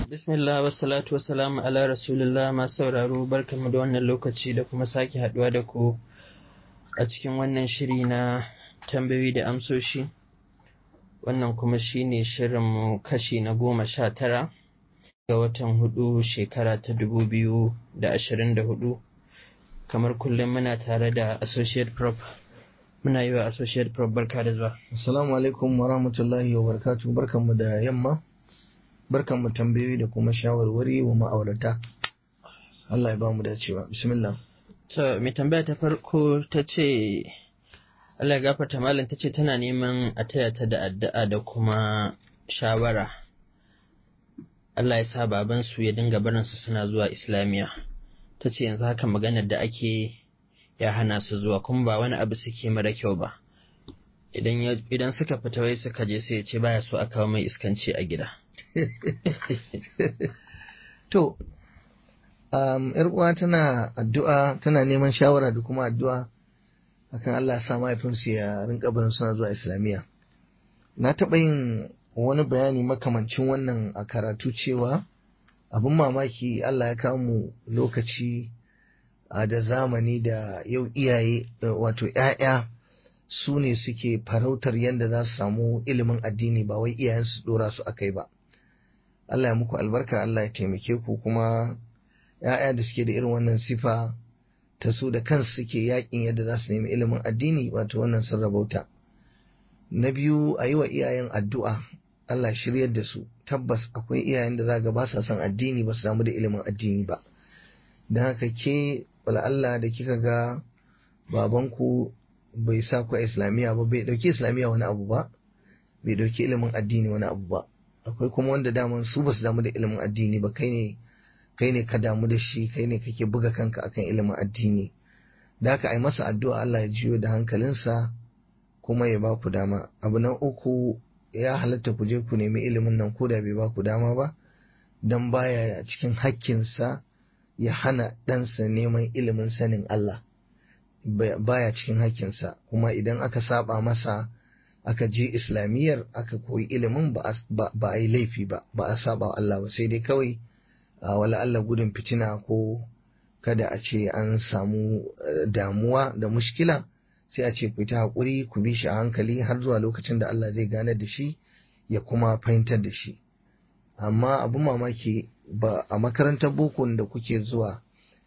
Bismillah wassalatu wassalamu ala rasulillah masu sauraro barkanmu da wannan lokaci da kuma sake haduwa da ku a cikin wannan shiri na tambayoyi da amsoshi wannan kuma shine shirinmu kashi na goma sha tara ga watan hudu shekara ta dubu biyu da ashirin da hudu kamar kullum muna tare da associate prop muna yi wa associate prop barka da zuwa Assalamu alaikum wa rahmatullahi wa barakatuh barkanmu da yamma barkanmu tambayoyi da kuma shawarwari wa ma'aurata Allah ya ba mu dacewa bismillah to mai tambaya ta farko ta ce Allah ya gafarta malam ta ce tana neman a taya ta da addu'a da kuma shawara Allah ya sa babansu ya dinga barinsu suna zuwa islamiyya ta ce yanzu haka maganar da ake ya hana su zuwa kuma ba wani abu suke mara kyau ba idan suka fita wai suka je sai ya ce baya so a kawo mai iskanci a gida to um, yar uwa tana addu'a tana neman shawara da kuma addu'a akan Allah ya sa mahaifinsu ya rinka barin suna zuwa islamiyya na taɓa yin wani bayani makamancin wannan a karatu cewa abin mamaki Allah ya kawo mu lokaci da zamani da yau iyaye wato ‘ya'ya su ne suke farautar yadda za su samu ilimin addini ba wai iyayensu dora su a kai ba Allah ya muku albarka Allah ya taimake ku kuma ‘ya'ya da suke da irin wannan sifa ta su da kansu suke yakin yadda za su nemi ilimin addini wato wannan sun rabauta na biyu a yi wa iyayen addu'a Allah shiryar da su tabbas akwai iyayen da za ga ba sa son addini ba su samu da ilimin addini ba don haka ke wala Allah da kika ga babanku bai sa ku a islamiyya ba bai dauki islamiyya wani abu ba bai dauki ilimin addini wani abu ba akwai kuma wanda daman su ba su damu da ilimin addini ba kai ne kai ne ka damu da shi kai ne kake buga kanka akan ilimin addini da haka ai masa addu'a Allah ya jiyo da hankalinsa kuma ya ba ku dama abu na uku ya halatta ku je ku nemi ilimin nan ko da bai ba ku dama ba dan baya cikin hakkinsa ya hana ɗansa neman ilimin sanin Allah baya cikin hakkinsa kuma idan aka saba masa aka je islamiyyar aka koyi ilimin ba a yi laifi ba ba a saba wa Allah ba sai dai kawai wala Allah gudun fitina ko kada a ce an samu damuwa da mushkila sai a ce ku ta haƙuri ku bi shi a hankali har zuwa lokacin da Allah zai ganar da shi ya kuma fahimtar da shi amma abu mamaki ba a makarantar boko da kuke zuwa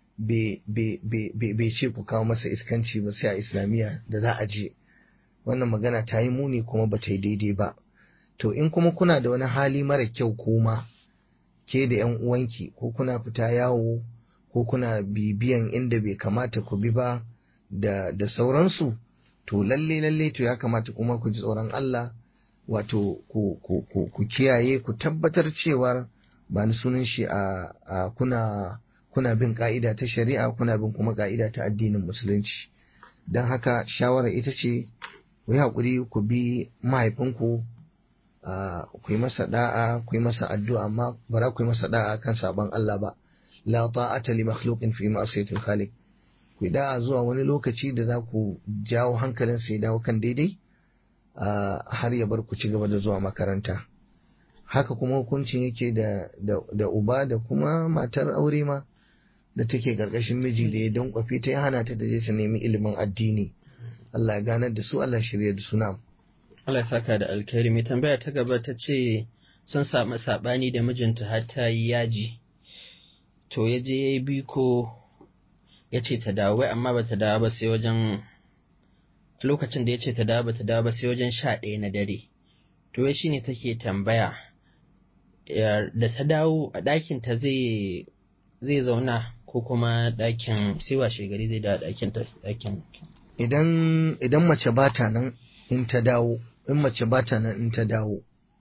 bai ce ku kawo masa iskanci ba sai a islamiyya da za a je wannan magana ta yi muni kuma ba ta yi daidai ba to in kuma kuna da wani hali mara kyau kuma ke da yan uwanki ko kuna fita yawo ko kuna bibiyan inda bai kamata ku bi ba da, da sauransu to lalle lalle to ya kamata kuma ku ji tsoron Allah wato ku, ku, ku, ku kiyaye ku tabbatar cewar ba ni sunan shi a, a kuna kuna bin ka'ida ta shari'a kuna bin kuma ka'ida ta addinin musulunci don haka shawara ita ce ku yi haƙuri ku bi mahaifinku ku yi masa da'a ku yi masa addu'a amma ba za ku yi masa da'a kan sabon Allah ba la ta'ata li makhluqin fi ma'siyatil khaliq ku da'a zuwa wani lokaci da za ku jawo hankalin sai dawo kan daidai har ya bar ku ci gaba da zuwa makaranta haka kuma hukuncin yake da, da, uba da kuma matar aure ma da take karkashin miji da ya dankwafe ta ya hana ta da je ta nemi ilimin addini Allah ya ganar da su Allah shirya da su na Allah ya saka da alkhairi mai tambaya ta gaba ta ce sun samu sabani da mijinta har ta yi yaji to ya je ya yi biko ya ce ta dawo wai amma ba ta dawo ba sai wajen lokacin da ya ce ta dawo ba ta dawo ba sai wajen sha ɗaya na dare to wai shine take tambaya da ta dawo a ɗakin ta zai zai zauna ko kuma ɗakin sai washe gari zai dawo ɗakin ta ɗakin idan idan mace ba ta nan in ta dawo in mace ba ta nan in ta dawo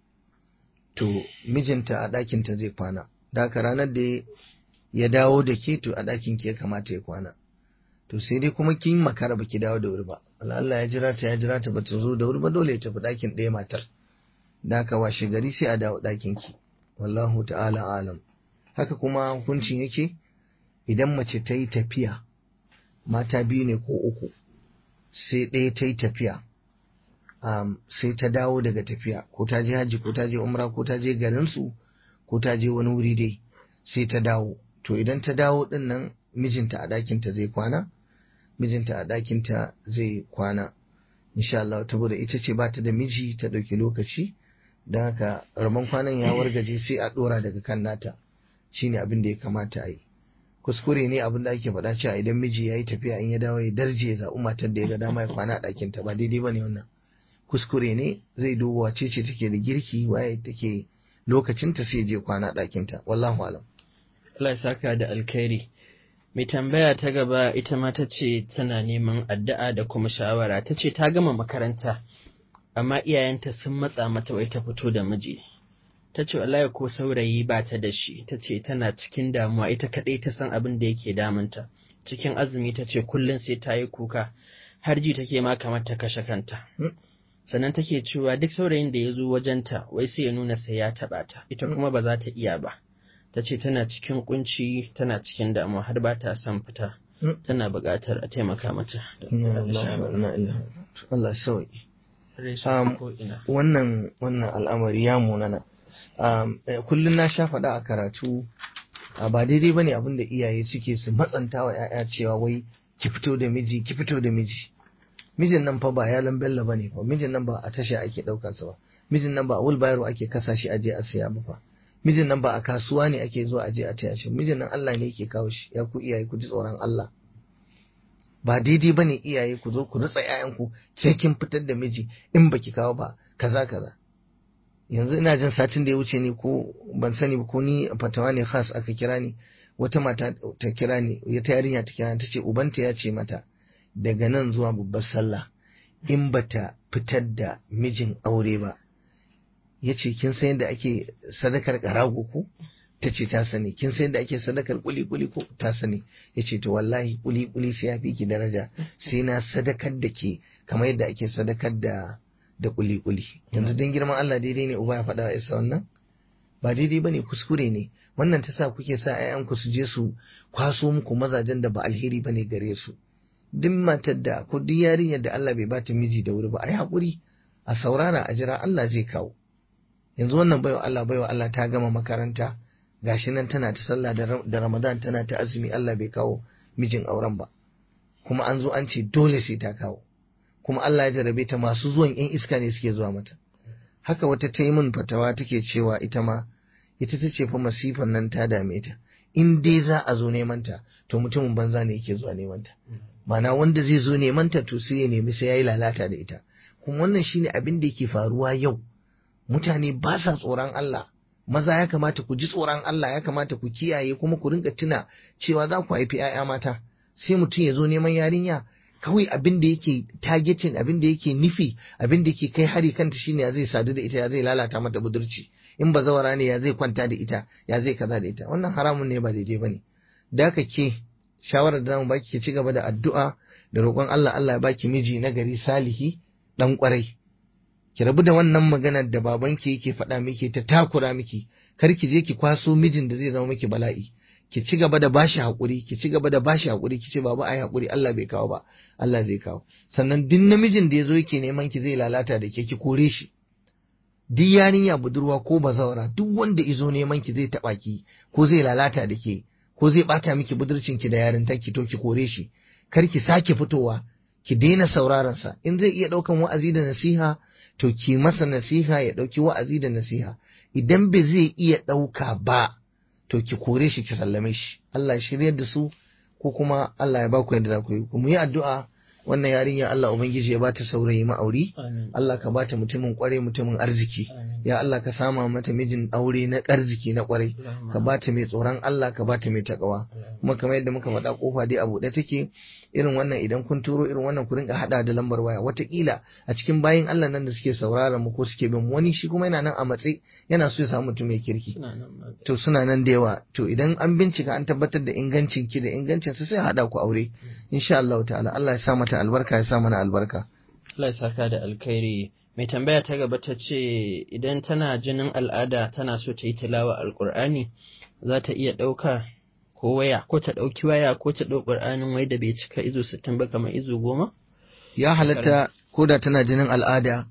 to mijinta a ɗakin ta zai kwana da haka ranar da ya dawo da ke to a ɗakin ki ya kamata ya kwana to sai dai kuma kin makara baki dawo da wuri ba Allah ya jira ta ya jira ta bata zo da wuri ba dole ya tafi ɗakin ɗaya matar da haka washe gari sai a dawo ɗakin ki wallahu ta'ala alam haka kuma hukuncin yake idan mace ta yi tafiya mata biyu ne ko uku sai ɗaya ta yi tafiya um, sai ta dawo daga tafiya ko ta je hajji ko ta je umra ko ta je garinsu ko ta je wani wuri dai sai ta dawo to idan ta dawo din nan mijinta a ɗakinta zai kwana mijinta a ɗakinta zai kwana insha Allah saboda ita ce ba ta da miji ta ɗauki lokaci don haka rabon kwanan ya wargaje sai a ɗora daga kan nata shine abin da ya kamata a yi kuskure ne abin da ake faɗa cewa idan miji ya yi tafiya in ya dawo ya darje ya zaɓi matar da ya ga dama ya kwana a ɗakinta ba daidai ba ne wannan kuskure ne zai duba wace ce take da girki waye take lokacinta sai je kwana ɗakinta wallahu alam Allah ya saka da alkhairi mai tambaya ta gaba ita ma ta ce tana neman addu'a da kuma shawara ta ce ta gama makaranta amma iyayenta sun matsa mata wai ta fito da miji ta ce wallahi ko saurayi ba ta da shi ta ce tana cikin damuwa ita kaɗai ta san abin da yake damunta cikin azumi ta ce kullum sai ta yi kuka har ji take ma kamar ta kashe kanta sannan take cewa duk saurayin da ya zo wajenta wai sai ya nuna sai ya taɓa ta ita kuma ba za ta iya ba ta ce tana cikin kunci tana cikin damuwa har ba ta son fita tana buƙatar a taimaka mata Allah sauki wannan wannan al'amari ya munana kullum na sha faɗa a karatu ba daidai bane abin da iyaye suke su matsanta wa 'ya'ya cewa wai ki fito da miji ki fito da miji mijin nan fa ba yalan bello bane fa mijin nan ba a tasha ake daukar sa ba mijin nan ba a wulbayaro ake kasa shi aje a siya ba fa mijin nan ba a kasuwa ne ake zuwa aje a taya shi mijin nan Allah ne yake kawo shi ya ku iyaye ku ji tsoron Allah ba daidai bane iyaye ku zo ku rutsa ƴaƴanku sai kin fitar da miji in baki kawo ba kaza kaza yanzu ina jin satin da ya wuce ne ko ban sani ba ko ni fatawa ne khas aka kira ni wata mata ta kira ni ta yarinya ta kira ta ce ubanta ya ce mata daga nan zuwa babbar sallah in bata fitar da mijin aure ba ya ce kin san yadda ake sadakar karago ko ta ce ta sani kin san yadda ake sadakar kuli kuli ko ta sani ya ce to wallahi kuli kuli sai ya fi ki daraja sai na sadakar da ke kamar yadda ake sadakar da da kuli kuli yanzu dan girman Allah daidai ne uba ya faɗa wa isa wannan ba daidai bane kuskure ne wannan ta sa kuke sa 'ya'yanku su je su kwaso muku mazajen da ba alheri bane gare su duk matar da ko duk yarinyar da Allah bai bata miji da wuri ba a yi haƙuri a saurara a jira Allah zai kawo yanzu wannan baiwa Allah baiwa Allah ta gama makaranta gashi nan tana ta sallah da Ramadan tana ta azumi Allah bai kawo mijin auren ba kuma an zo an ce dole sai ta kawo kuma Allah ya jarabe ta masu zuwan yan iska ne suke zuwa mata haka wata ta yi min fatawa take cewa ita ma ita ta ce fa masifan nan ta dame ta in dai za a zo neman ta to mutumin banza ne yake zuwa neman ta mana wanda zai zo neman ta to sai ya nemi sai yayi lalata da ita kuma wannan shine abin da yake faruwa yau mutane ba sa tsoron Allah maza ya kamata ku ji tsoron Allah ya kamata ku kiyaye kuma ku rinka tuna cewa za ku haifi 'ya'ya mata sai mutum ya zo neman yarinya kawai abin da yake targeting abin da yake nufi abin da yake kai hari kanta shine ya zai sadu da ita ya zai lalata mata budurci in ba zawara ne ya zai kwanta da ita ya zai kaza da ita wannan haramun ne ba daidai bane da ka ke shawarar da zamu baki ki ci gaba da addu'a da roƙon Allah Allah ya baki miji na gari salihi dan kwarai ki rabu da wannan maganar da babanki yake faɗa miki ta takura miki kar ki je ki kwaso mijin da zai zama miki bala'i ki ci gaba da bashi haƙuri ki ci gaba da bashi haƙuri ki ce baba ai haƙuri Allah bai kawo ba Allah zai kawo sannan duk namijin da ya zo yake neman ki zai lalata da ke ki kore shi duk yarinya budurwa ko bazawara duk wanda izo neman ki zai taɓa ki ko zai lalata da ke ko zai ɓata miki budurcin ki da yarintar ki to ki kore shi kar ki sake fitowa ki daina sauraron sa in zai iya ɗaukan wa'azi da nasiha to ki masa nasiha ya ɗauki wa'azi da nasiha idan bai zai iya ɗauka ba to ki kore shi ki sallame shi Allah ya shiryar da su ko kuma Allah ya ba ku yadda za ku yi mu yi addu'a wannan yarinya Allah ubangiji ya bata saurayi ma'auri Allah ka bata mutumin kware mutumin arziki ya Allah ka sama mata mijin aure na arziki na kware ka bata mai tsoron Allah ka bata mai takawa kuma kamar yadda muka faɗa kofa dai a buɗe take irin wannan idan kun turo irin wannan ku rinka hada da lambar waya watakila a cikin bayin Allah nan da suke sauraron mu ko suke bin wani shi kuma yana nan a matsayi yana so ya samu mutum mai kirki to suna nan da yawa to idan an bincika an tabbatar da ingancin ki da ingancin sa sai hada ku aure insha Allah ta'ala Allah ya sa mata albarka ya sa mana albarka Allah ya saka da alkhairi mai tambaya ta gaba ta ce idan tana jinin al'ada tana so ta yi tilawa alkur'ani za ta iya ɗauka ko waya ko ta ɗauki waya ko ta ɗau ƙur'anin wai da bai cika izo sittin ba kamar izo goma? Ya halatta ko da tana jinin al'ada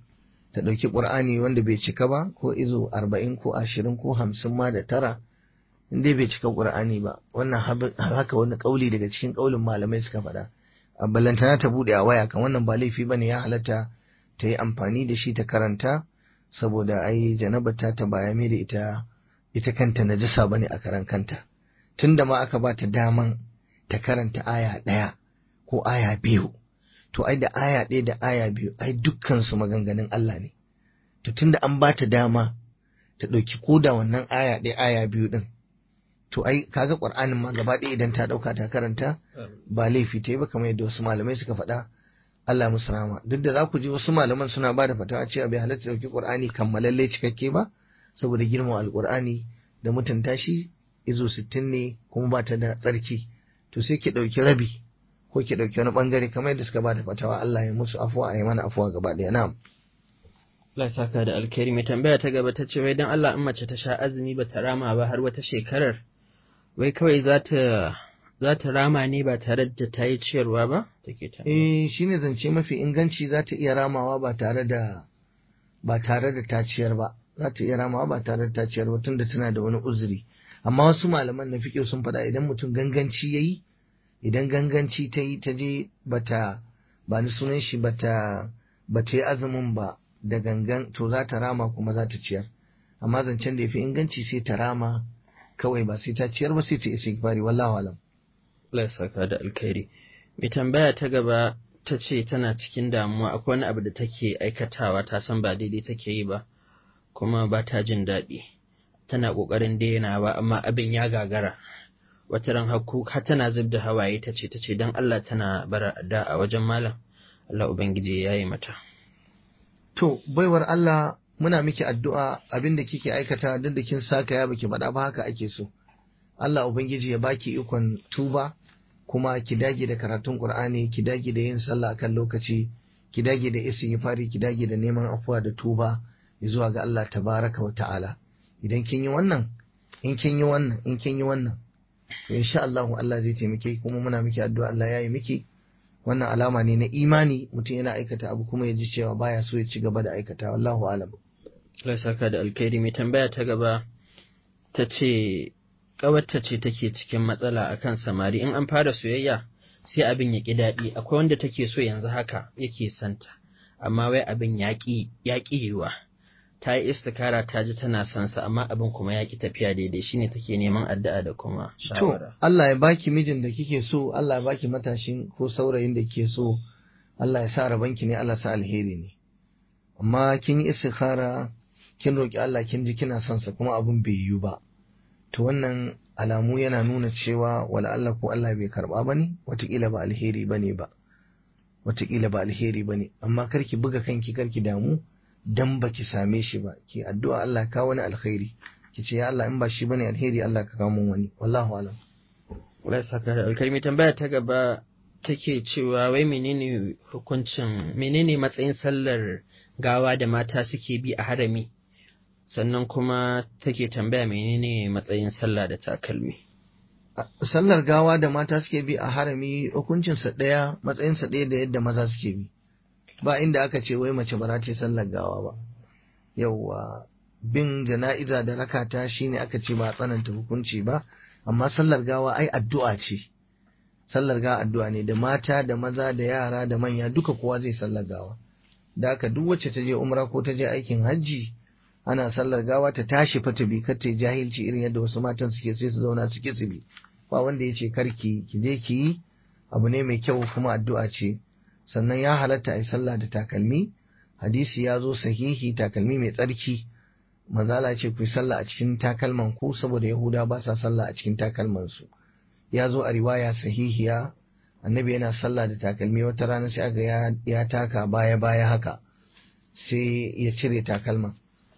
ta ɗauki ƙur'ani wanda bai cika ba ko izo arba'in ko ashirin ko hamsin ma da tara in dai bai cika ƙur'ani ba wannan haka wani ƙauli daga cikin ƙaulin malamai suka faɗa a ballantana ta buɗe a waya kan wannan ba laifi bane ya halatta ta yi amfani da shi ta karanta saboda ai janaba ta ta baya mai da ita ita kanta najasa bane a karan kanta tunda ma aka ba ta daman ta karanta aya ɗaya ko aya biyu to ai da aya ɗaya da aya biyu ai dukkan su maganganun Allah ne to tunda an ba ta dama ta ɗauki koda wannan aya ɗaya aya biyu ɗin to ai kaga Qur'anin ma gaba ɗaya idan ta ɗauka ta karanta ba laifi ta yi ba kamar yadda wasu malamai suka faɗa Allah musu rahama duk da za ku ji wasu malaman suna ba da fatawa cewa bai halatta ɗauki Qur'ani kammalalle cikakke ba saboda girman alƙur'ani da mutunta shi izo sittin ne kuma ba ta da tsarki to sai ki ɗauki rabi ko ki ɗauki wani ɓangare kamar yadda suka ba da fatawa Allah ya musu afuwa a yi mana afuwa gaba ɗaya na'am Allah ya saka da alkhairi mai tambaya ta gaba ta ce wai dan Allah in mace ta sha azumi ba ta rama ba har wata shekarar wai kawai za ta za ta rama ne ba tare da ta yi ciyarwa ba take ta eh shine zance mafi inganci za ta iya ramawa ba tare da ba tare da ta ciyar ba za ta iya ramawa ba tare da ta ciyar ba tunda tana da wani uzuri amma wasu malaman na fiƙo sun faɗa idan mutum ganganci ya yi idan ganganci ta yi ta je bata ba ni sunan shi bata bata yi azumin ba da gangan to za ta rama kuma za ta ciyar amma zancen da ya fi inganci sai ta rama kawai ba sai ta ciyar ba sai ta isa kifari wallahu alam Allah ya saka da alkhairi mai tambaya ta gaba ta ce tana cikin damuwa akwai wani abu da take aikatawa ta san ba daidai take yi ba kuma ba ta jin daɗi tana ƙoƙarin dainawa amma abin ya gagara wata ran hakku har tana zub da hawaye ta ce ta ce don Allah tana bara da a wajen malam Allah ubangiji ya yi mata to baiwar Allah muna miki addu'a abin da kike aikata duk da kin saka ya baki faɗa ba haka ake so Allah ubangiji ya baki ikon tuba kuma ki dage da karatun Qur'ani ki dage da yin sallah akan lokaci ki dage da istighfari ki dage da neman afuwa da tuba zuwa ga Allah tabaraka wa ta'ala idan kin yi wannan in kin yi wannan in kin yi wannan to insha Allah Allah zai taimake kuma muna miki addu'a Allah ya yi miki wannan alama ne na imani mutum yana aikata abu kuma ya ji cewa baya so ya ci gaba da aikata wallahu alam Allah saka da alkhairi mai tambaya ta gaba ta ce ƙawarta ce take cikin matsala akan samari in an fara soyayya sai abin ya ƙi daɗi akwai wanda take so yanzu haka yake santa amma wai abin ya ƙi yiwa ta yi istikara ta ji tana son sa amma abin kuma ya ƙi tafiya daidai shine take neman addu'a da kuma to shawara Allah ya baki mijin da kike so Allah ya baki matashin ko saurayin da kike so Allah ya sa rabanki ne Allah ya sa alheri ne amma kin yi istikhara kin roki Allah kin ji kina son sa kuma abin bai yiwu ba to wannan alamu yana nuna cewa wala Allah ko Allah bai karba bane watakila ba alheri bane ba watakila ba alheri bane amma karki buga kanki karki damu dan baki same shi ba ki addu'a Allah ka wani alkhairi ki ce ya Allah in ba shi bane alheri Allah ka kawo mun wani wallahu alam Allah saka da alkhairi mai tambaya ta gaba take cewa wai menene hukuncin menene matsayin sallar gawa da mata suke bi a harami sannan kuma take tambaya menene matsayin sallah da takalmi sallar gawa da mata suke bi a harami hukuncinsa ɗaya matsayinsa ɗaya da yadda maza suke bi ba inda aka ce wai mace ba za ta yi sallar gawa ba yauwa bin jana'iza da rakata shine aka ce ba a tsananta hukunci ba amma sallar gawa ai addu'a ce sallar gawa addu'a ne da mata da maza da yara da manya duka kowa zai sallar gawa da haka duk wacce ta je umra ko ta je aikin hajji ana sallar gawa ta tashi fa ta bi kar ta yi jahilci irin yadda wasu matan suke sai su zauna su ki bi ba wanda ya ce karki ki je ki yi abu ne mai kyau kuma addu'a ce sannan ya halatta a yi sallah da takalmi hadisi ya zo sahihi takalmi mai tsarki manzala ce ku yi sallah a cikin takalman ku saboda yahuda ba sa sallah a cikin takalman su ya zo a riwaya sahihiya annabi yana sallah da takalmi wata rana sai aga ya, ya taka baya baya haka sai ya cire takalman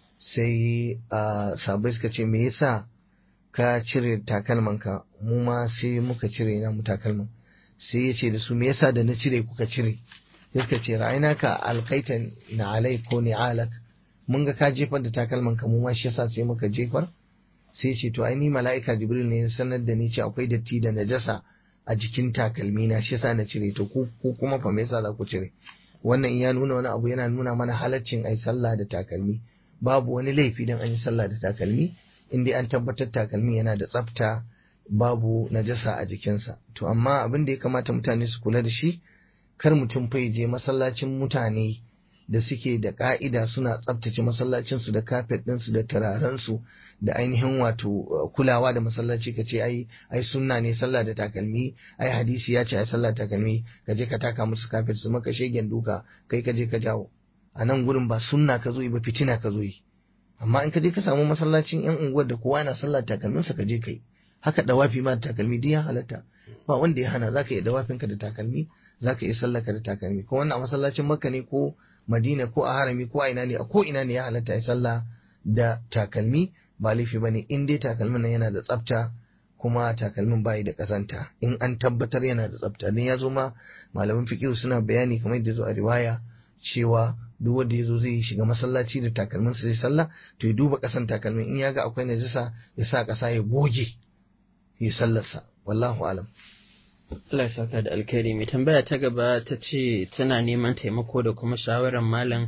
sai a sabai suka ce me yasa ka cire takalman ka mu ma sai muka cire na mu takalman sai ya ce da su me yasa da na cire kuka cire sai suka ce ra'ayina ka alkaitan na alai ko ni alak mun ga ka jefar da takalman ka mu ma shi yasa sai muka jefar sai ce to ai ni mala'ika jibril ne ya sanar da ni ce akwai datti da najasa a jikin takalmi na shi yasa na cire to ku ku kuma fa me yasa za ku cire wannan in ya nuna wani abu yana nuna mana halaccin ai sallah da takalmi babu wani laifi dan an yi sallah da takalmi in dai an tabbatar takalmi yana da tsafta babu najasa a jikinsa to amma abin da ya kamata mutane su kula da shi kar mutum fa je masallacin mutane da suke da ka'ida suna tsaftace masallacinsu da kafet ɗinsu da turarensu da ainihin wato kulawa da masallaci ka ce ai ai sunna ne sallah da takalmi ai hadisi ya ce ai sallah da takalmi ka je ka taka musu kafet su maka shegen duka kai ka je ka jawo a nan gurin ba sunna ka zo yi ba fitina ka zo yi amma in ka je ka samu masallacin yan unguwar da kowa yana sallah da takalminsa ka je kai haka dawafi ma da takalmi duk ya halatta ba wanda ya hana zaka iya dawafinka da takalmi zaka iya sallaka da takalmi ko wannan a masallacin makka ne ko madina ko a harami ko a ina ne a ko ina ne ya halatta ya sallah da takalmi ba laifi bane in dai takalmin nan yana da tsafta kuma takalmin bayi da kazanta in an tabbatar yana da tsafta dan ya zo ma malaman fiqh suna bayani kamar yadda zo a riwaya cewa duk wanda ya zo zai shiga masallaci da takalmin sa zai sallah to ya duba kasan takalmin in ya ga akwai najasa ya sa kasa ya goge ya sallarsa wallahu alam Allah ya saka da alkhairi mai tambaya ta gaba ta ce tana neman taimako da kuma shawarar malam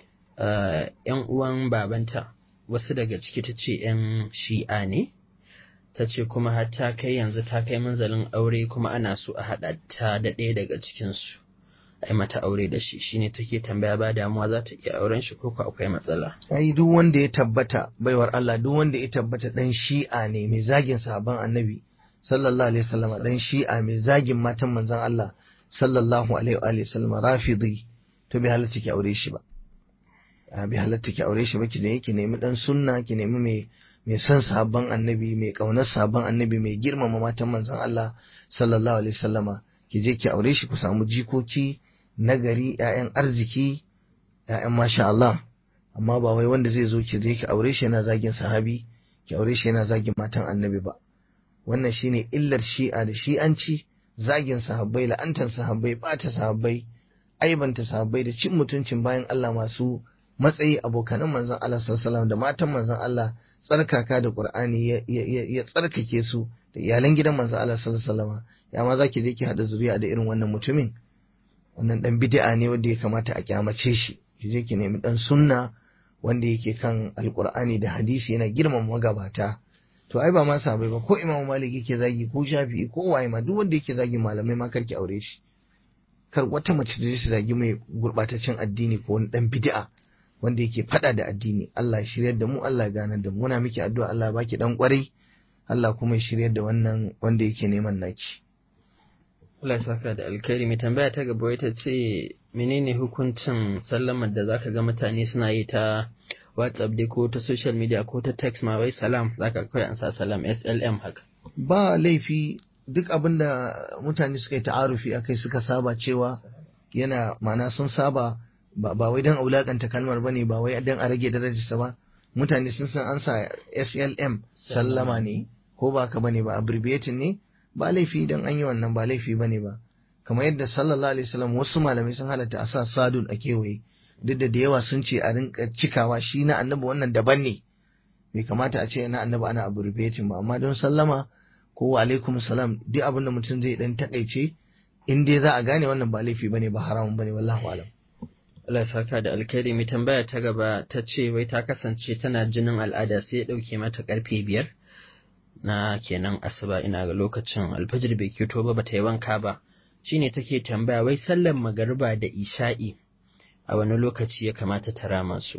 yan uwan babanta wasu daga ciki ta ce yan shi'a ne ta ce kuma har ta kai yanzu ta kai manzalin aure kuma ana so a haɗa ta da ɗaya daga cikinsu a yi mata aure da shi shine take tambaya ba damuwa za ta iya auren shi ko akwai matsala ai duk wanda ya tabbata baiwar Allah duk wanda ya tabbata dan shi'a ne mai zagin sahabban annabi sallallahu alaihi wasallam dan shi'a mai zagin matan manzon Allah sallallahu alaihi wa sallam rafidi to bai halatta ki aure shi ba bai halatta ki aure shi ba ki da yake nemi dan sunna ki nemi mai mai son sahabban annabi mai kaunar sahabban annabi mai girmama matan manzon Allah sallallahu alaihi wasallama ki je ki aure shi ku samu jikoki nagari ƴaƴan arziki ƴaƴan masha Allah amma ba wai wanda zai zo ki je ki aure shi yana zagin sahabi ki aure shi yana zagin matan annabi ba wannan shine illar shi'a da shi'anci zagin sahabbai la'antar sahabbai bata sahabbai aibanta sahabbai da cin mutuncin bayan Allah masu matsayi abokanan manzon Allah sallallahu da matan manzon Allah tsarkaka da Qur'ani ya tsarkake su da iyalan gidan manzon Allah sallallahu ya ma zaki je ki hada zuriya da irin wannan mutumin wannan dan bid'a ne wanda ya kamata a kyamace shi ki je ki nemi dan sunna wanda yake kan alqur'ani da hadisi yana girmama magabata to ai ba ma sabai ba ko imamu malik yake zagi ko shafi'i ko waye ma duk wanda yake zagi malamai ma karki aure shi kar wata mace da ta zagi mai gurbataccen addini ko wani dan bid'a wanda yake fada da addini Allah ya shiryar da mu Allah ya ganar da mu muna miki addu'a Allah ya baki dan kwarai Allah kuma ya shiryar da wannan wanda yake neman naki Allah ya saka da alkhairi mai tambaya ta gaba ita ce menene hukuncin sallamar da zaka ga mutane suna yi ta WhatsApp dai ko ta social media ko ta text ma wai salam zaka kawai an sa salam SLM haka ba laifi duk abin da mutane suka yi ta'arufi akai suka saba cewa yana mana sun saba ba wai don aulakanta kalmar bane ba wai don a rage darajarsa ba mutane sun san an sa SLM sallama ne ko ba ka bane ba abbreviating ne ba laifi don an yi wannan ba laifi bane ba kamar yadda sallallahu alaihi wasallam wasu malamai sun halatta a sa sadun a kewaye duk da da yawa sun ce a rinka cikawa shi na annabi wannan daban ne bai kamata a ce na annabi ana abbreviating ba amma don sallama ko wa alaikum salam duk abin da mutum zai dan takaice in dai za a gane wannan ba laifi bane ba haramun bane wallahu alam Allah ya saka da alkhairi mai tambaya ta gaba ta ce wai ta kasance tana jinin al'ada sai ya dauke mata karfe biyar na kenan asuba ina ga lokacin alfajir bai kito ba bata yi wanka ba shine take tambaya wai sallar magariba da isha'i a wani lokaci ya kamata ta rama su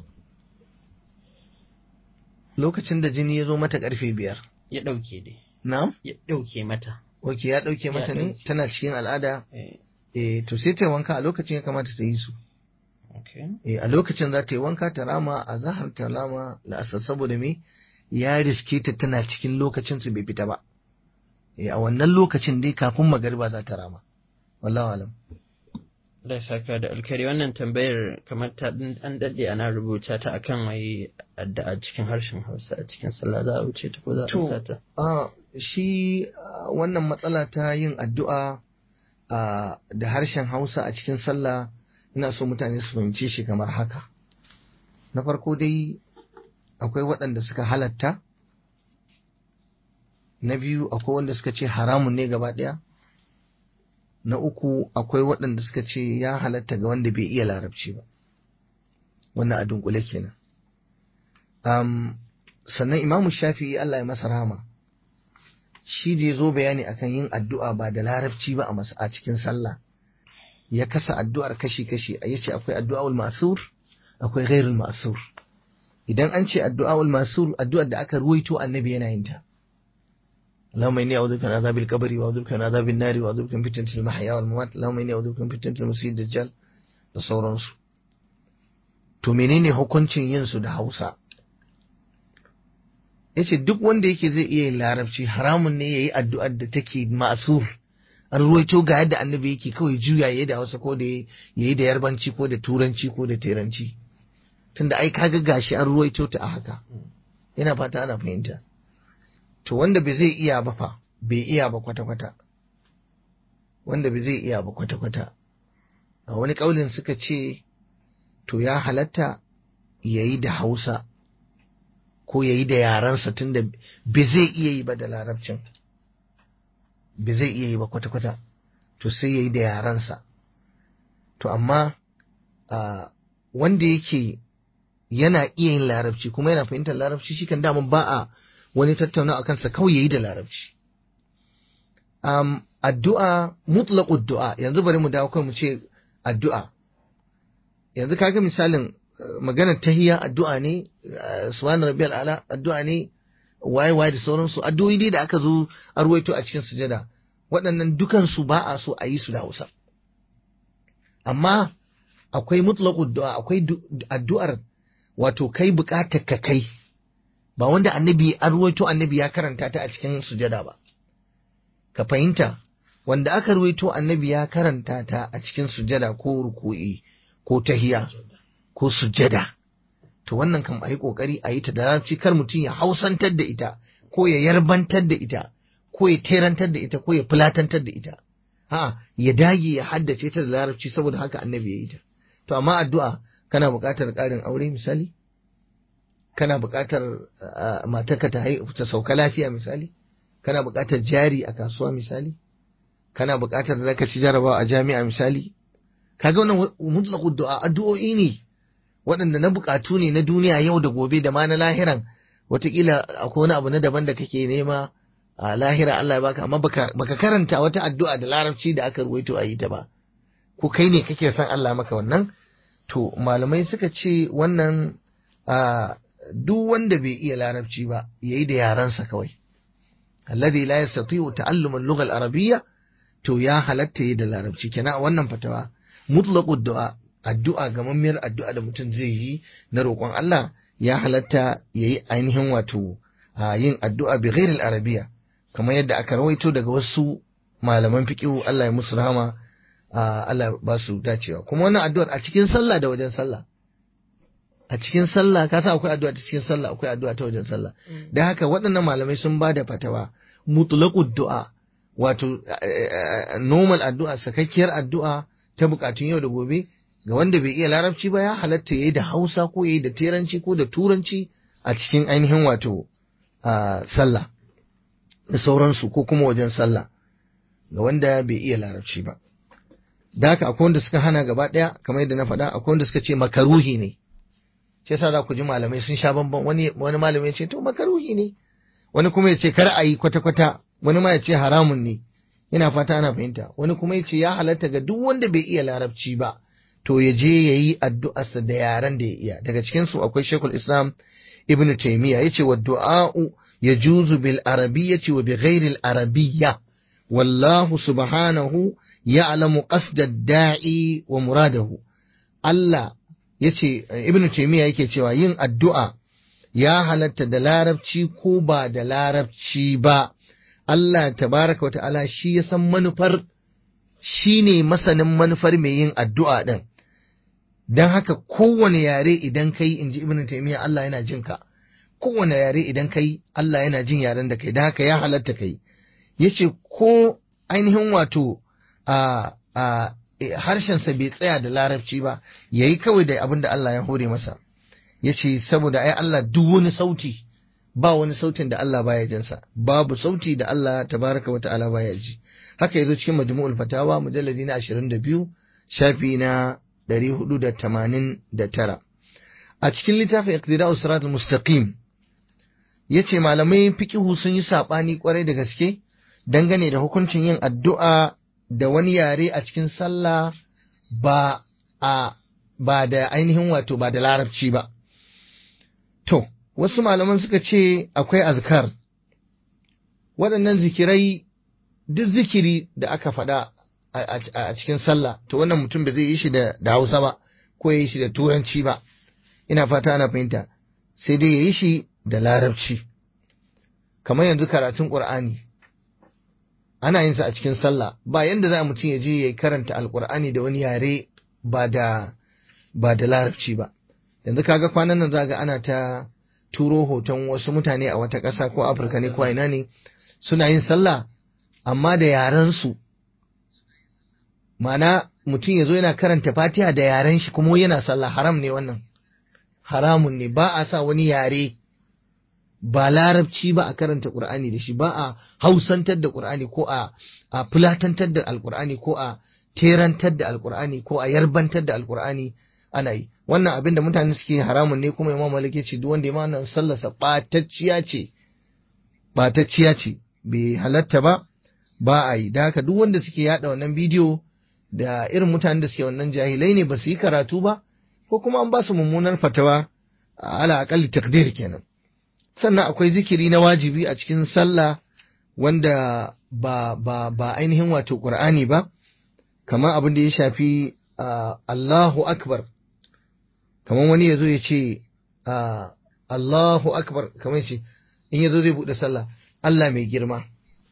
lokacin da jini ya zo mata karfe biyar ya dauke dai na'am ya dauke mata ok ya dauke mata ne ɗauke. tana cikin al'ada eh eh to sai ta yi wanka a lokacin ya kamata ta yi su okay eh a lokacin za ta yi wanka ta rama a zahar ta rama la'asar saboda me ya riske ta tana cikin lokacin su bai fita ba eh a wannan lokacin dai kafin magariba za ta rama wallahu alam da saka da alkhairi wannan tambayar kamar ta ɗin- an daɗe ana rubuta ta akan wai addu'a cikin harshen Hausa a cikin sallah za a wuce ta ko za a To, amsa ta a shi a, wannan matsala ta yin addu'a a, da harshen Hausa a cikin sallah ina so mutane su fahimce shi kamar haka. Na farko dai akwai waɗanda suka halatta, na biyu akwai wanda suka ce haramun ne gaba ɗaya, na uku akwai waɗanda suka ce ya halatta ga wanda bai iya larabci ba wannan a dunkule kenan um, sannan imamu shafi'i Allah ya masa rahama shi da ya zo bayani akan yin addu'a ba da larabci ba a cikin sallah ya kasa addu'ar kashi-kashi a yace akwai addu'a'ul masur akwai ghairul masur idan an ce addu'a'ul masur addu'ar da aka ruwaito annabi yana yin ta اللهم إني أعوذ بك من عذاب القبر وأعوذ بك من عذاب النار وأعوذ بك من فتنة المحيا والممات اللهم إني أعوذ بك من فتنة المسيح الدجال da sauransu to menene hukuncin yin su da Hausa yace duk wanda yake zai iya yin larabci haramun ne yayi addu'ar da take ma'sur an ruwaito ga yadda annabi yake kawai juya yayi da Hausa ko da yayi da yarbanci ko da turanci ko da teranci tunda ai kaga gashi an ruwaito ta a haka yana fata ana fahimta to wanda bai zai iya ba fa bai iya ba kwata-kwata wanda bai zai iya ba kwata-kwata a wani ƙaunin suka ce to ya halatta ya yi da hausa ko ya yi da yarensa tunda bai zai iya yi ba da larabcin bai zai iya yi ba kwata-kwata to sai ya yi da yarensa to amma wanda yake yana iya yin larabci kuma yana fahimtar larabci shi kan damun ba a wani tattauna a kansa kawai yayi da larabci um, addu'a mutlaqud du'a yanzu bari mu dawo kai mu ce addu'a yanzu kaga misalin maganar tahiyya addu'a ne subhana rabbiyal ala addu'a ne waye waye da sauransu addu'o'i dai da aka zo arwaito a cikin sujada waɗannan dukan su ba a so a yi su da Hausa amma akwai mutlaqud du'a akwai addu'ar wato kai bukatar ka kai ba wanda annabi an ruwaito annabi ya karanta ta a cikin sujada ba ka fahimta wanda aka ruwaito annabi ya karanta ta a cikin sujada ko ruku'i ko tahiya ko sujada to wannan kan ayi kokari a yi ta da larabci kar mutum ya hausantar da ita ko ya yarbantar da ita ko ya terantar da ita ko ya fulatantar da ita ha ya dage ya haddace ta da larabci saboda haka annabi ya yi ta to amma addu'a kana buƙatar ƙarin aure misali kana buƙatar matarka ta ta sauka lafiya misali kana buƙatar jari a kasuwa misali kana buƙatar da zaka ci jarabawa a jami'a misali kaga wannan mutlaqu du'a addu'o'i ne waɗanda na buƙatu ne na duniya yau da gobe da ma na lahiran wataƙila akwai wani abu na daban da kake nema a lahira Allah ya baka amma baka baka karanta wata addu'a da larabci da aka ruwaito a yi ta ba ko kai ne kake son Allah maka wannan to malamai suka ce wannan duk wanda bai iya larabci ba yayi da yarensa kawai alladhi la yastati'u ta'allum al-lugha al-arabiyya to ya halatta yi da larabci kenan a wannan fatawa mutlaqud du'a addu'a gamammiyar addu'a da mutum zai yi na roƙon Allah ya halatta yayi ainihin wato yin addu'a bi ghairil arabiyya kamar yadda aka rawaito daga wasu malaman fiqhu Allah ya musu rahama Allah ba su dacewa kuma wannan addu'ar a cikin sallah da wajen sallah a cikin sallah ka san akwai addu'a ta cikin sallah akwai addu'a ta wajen sallah dan haka waɗannan malamai sun ba da fatawa mutlaqud du'a wato normal addu'a sakakkiyar addu'a ta bukatun yau da gobe ga wanda bai iya larabci ba ya halatta yayi da Hausa ko yayi da Teranci ko da Turanci a cikin ainihin wato sallah da sauransu ko kuma wajen sallah ga wanda bai iya larabci ba da haka akwai wanda suka hana gaba ɗaya kamar yadda na faɗa akwai wanda suka ce makaruhi ne shi yasa za ku ji malamai sun sha bamban wani wani malami ya ce to makaruhi ne wani kuma ya ce kar a yi kwata kwata wani ma ya ce haramun ne ina fata ana fahimta wani kuma ya ce ya halatta ga duk wanda bai iya larabci ba to ya je ya yi addu'arsa da yaren da ya iya daga cikin su akwai shekul islam ibn taymiya ya ce wa du'a'u yajuzu bil arabiyyati wa bi ghairi al arabiyya wallahu subhanahu ya'lamu qasda da'i wa muradahu Allah yace ibnu taymiya yake cewa yin addu'a ya halatta da larabci ko ba da larabci ba Allah tabaraka wata'ala shi ya san manufar shi ne masanin manufar mai yin addu'a ɗin don haka kowane yare idan kai in ji ibnu taymiya Allah yana jin ka kowane yare idan kai Allah yana jin yaren da kai don haka ya halatta kai yace ko ainihin wato a a harshensa bai tsaya da larabci ba yayi kawai da abin da Allah ya hore masa yace saboda ai Allah duk wani sauti ba wani sautin da Allah baya jinsa babu sauti da Allah tabaraka wa ta'ala baya ji haka yazo cikin majmu'ul fatawa mujalladi na 22 shafi na 489 a cikin littafin iqtida'us siratal mustaqim yace malamai fiqihu sun yi sabani kwarai da gaske dangane da hukuncin yin addu'a da wani yare a cikin sallah ba a ba da ainihin wato ba da larabci ba to wasu malaman suka ce akwai azkar waɗannan zikirai duk zikiri da aka faɗa a cikin sallah to wannan mutum ba zai yi shi da hausa ba ko ya yi shi da turanci ba ina fata ana fahimta sai dai ya yi shi da larabci kamar yanzu karatun ƙur'ani ana yin sa a cikin sallah ba yanda za mutum ya je ya karanta alƙur'ani da wani yare ba da ba da larabci ba yanzu kaga kwanan nan za ga ana ta turo hoton wasu mutane a wata ƙasa ko afirka ne ko ina ne suna yin sallah amma da yaren su ma'ana mutum ya zo yana karanta fatiha da yaren shi kuma yana sallah haram ne wannan haramun ne ba a sa wani yare ba larabci ba a karanta qur'ani da shi ba a hausantar da qur'ani ko a a fulatantar da alqur'ani ko a terantar da alqur'ani ko a yarbantar da alqur'ani ana yi wannan abin da mutane suke haramun ne kuma imam malik ce duk wanda ya mana sallarsa batacciya ce batacciya ce bai halatta ba ba a yi da haka duk wanda suke yada wannan bidiyo da irin mutanen da suke wannan jahilai ne ba su yi karatu ba ko kuma an ba su mummunar fatawa ala akalli takdir kenan sannan akwai zikiri na wajibi a cikin sallah wanda ba ba ba ainihin wato qur'ani ba kamar abin da ya shafi Allahu akbar kamar wani ya zo ya ce Allahu akbar kamar ce in ya zo zai buɗe sallah Allah mai girma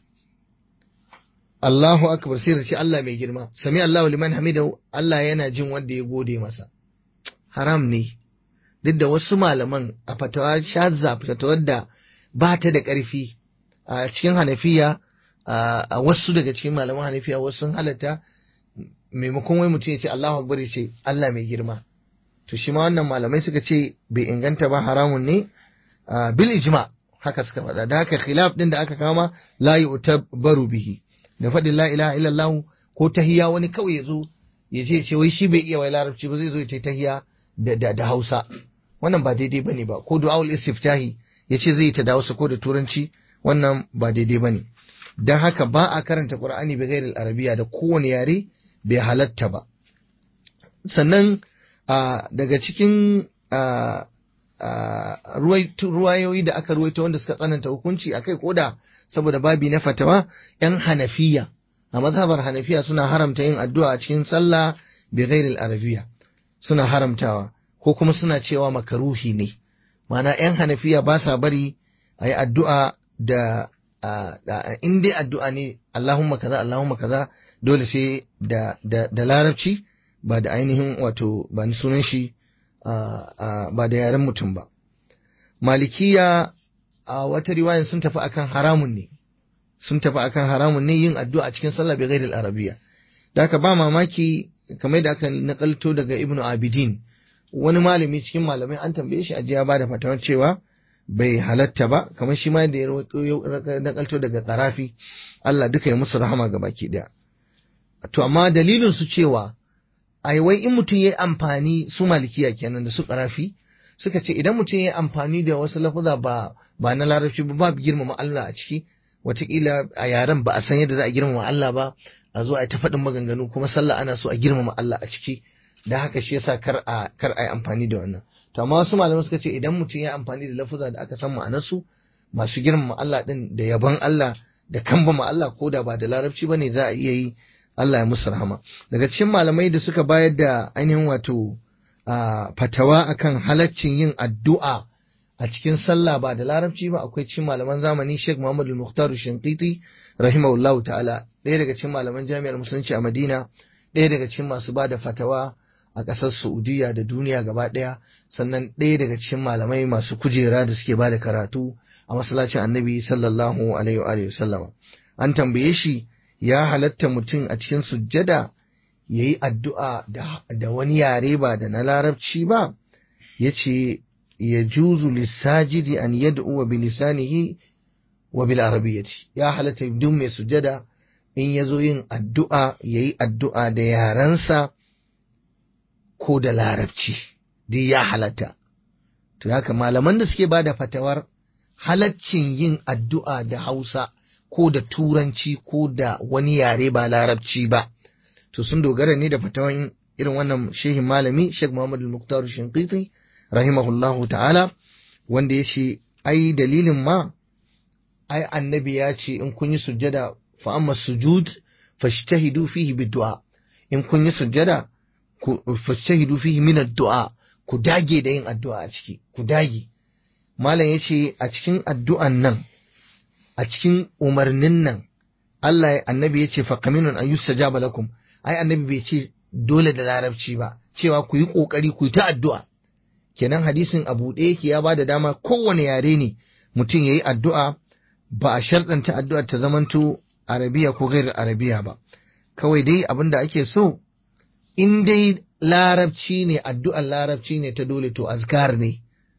Allahu akbar sai da ce Allah mai girma sami Allahu liman hamidahu Allah yana jin wanda ya gode masa haram ne duk da wasu malaman a fatawa shazza fatawar da ba ta da ƙarfi a cikin hanafiya a wasu daga cikin malaman hanafiya wasu sun halatta maimakon wai mutum ya ce Allahu akbar ya ce Allah mai girma to shi ma wannan malamai suka ce bai inganta ba haramun ne bil ijma haka suka faɗa da haka khilaf din da aka kama la yu'tabaru bihi da faɗin la ilaha illallah ko tahiya wani kawai ya zo ya je ce wai shi bai iya wai larabci ba zai zo ya ta tahiya da da Hausa wannan ba daidai bane ba ko du'aul istiftahi ya ce zai ta da Hausa ko da turanci wannan ba daidai bane dan haka ba a karanta Qur'ani bi ghairil arabiya da kowane yare bai halatta ba sannan daga cikin ruwayoyi da aka ruwaito wanda suka tsananta hukunci a kai koda saboda babi na fatawa yan hanafiya a mazhabar hanafiya suna haramta yin addu'a a cikin sallah bi ghairil arabiya suna haramtawa ko kuma suna cewa makaruhi ne ma'ana yan hanafiya ba sa bari a yi addu'a da in dai addu'a ne Allahumma kaza Allahumma kaza dole sai da da larabci ba da ainihin wato ba ni sunan shi ba da yaren mutum ba. Malikiya a wata riwayan sun tafi akan haramun ne, sun tafi akan haramun ne yin addu'a a cikin sallah bai gairil arabiya. Da aka ba mamaki kamar da aka nakalto daga Ibn Abidin, wani malami cikin malamai an tambaye shi ajiya ba da fatawar cewa bai halatta ba, kamar shi ma da ya nakalto daga Karafi, Allah duka ya musu rahama ga baki ɗaya. To amma dalilin su cewa ai wai in mutum ya yi amfani su malikiya kenan da su karafi suka ce idan mutum ya yi amfani da wasu lafuza ba ba na larabci ba babu girmama Allah a ciki watakila a yaren ba a san yadda za a girmama Allah ba a zo a ta faɗin maganganu kuma sallah ana so a girmama Allah a ciki da haka shi yasa kar a kar a yi amfani da wannan to amma wasu malamai suka ce idan mutum ya yi amfani da lafuza da aka san ma'anarsu masu girmama Allah din da yabon Allah da kambama Allah ko da ba da larabci bane za a iya yi Allah ya musu rahama daga cikin malamai da suka bayar da ainihin wato fatawa akan halaccin yin addu'a a cikin sallah ba da larabci ba akwai cikin malaman zamani Sheikh Muhammad al-Mukhtar Shinqiti rahimahullahu ta'ala ɗaya daga cikin malaman jami'ar musulunci a Madina ɗaya daga cikin masu ba da fatawa a ƙasar Saudiya da duniya gaba ɗaya sannan ɗaya daga cikin malamai masu kujera da suke ba da karatu a masallacin Annabi sallallahu alaihi wa sallama an tambaye shi ya halatta mutum a cikin sujjada ya yi addu'a da wani yare ba da na larabci ba, ya ce yajuzu lisajidi an yad'u bi lisanihi wa bil arabiyyati ya halatta duk mai sujada in yazo yin addu'a yayi addu'a da yarensa ko da larabci duk ya halatta to haka malaman da suke bada fatawar halaccin yin addu'a da Hausa ko da Turanci ko da wani yare ba Larabci ba, to sun dogara ne da fatawan irin wannan shehin malami Sheikh Muhammadu Muktar Shinkiti, rahimahullahu ta'ala, wanda ya ce, ai dalilin ma, ai annabi ya ce in kun yi sujjada fa amma sujud fashtahidu fihi biddu'a in kun yi sujjada fashtahidu fihi min addu'a ku dage da yin addu'a a ciki ku dage malam ya ce a cikin addu'an nan a cikin umarnin nan Allah annabi ya ce faqaminun an yustajaba lakum ai annabi bai ce dole da larabci ba cewa ku yi kokari ku yi ta addu'a kenan hadisin abu ɗaya yake ya bada dama kowane yare ne mutum yayi addu'a ba a sharɗanta addu'ar ta zamanto arabiya ko gairar arabiya ba kawai dai abin da ake so in dai larabci ne addu'ar larabci ne ta dole to azkar ne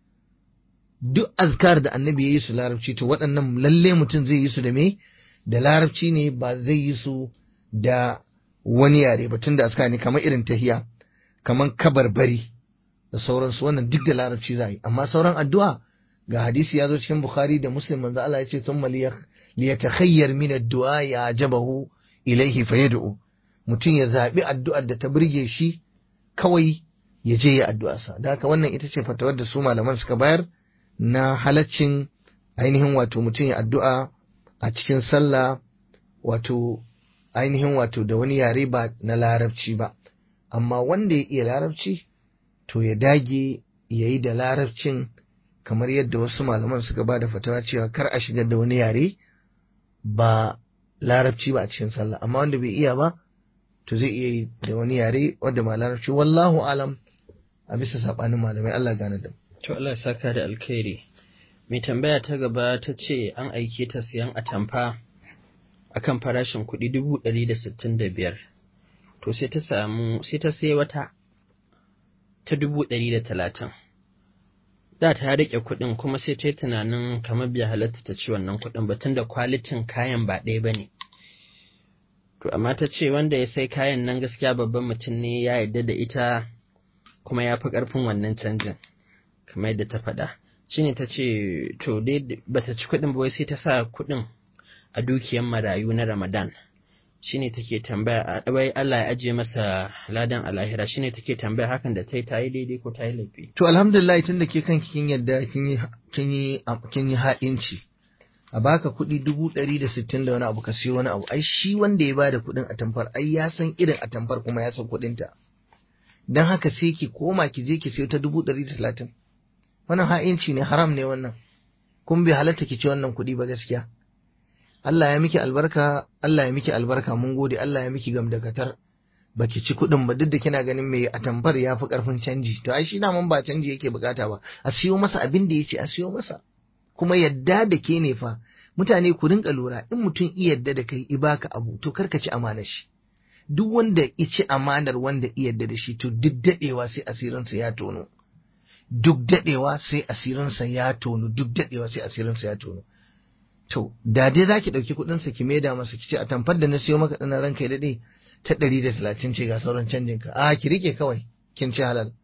duk azkar da annabi ya yi su larabci to waɗannan lalle mutum zai yi su da me da larabci ne ba zai yi su da wani yare ba tun da azkar ne kamar irin tahiya kamar kabarbari da sauransu wannan duk da larabci za yi amma sauran addu'a ga hadisi ya zo cikin bukhari da muslim manzo Allah ya ce thumma liyatakhayyar min ad-du'a ya ajabahu ilaihi fayad'u mutum ya zabi addu'ar da ta burge shi kawai ya je ya addu'a sa da haka wannan ita ce fatawar da su malaman suka bayar na halaccin ainihin wato mutum ya addu'a a cikin sallah wato ainihin wato da wani yare ba na larabci ba amma wanda ya iya larabci to ya dage ya yi da larabcin kamar yadda wasu malaman suka ba da fatawa cewa kar a shigar da wani yare ba larabci ba a cikin sallah amma wanda bai iya ba to zai iya yi da wani yare wanda ba larabci wallahu alam a bisa sabanin malamai Allah gane da To Allah saka da alkhairi. Mai tambaya ta gaba ta ce an aike ta siyan atamfa akan farashin kuɗi dubu ɗari da sittin da biyar. To sai ta samu sai ta sai wata ta dubu ɗari da talatin. Da ta riƙe kuɗin kuma sai ta yi tunanin kamar bai halatta ta ci wannan kuɗin ba tunda kwalitin kayan ba ɗaya ba ne. To amma ta ce wanda ya sai kayan nan gaskiya babban mutum ne ya yarda da ita kuma ya fi ƙarfin wannan canjin. kamar yadda ta faɗa shine ta ce to dai bata ci kuɗin ba wai sai ta sa kuɗin a dukiyan marayu na ramadan shine take tambaya wai Allah ya ajiye masa ladan alahira shine take tambaya hakan da ta yi ta yi daidai ko ta yi laifi to alhamdulillah tun da ke kanki kin yadda kin yi kin yi kin yi ha'inci a baka kuɗi dubu ɗari da sittin da wani abu ka siyo wani abu ai shi wanda ya bada kuɗin a tamfar ai ya san irin a tamfar kuma ya san kuɗinta don haka sai ki koma ki je ki siyo ta dubu ɗari da talatin wannan ha'inci ne haram ne wannan kun bai halatta ki ci wannan kuɗi ba gaskiya Allah ya miki albarka Allah ya miki albarka mun gode Allah ya miki gamdakatar baki ci kuɗin ba duk da kina ganin mai atamfar ya fi ƙarfin canji to ai shi mun ba canji yake bukata ba a siyo masa abin da ya ce a siyo masa kuma yadda da ke ne fa mutane ku rinka lura in mutum iya yadda da kai i baka abu to kar ka ci amanar shi duk wanda ya ci amanar wanda iya yadda da shi to duk daɗewa sai asirinsa ya tono duk dadewa sai asirinsa ya tono duk dadewa sai asirinsa ya tono to da dai zaki dauki kudin sa ki maida masa kice a tamfar da na siyo maka dana ranka ya dade ta 130 ce ga sauran canjin ka a ki rike kawai kin ci halal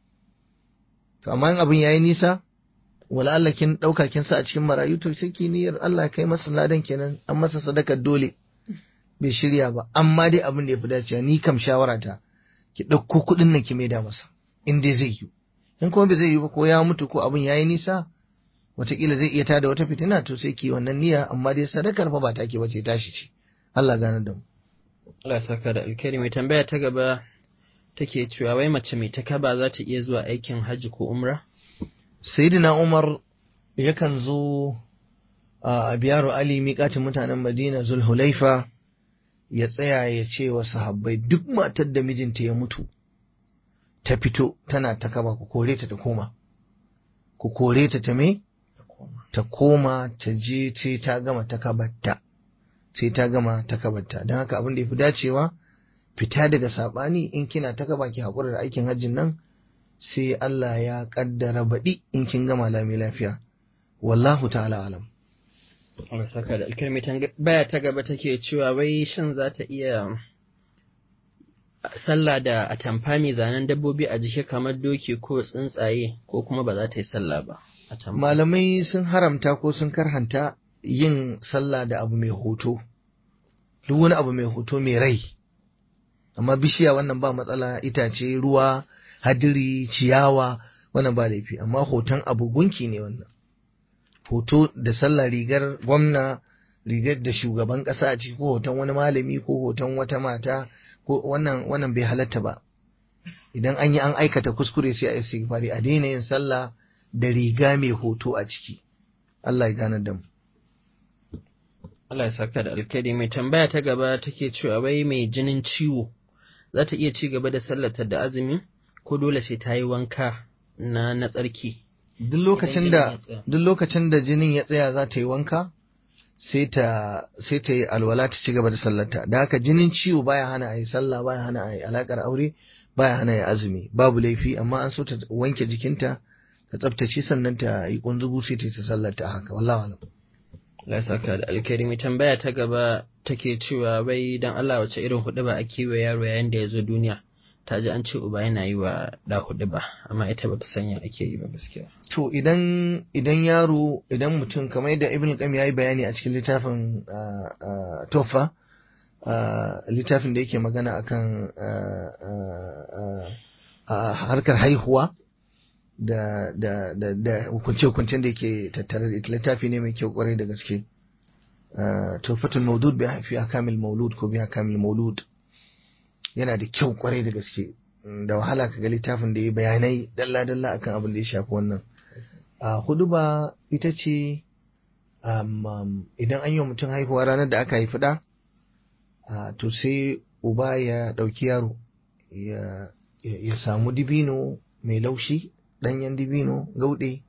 to amma in abin yayi nisa wala Allah kin dauka kin sa a cikin marayu to sai ki niyyar Allah kai masa ladan kenan an masa sadakar dole bai shirya ba amma dai abin da ya fi dacewa ni kam shawara ta ki dauko kudin nan ki maida masa in dai zai yi in kuma bai zai yi ba ko ya mutu ko abin yayi nisa wataƙila zai iya tada wata fitina to sai ki wannan niyya amma dai sadakar fa ba take bace tashi ce Allah gane da mu Allah saka da alkhairi mai tambaya ta gaba take cewa wai mace mai takaba za ta iya zuwa aikin hajji ko umra sayyidina Umar yakan zo a biyaru Ali miƙatin mutanen Madina Zulhulaifa ya tsaya ya ce wa sahabbai duk matar da mijinta ya mutu ta fito tana ta kaba ku kore ta ta koma ku kore ta ta me ta koma ta je sai ta gama ta kabarta sai ta gama ta kabarta don haka abin da ya fi dacewa fita daga sabani in kina ta kaba ki haƙura da aikin hajjin nan sai Allah ya kaddara baɗi in kin gama lami lafiya wallahu ta'ala alam Allah saka da alkalmi baya ta gaba take cewa wai shin za ta iya sallah da atamfa mai zanen dabbobi a jiki kamar doki ko tsuntsaye ko kuma ba za ta yi sallah ba malamai sun haramta ko sun karhanta yin sallah da abu mai hoto duk wani abu mai hoto mai rai amma bishiya wannan ba matsala itace ruwa hadiri ciyawa wannan ba laifi amma hoton abu gunki ne wannan hoto da sallah rigar gwamna rigar da shugaban kasa a ciki ko hoton wani malami ko hoton wata mata ko wannan wannan bai halatta ba idan an yi an aikata kuskure sai a istighfari a daina yin sallah da riga mai hoto a ciki Allah ya gane da mu Allah ya saka da alkhairi mai tambaya ta gaba take cewa wai mai jinin ciwo za ta iya ci gaba da sallata da azumi ko dole sai ta yi wanka na na tsarki duk lokacin da duk lokacin da jinin ya tsaya za ta yi wanka sai ta sai ta yi alwala ta ci gaba da sallarta da haka jinin ciwo baya hana a yi sallah baya hana a yi alakar aure baya hana ya azumi babu laifi amma an so ta wanke jikinta ta tsaftace sannan ta yi kunzugu sai ta yi ta sallarta haka wallahi alam Allah ya saka da alkhairi mai tambaya ta gaba take cewa bai dan Allah wace irin hudu ba ake wa yaro yayin da ya zo duniya ta ji an ce uba yana yi wa da hudu ba amma ita bata sanya ake yi ba gaskiya to idan idan yaro idan mutum kamar yadda ibn qayyim yayi bayani a cikin littafin tofa littafin da yake magana akan harkar haihuwa da da da da hukunce-hukuncen da yake tattare da ita littafi ne mai kyau kwarai da gaske tofatul maudud bi fi akamil maulud ko bi akamil maulud yana da kyau kwarai da gaske da wahala ka ga littafin da ya bayanai dalla-dalla akan abin da ya shafi wannan a hudu ba ita ce idan an yi wa mutum haihuwa ranar da aka haifi ɗa to sai uba ya ɗauki yaro ya samu dibino mai laushi ɗanyen dibino gauɗe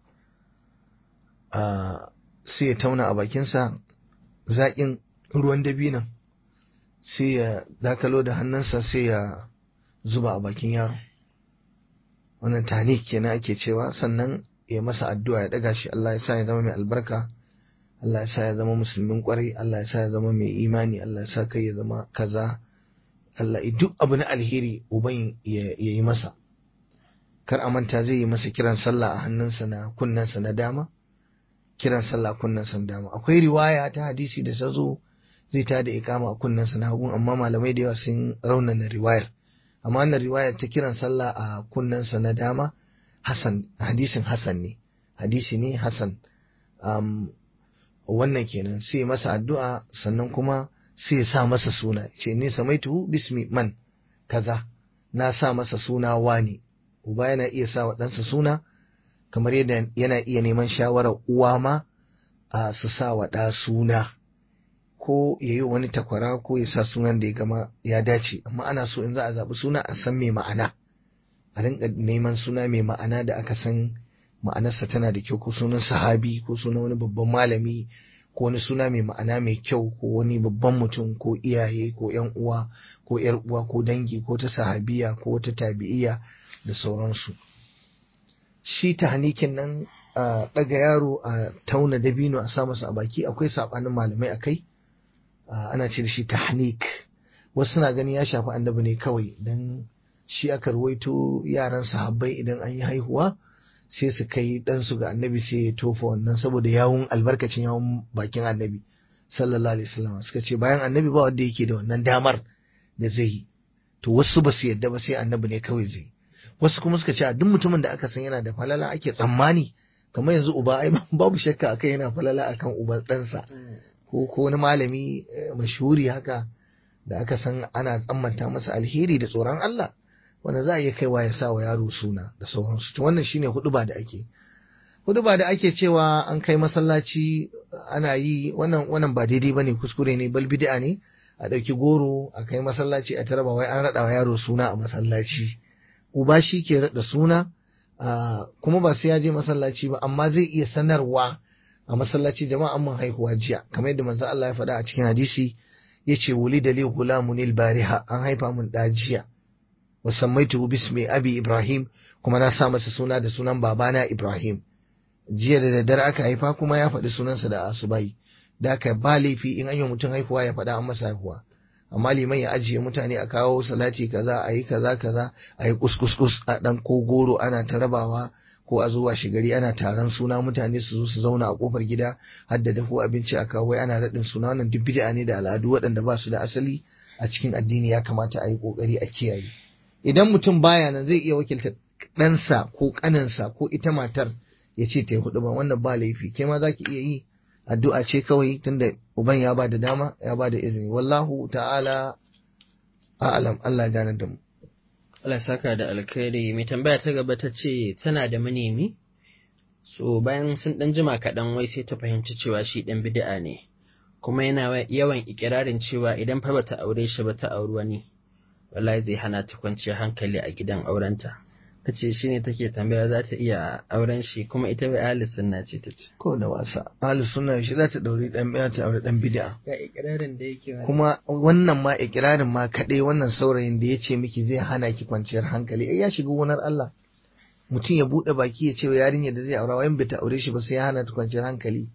sai ya tauna a bakinsa zaƙin ruwan dabinon sai ya dakalo da hannunsa sai ya zuba a bakin yaro wannan tanik kenan ake cewa sannan ya masa addu'a ya daga shi Allah ya sa ya zama mai albarka Allah ya sa ya zama musulmin kwarai Allah ya sa ya zama mai imani Allah ya sa kai ya zama kaza Allah duk abu na alheri uban ya yi masa kar a manta zai yi masa kiran sallah a hannunsa na kunnensa na dama kiran sallah kunnensa na dama akwai riwaya ta hadisi da ta zo zai tada ikama a kunnensa na hagun amma malamai da yawa sun raunana riwayar amma wannan riwayar ta kiran sallah a kunnensa na dama hasan hadisin hasan ne hadisi ne hasan um, wannan kenan sai masa addu'a sannan kuma sai ya sa masa suna ce ne samaitu bismi man kaza na sa masa suna wani uba yana iya sa wa ɗansa suna kamar yadda yana iya neman shawarar uwa ma a su sa wa ɗa suna ko ya yi wani takwara ko ya sa sunan da ya gama ya dace amma ana so in za a zaɓi suna a san mai ma'ana a rinka neman suna mai ma'ana da aka san ma'anarsa tana da kyau ko sunan sahabi ko sunan wani babban malami ko wani suna mai ma'ana mai kyau ko wani babban mutum ko iyaye ko yan uwa ko yar uwa ko dangi ko ta sahabiya ko wata tabi'iya da sauransu shi tahnikin nan a ɗaga yaro a tauna dabino a sa masa a baki akwai saɓanin malamai a kai ana ce da shi tahnik wasu suna gani ya shafi annabi ne kawai dan shi aka ruwaito yaran sahabbai idan an yi haihuwa sai su kai ɗansu ga annabi sai ya tofa wannan saboda yawun albarkacin yawun bakin annabi sallallahu alaihi wasallam suka ce bayan annabi ba wanda yake da wannan damar da zai yi to wasu ba su yadda ba sai annabi ne kawai zai wasu kuma suka ce a duk mutumin da aka san yana da falala ake tsammani kamar yanzu uba ai babu shakka akai yana falala akan uban ɗansa ko ko wani malami mashhuri haka da aka san ana tsammanta masa alheri da tsoron Allah wanda za a iya kaiwa ya sa wa yaro suna da sauransu to wannan shine huduba da ake huduba da ake cewa an kai masallaci ana yi wannan wannan ba daidai bane kuskure ne bal bid'a ne a ɗauki goro a kai masallaci a taraba wai an raɗa wa yaro suna a masallaci uba shi ke raɗa suna kuma ba sai ya je masallaci ba amma zai iya sanarwa a masallaci jama'a mun haihuwa jiya kamar yadda manzo Allah ya faɗa a cikin hadisi yace wuli da li gulamun bariha an haifa mun da jiya wa sammaituhu bismi abi Ibrahim kuma na sa masa suna da sunan babana Ibrahim jiya da daddare aka haifa kuma ya faɗi sunansa da asubai da aka ba laifi in an yi mutum haihuwa ya faɗa an masa haihuwa amma liman ya ajiye mutane a kawo salati kaza a yi kaza kaza a yi kuskus a ɗan ko goro ana ta rabawa ko a zuwa shigari ana taron suna mutane su zo su zauna a kofar gida har da dafo abinci a kawo ana raɗin suna wannan duk bid'a ne da al'adu waɗanda ba su da asali a cikin addini ya kamata a yi ƙoƙari a kiyaye idan mutum baya nan zai iya wakilta ɗansa ko ƙaninsa ko ita matar ya ce ta yi hudu ba wannan ba laifi ke ma za ki iya yi addu'a ce kawai tunda uban ya ba da dama ya ba da izini wallahu ta'ala a'lam Allah gane da mu Allah saka da alkhairi mai tambaya ta gaba ta ce tana da manemi so bayan sun dan jima kaɗan wai sai ta fahimci cewa shi ɗan bid'a ne kuma yana yawan ikirarin cewa idan fa bata aure shi ba ta auri wani wallahi zai hana ta kwanciyar hankali a gidan aurenta ta ce shi ne take tambaya za ta iya auren shi kuma ita bai ahli sunna ce ta ce ko da wasa ahli sunna shi za ta dauri dan biya ta aure dan bid'a ga ikirarin da yake kuma wannan ma ikirarin ma kadai wannan saurayin da ya ce miki zai hana ki kwanciyar hankali ai ya shiga gonar Allah mutum ya bude baki ya ce wa yarinya da zai aura wayan bai ta aure shi ba sai ya hana ta kwanciyar hankali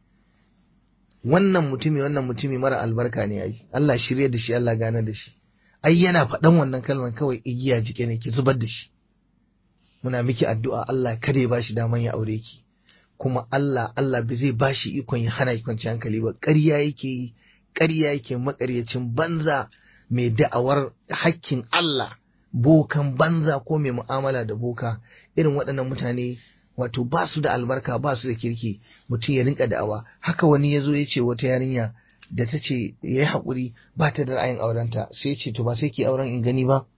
wannan mutumi wannan mutumi mara albarka ne ai Allah shirye da shi Allah gane da shi ai yana faɗan wannan kalmar kawai igiya jike ne ki zubar da shi muna miki addu'a Allah kada ya bashi daman ya aure ki kuma Allah Allah bai zai bashi ikon ya hana ki kwanci hankali ba ƙarya yake yi ƙarya yake makaryacin banza mai da'awar hakkin Allah bokan banza ko mai mu'amala da boka irin waɗannan mutane wato ba su da albarka ba su da kirki mutum ya rinka da'awa haka wani ya zo ya ce wata yarinya da ta ce ya yi haƙuri ba ta da ra'ayin aurenta sai ce to ba sai ki auren in gani ba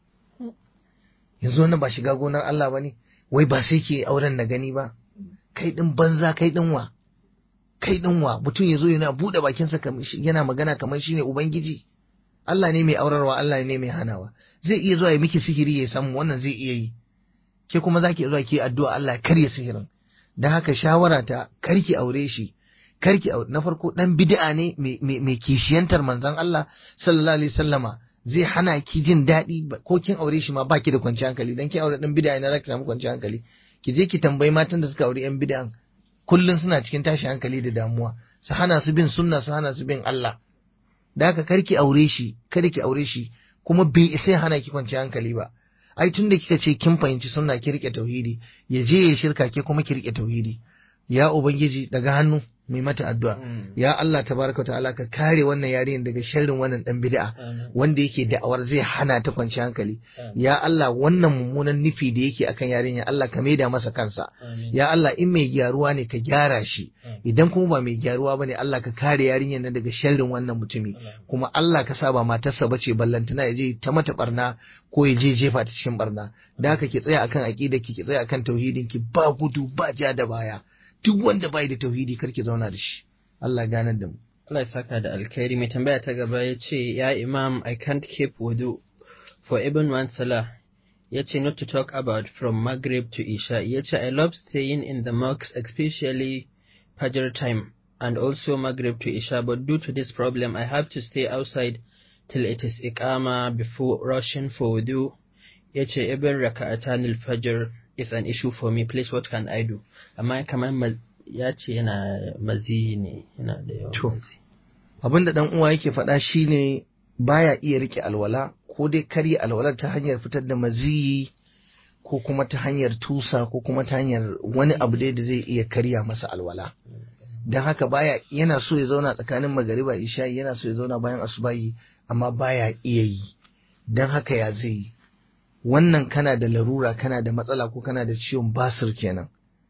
yanzu wannan ba shiga gonar Allah ba ne wai ba sai ke auren na gani ba kai din banza kai din wa kai din wa mutum ya zo yana buɗe bakinsa yana magana kamar shine ubangiji Allah ne mai aurarwa Allah ne mai hanawa zai iya zuwa ya miki sihiri ya samu wannan zai iya yi ke kuma zaki zuwa ki addu'a Allah ya karya sihirin dan haka shawara ta karki aure shi karki aure na farko dan bid'a ne mai kishiyantar manzon Allah sallallahu alaihi wasallama zai hana ki jin daɗi ko kin aure shi ma baki da kwanciyar hankali dan kin aure dan bid'a ne zaki samu kwanciyar hankali ki je ki tambayi matan da suka aure yan bid'an kullun suna cikin tashin hankali da damuwa su hana su bin sunna su hana su bin Allah da haka kar ki aure shi kada ki aure shi kuma bai sai hana ki kwanciyar hankali ba ai tunda kika ce kin fahimci sunna ki rike tauhidi ya je ya shirka ke kuma ki rike tauhidi ya ubangiji daga hannu mai mata addu'a ya Allah tabaraka ta'ala ka kare wannan yarinyar daga sharrin wannan dan bid'a wanda yake da'awar zai hana ta kwanci hankali ya Allah wannan mummunan nufi da yake akan yarinya Allah ka maida masa kansa ya Allah in mai gyaruwa ne ka gyara shi idan kuma ba mai gyaruwa bane Allah ka kare yarinyar nan daga sharrin wannan mutumi kuma Allah ka sa ba matarsa bace ballantana ya je ta mata barna ko ya je jefa ta cikin barna da haka ki tsaya akan aqida ki ki tsaya akan tauhidin ki ba gudu ba ja da baya duk wanda bai da tauhidi karki zauna da shi Allah ganar da mu Allah ya saka da alkhairi mai tambaya ta gaba ya ce ya imam I can't keep wudu for even one salah ya ce not to talk about from Maghrib to Isha ya ce I love staying in the mosque especially Fajr time and also Maghrib to Isha but due to this problem I have to stay outside till it is iqama before rushing for wudu ya ce even raka'atan al-fajr is an issue for me please what can I do amma kamar ya ce yana mazi ne yana da yawan mazi abin da dan uwa yake faɗa shine baya iya rike alwala ko dai karya alwalar ta hanyar fitar da maziyi ko kuma ta hanyar tusa ko kuma ta hanyar wani abu dai da zai iya karya masa alwala don haka baya yana so ya zauna tsakanin magariba isha'i yana so ya zauna bayan asubahi amma baya iya yi don haka ya zai yi wannan kana da larura kana da matsala ko kana da ciwon basir kenan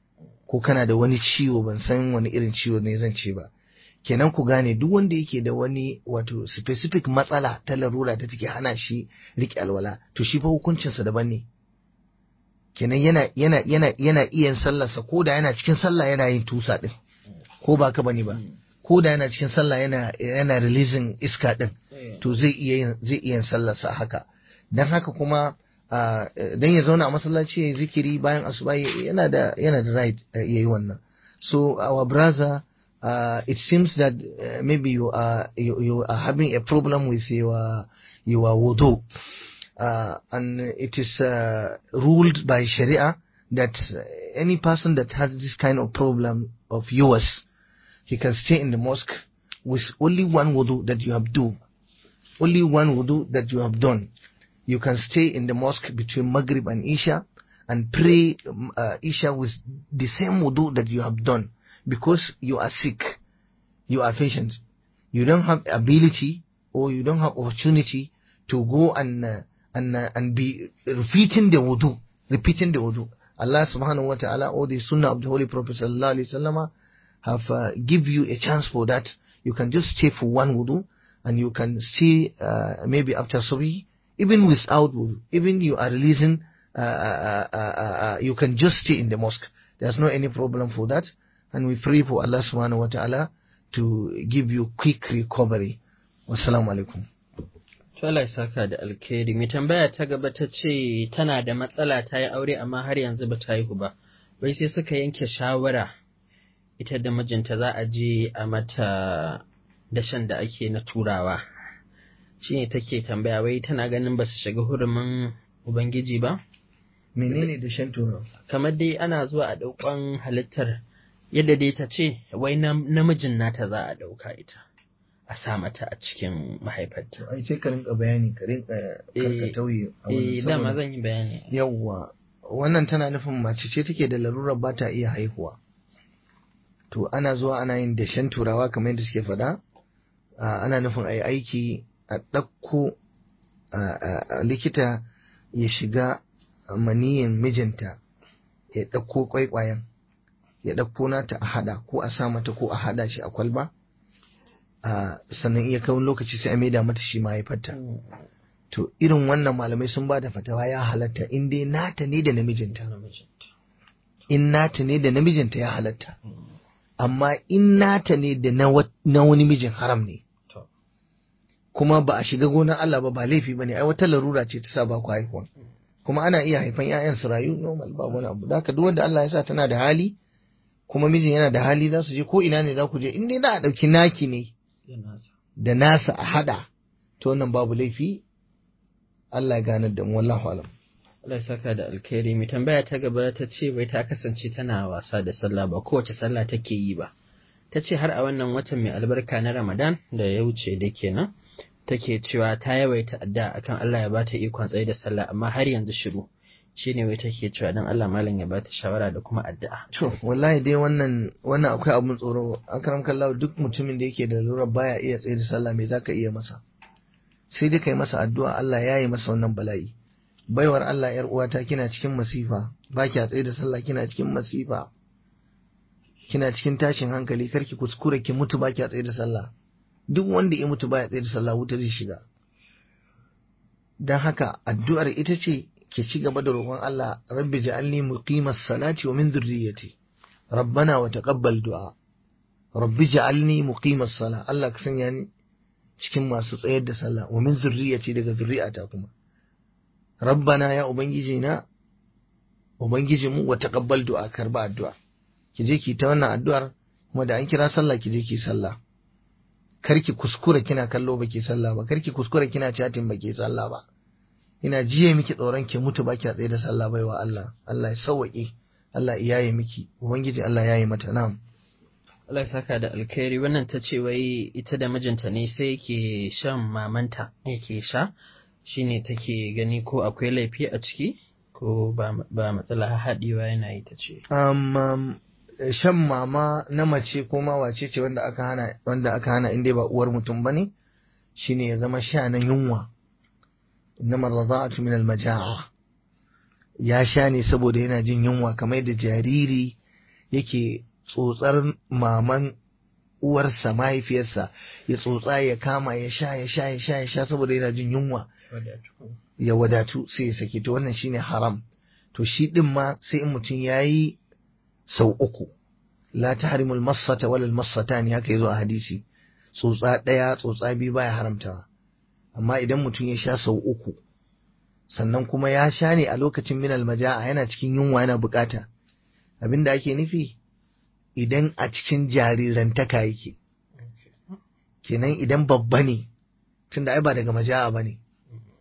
ko kana da wani ciwo ban san wani irin ciwo ne zan ce ba kenan ku gane duk wanda yake da wani wato specific matsala ta larura ta take hana shi riƙe alwala to shi fa hukuncinsa daban ne kenan yana yana yana yana iya sallarsa ko da yana cikin sallah yana yin tusa din ko ba ka bane ba ko da yana cikin sallah yana yana releasing iska din to zai iya yin zai iya yin sallarsa haka dan haka kuma dan ya zauna a masallaci ya zikiri bayan asuba yana da yana da right yayi wannan so our brother uh, it seems that uh, maybe you are you, you are having a problem with your your wudu uh, and it is uh, ruled by Sharia that any person that has this kind of problem of yours, he can stay in the mosque with only one wudu that you have do, only one wudu that you have done. You can stay in the mosque between Maghrib and Isha and pray um, uh, Isha with the same wudu that you have done because you are sick, you are patient, you don't have ability or you don't have opportunity to go and uh, and uh, and be repeating the wudu, repeating the wudu. Allah subhanahu wa ta'ala or the sunnah of the Holy Prophet sallallahu alaihi wasallam have uh, give you a chance for that. You can just stay for one wudu and you can stay uh, maybe after subhi, even without wudu, even you are releasing, uh, uh, uh, uh, you can just stay in the mosque. There's no any problem for that. And we pray for Allah subhanahu wa ta'ala to give you quick recovery. Wassalamu alaikum. To Allah ya saka da alkhairi. Mai tambaya ta gaba ta ce tana da matsala ta yi aure amma har yanzu ba ta haihu ba. Wai sai suka yanke shawara ita da mijinta za a je a mata dashen da ake na turawa. Shi ne take tambaya wai tana ganin ba su shiga hurumin Ubangiji ba? Menene da shan turawa? Kamar dai ana zuwa a ɗaukan halittar yadda dai ta ce wai nam- namijin nata za a ɗauka ita. A sa mata a cikin mahaifarta. ai sai ka rinka bayani ka rinka karka Eh, tauye a wannan Eh, dama saboda- zan yi bayani. yawwa wannan tana nufin mace ce take da larurar ba ta iya haihuwa to ana zuwa ana yin dashen turawa kamar yadda suke faɗa a, ana nufin a yi aiki a ɗauko a- a- a likita ya shiga maniyin mijinta ya ɗauko kwaikwayon ya ɗauko nata a haɗa ko a sa mata ko a haɗa shi a kwalba a, sannan iya kawun lokaci sai a maida mata shi mahaifarta to irin wannan malamai sun ba da fatawa ya halatta in dai nata ne da namijinta in nata ne da namijinta ya halatta amma in nata ne da na wa- na wani mijin haram ne To. kuma ba a shiga gonar Allah ba ba laifi bane ai wata larura ce ta sa ba ku haihuwa kuma ana iya haifan ƴaƴan su rayu normal ba wani abu da haka duk wanda Allah ya sa tana da hali kuma mijin yana da hali za su je ko ina ne za ku je in dai za a ɗauki naki ne da nasa a hada to wannan babu laifi Allah ya ganar da mu wallahu alam Allah ya saka da alkhairi mai tambaya ta gaba ta ce wai ta kasance tana wasa da sallah ba kowace sallah take yi ba ta ce har a wannan watan mai albarka na Ramadan da ya wuce da kenan take cewa ta yawaita adda akan Allah ya bata ikon tsaye da sallah amma har yanzu shiru shine wai take cewa dan Allah malam ya bata shawara da kuma addu'a To, wallahi dai wannan wannan akwai abun tsoro. Akram kallahu duk mutumin da yake da lura baya iya tsaye da sallah me zaka iya masa? Sai dai kai masa addu'a Allah ya yi masa wannan bala'i. Baiwar Allah yar uwata kina cikin masifa, ba kya tsaye da sallah kina cikin masifa. Kina cikin tashin hankali karki kuskure ki mutu ba kya tsaye da sallah. Duk wanda ya mutu baya tsaye da sallah wuta zai shiga. Dan haka addu'ar ita ce ke ci gaba da roƙon Allah rabbi ja'alni muqimas salati wa min dhurriyyati rabbana wa taqabbal du'a rabbi ja'alni muqimas sala Allah ka sanya ni cikin masu tsayar da sallah wa min dhurriyyati daga zurri'ata kuma rabbana ya ubangiji na ubangiji mu wa taqabbal du'a karba addu'a ki je ki ta wannan addu'ar kuma da an kira sallah ki je ki sallah karki kuskura kina kallo baki sallah ba karki kuskura kina chatting baki sallah ba ina jiye miki tsoron ki mutu baki a tsaye da sallah baiwa Allah Allah ya sauwaƙe Allah ya yaye miki ubangiji Allah ya yi mata na'am Allah ya saka da alkhairi wannan ta ce wai ita da mijinta ne sai yake shan mamanta yake sha shine take gani ko akwai laifi a ciki ko ba ba matsala haɗewa yana yi ta ce um, um, shan mama na mace ko ma wace ce wanda aka hana wanda aka hana inda ba uwar mutum bane shine ya zama sha na yunwa innama radha'atu min al-majaa ya sha ne saboda yana jin yunwa kamar yadda jariri yake tsotsar maman uwarsa mahaifiyarsa ya tsotsa ya kama ya sha ya sha ya sha ya sha saboda yana jin yunwa ya wadatu sai ya sake to wannan shine haram to shi din ma sai in mutum yayi sau uku la tahrimul massata wala al massatani haka yazo a hadisi tsotsa daya tsotsa biyu baya haramtawa amma idan mutum ya sha sau uku sannan kuma ya sha ne a lokacin minal maja'a yana cikin yunwa yana bukata abinda ake nufi idan a cikin jarirantaka yake kenan idan babba ne tunda ai ba daga maja'a ba ne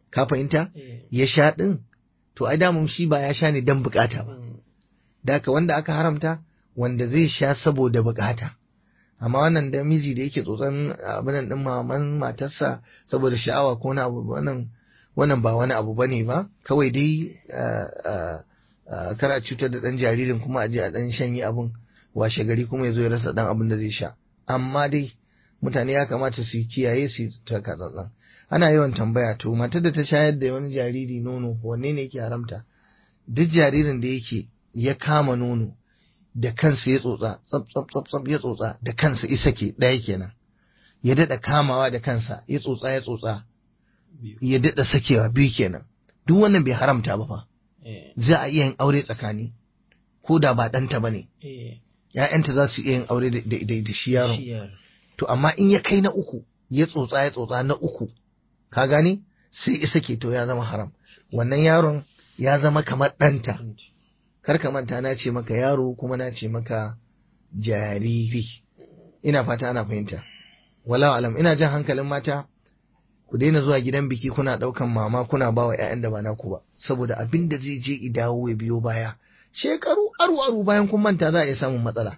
ka fahimta eh, ya sha din to ai damun shi ba ya sha ne dan bukata ba mm, da haka wanda aka haramta wanda zai sha saboda bukata amma wannan da miji da yake tsotson abin din maman matarsa saboda sha'awa ko wani abu wannan wannan ba wani abu bane ba kawai dai ah, ah, ah, kar a cutar da dan jaririn kuma a je a dan shanye abun washe gari kuma ya zo ya rasa dan abin da zai sha amma dai mutane ya kamata su kiyaye su taka tsantsan ana yawan tambaya to matar da ta shayar da wani jariri nono wanne ne yake haramta duk jaririn da yake ya kama nono da kansa ya tsotsa tsab tsab tsab tsab ya tsotsa da kansa isa ke ɗaya kenan ya daɗa kamawa da kansa ya tsotsa ya tsotsa biyu, ya daɗa sakewa biyu kenan duk wannan bai haramta ba fa eh, za a iya yin aure tsakani ko da ba ɗanta ba ne eh, ‘ya'yanta za su iya yin aure da, da, da, da shi yaron shi yaro. to amma in ya kai na uku ya tsotsa ya tsotsa na uku ka gane sai isa ke to ya zama haram wannan yaron ya zama kamar ɗanta kar ka manta na ce maka yaro kuma na ce maka jariri ina fata ana fahimta wala alam ina jan hankalin mata ku daina zuwa gidan biki kuna ɗaukan mama kuna ba wa 'ya'yan da ba naku ba saboda abin da zai je i dawo ya biyo baya shekaru aru aru bayan kun manta za a iya samun matsala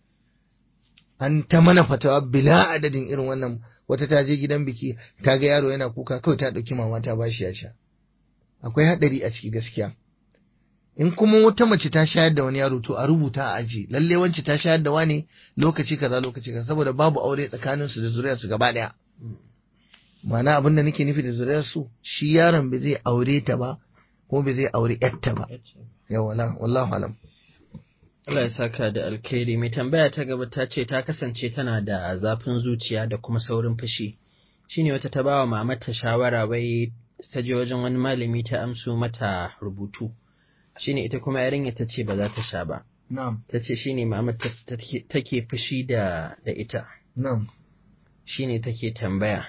an ta mana fatawa bila adadin irin wannan wata ta je gidan biki ta ga yaro yana kuka kawai ta ɗauki mama ta bashi ya sha akwai haɗari a ciki gaskiya in kuma wata mace ta shayar da wani yaro to a rubuta a aji lalle wance ta shayar da wani lokaci kaza lokaci kaza saboda babu aure tsakanin su da zuriyar su gaba daya ma'ana abin da nake nufi da zuriyar su shi yaron bai zai aure ta ba kuma bai zai aure yarta ba ya wala wallahu alam Allah ya saka da alkhairi mai tambaya ta gaba ta ce ta kasance tana da zafin zuciya da kuma saurin fushi shine wata ta bawa mamata shawara wai ta je wajen wani malami ta amso mata rubutu shine ita kuma yarinya ta ce ba za ta sha ba na'am ta ce shine mamata take fushi da da ita na'am shine take tambaya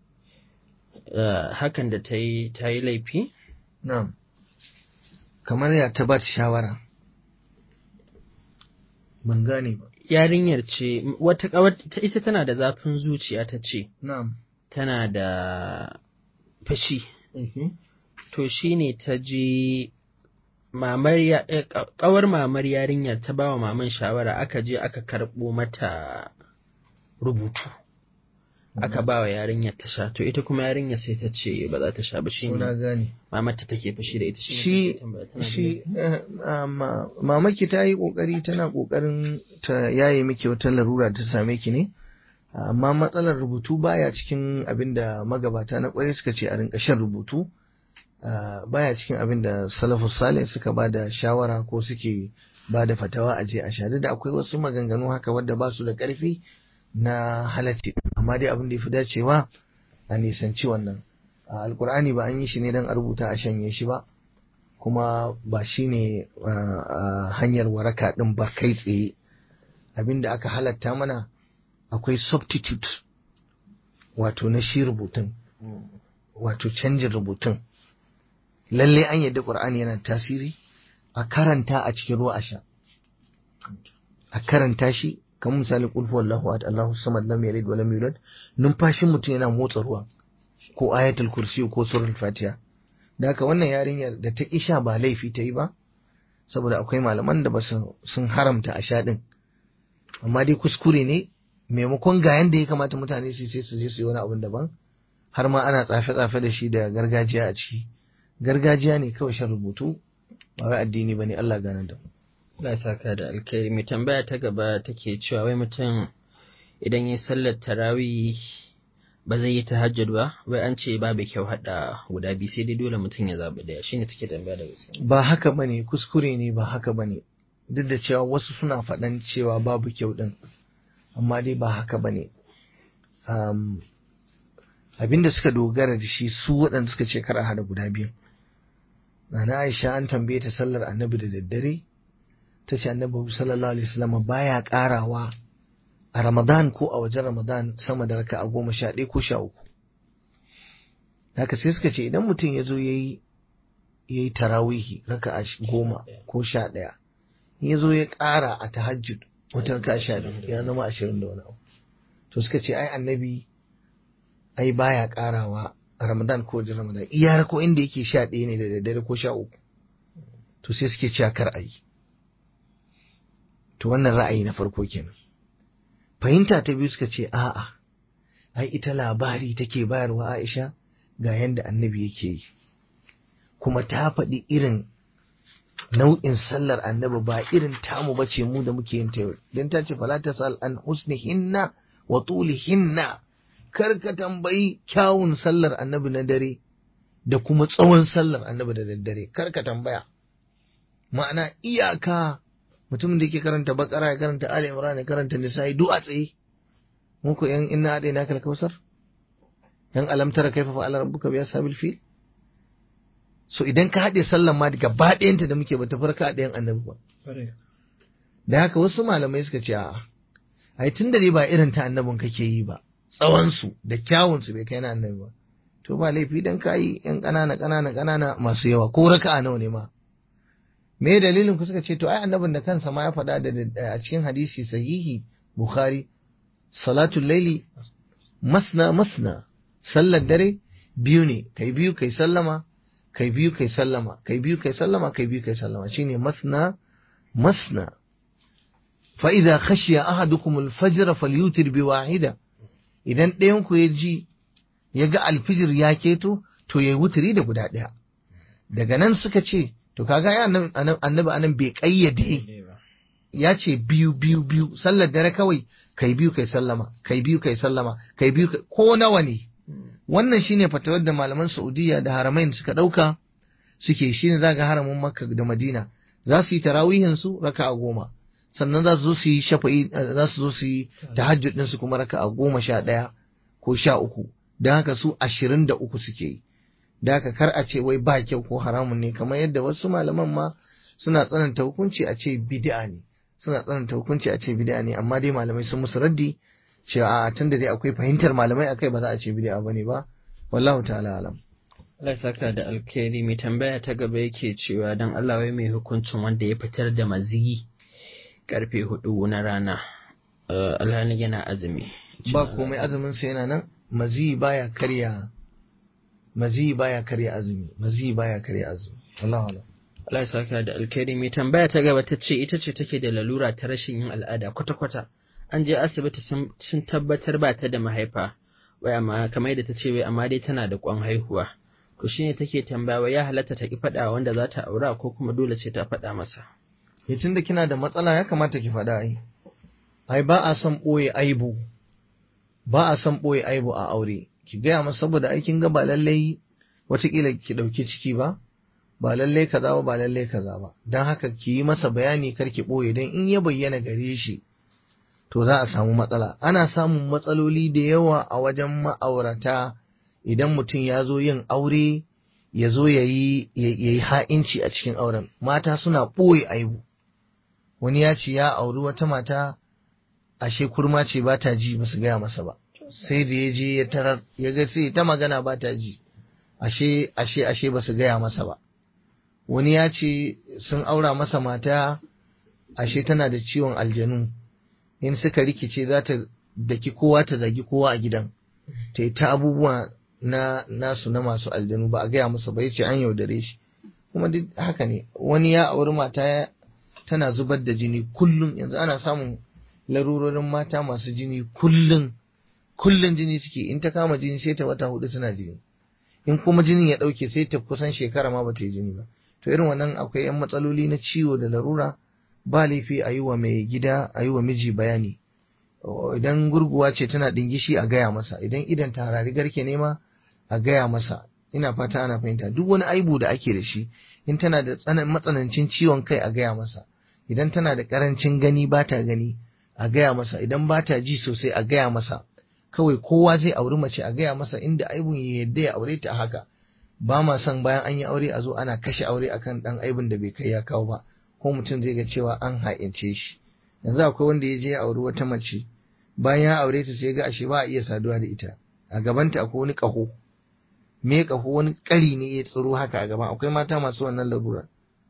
Uh, hakan da ta yi ta yi laifi na'am kamar ya ta ba ta shawara ban gane ba yarinyar ce wata kawar ta- ita tana da zafin zuciya ta ce na'am tana da fashi Mhm. to shine ta ji mamar ya eh, ka- kawar mamar yarinyar ta bawa maman shawara aka je aka karɓo mata rubutu aka bawa yarinyar ta sha to ita kuma yarinyar sai ta ce ba za ta sha ba na shine gane mamar ta take fashi da ita shine shi take tambaya, tana da shi laifi? eh, ah, ma- mamaki ta yi kokari tana kokarin ta yaye miki wata larura ta same ki ne amma matsalar rubutu baya cikin abin da magabata na kwarai suka ce a rinka shan rubutu ah, baya cikin abin da salafus salih suka ba da shawara ko suke ba da fatawa a je a sha Duk da akwai wasu maganganu haka wadda ba su da karfi na halacci amma dai abin da ya fi dacewa a nisanci wannan a alkur'ani ba an yi shi ne don a rubuta a shanye shi ba kuma ba shi ne hanyar waraka ɗin ba kai tsaye abinda aka halatta mana akwai substitute wato na shi rubutun wato canjin rubutun lalle an yadda ƙur'ani yana tasiri a karanta a cikin ruwa a sha a karanta shi kamar misali qul huwallahu ahad Allahu samad lam yalid wa lam yulad numfashin mutum yana motsa ruwa ko ayatul kursi ko suratul fatiha da haka wannan yarinyar da ta isha ba laifi ta yi ba saboda akwai malaman da ba sun haramta a sha din amma dai kuskure ne maimakon ga yanda ya kamata mutane su sai su je su yi wani abun daban har ma ana tsafe-tsafe da shi da gargajiya a ciki gargajiya ne kawai shan rubutu ba wai addini bane Allah ganar da mu Allah ya saka da alkhairi mai tambaya ta gaba take cewa wai mutum idan ya sallar tarawih ba zai yi tahajjud ba wai an ce babu kyau hada guda biyu sai dai dole mutum ya zabi daya shine take tambaya da gaske ba haka bane kuskure ne ba haka bane duk da cewa wasu suna faɗan cewa babu kyau din amma dai ba haka bane um, abinda suka dogara da shi su waɗanda suka ce kar a hada guda biyu Nana Aisha an tambaye ta sallar annabi da daddare ta ce annabi sallallahu alaihi wasallam baya karawa a Ramadan ko a wajen Ramadan sama da raka a goma sha ɗaya ko sha uku. Haka sai suka ce idan mutum ya zo ya yi ya yi tarawihi raka a goma ko sha ɗaya in ya zo ya ƙara a tahajjud wata raka sha ɗaya ya zama ashirin da wani abu. To suka ce ai annabi ai baya ƙarawa a Ramadan ko wajen Ramadan iya ko inda yake sha ɗaya ne da daddare ko sha uku to sai suke cewa kar a yi to wannan ra'ayi na farko kenan fahimta ta biyu suka ce a'a ai ita labari take bayarwa Aisha ga yanda annabi yake yi kuma ta faɗi irin nau'in sallar annabi ba irin tamu ba ce mu da muke yin ta yau don ta ce fala ta sal an husnihinna wa tulihinna kar ka tambayi kyawun sallar annabi na dare da kuma tsawon sallar annabi da daddare kar ka tambaya ma'ana iyaka mutumin da yake karanta bakara ya karanta ali imran ya karanta nisa'i duk a tsaye muku yan inna adai na kalkausar yan alamtara kaifa fa'ala rabbuka bi ashabil fil so idan ka haɗe sallan ma gaba ɗayanta da muke bata farka a ɗayan annabi ba da haka wasu malamai suka ce a'a ai tun da dai ba irin ta annabin kake yi ba tsawonsu da kyawunsu bai kai na annabi ba to ba laifi dan kayi yan ƙanana ƙanana ƙanana masu yawa ko raka'a nawa ne ma me dalilin ku suka ce to ai annabin da kansa ma ya faɗa da a cikin hadisi sahihi bukhari salatul laili masna masna sallar dare biyu ne kai biyu kai sallama kai biyu kai sallama kai biyu kai sallama kai biyu kai sallama shine masna masna fa idza khashiya ahadukum al-fajr falyutir bi wahida idan ɗayan ku ya ji ya ga alfijir ya keto to yayi wutiri da guda ɗaya daga nan suka ce to kaga ya annabi anan bai kayyade ya ce biyu biyu biyu sallar dare kawai kai biyu kai sallama kai biyu kai sallama kai biyu ko nawa ne wannan shine fatawar da malaman Saudiya da haramain suka dauka suke shine zaga haramin Makka da Madina za su yi tarawihin su raka'a goma sannan za su zo su yi shafa'i za su zo su yi tahajjud din su kuma raka'a goma sha ɗaya ko sha uku don haka su ashirin da uku suke yi da haka kar a ce wai ba kyau ko haramun ne kamar yadda wasu malaman ma suna tsananta hukunci a ce bid'a ne suna tsananta hukunci a ce bid'a ne amma dai malamai sun musu raddi cewa a tunda dai akwai fahimtar malamai akai ba za a ce bid'a bane ba wallahu ta'ala alam Allah saka da alkhairi mai tambaya ta gaba yake cewa dan Allah wai mai hukuncin wanda ya fitar da maziyi karfe hudu na rana alhali yana azumi ba komai azumin sa yana nan mazi baya karya mazi baya karya azumi mazi baya karya azumi Allah Allah Allah saka da alkhairi mai tambaya ta gaba ta ce ita ce take da lalura ta rashin yin al'ada kwata-kwata an je asibiti sun tabbatar ba ta da mahaifa wai amma kamar yadda ta ce wai amma dai tana da kwan haihuwa to shine take tambaya wai ya halatta ta ki faɗa wanda za ta aura ko kuma dole ce ta faɗa masa tun da kina da matsala ya kamata ki faɗa ai ai ba a son ɓoye aibu ba a son ɓoye aibu a aure ki gaya masa saboda aikin ga ba lallai watakila ki ɗauki ciki ba ba lallai kaza ba ba lallai kaza ba don haka ki yi masa bayani kar ki ɓoye don in ya bayyana gare shi to za a samu matsala ana samun matsaloli da yawa a wajen ma'aurata idan mutum ya zo yin aure ya zo ya yi ha'inci a cikin auren mata suna ɓoye aibu wani ya ce ya auri wata mata ashe kurma ce ba ta ji ba su gaya masa ba sai da ya je ya tarar ya ga sai ta magana ba ta ji ashe ashe ashe ba su gaya masa ba wani ya ce sun aura masa mata ashe tana da ciwon aljanu in suka rikice za ta daki kowa ta zagi kowa a gidan ta yi ta abubuwa na nasu na masu aljanu ba a gaya masa ba ya ce an yaudare shi kuma duk haka ne wani ya auri mata tana zubar da jini kullum yanzu ana samun larurorin mata masu jini kullum kullum jini suke in ta kama jini sai ta wata hudu tana jini in kuma jinin ya dauke sai ta kusan shekara ma bata yi jini ba to irin wannan akwai yan matsaloli na ciwo da larura ba laifi a yi wa mai gida a yi wa miji bayani idan gurguwa ce tana dingishi a gaya masa idan idan tarari garke nema a gaya masa ina fata ana fahimta duk wani aibu da ake da shi in tana da matsanancin ciwon kai a gaya masa idan tana da karancin gani ba ta gani a gaya masa idan ba ta ji sosai a gaya masa kawai kowa zai auri mace a gaya masa inda aibun ya yadda ya aure ta haka ba ma son bayan an yi aure a zo ana kashe aure akan dan aibun da bai kai ya kawo ba ko mutum zai ga cewa an ha'ince shi yanzu akwai wanda ya je ya auri wata mace bayan ya aure ta sai ga ashe ba a iya saduwa da ita a gabanta akwai wani kaho me kaho wani kari ne ya tsiro haka a gaban akwai mata masu wannan larura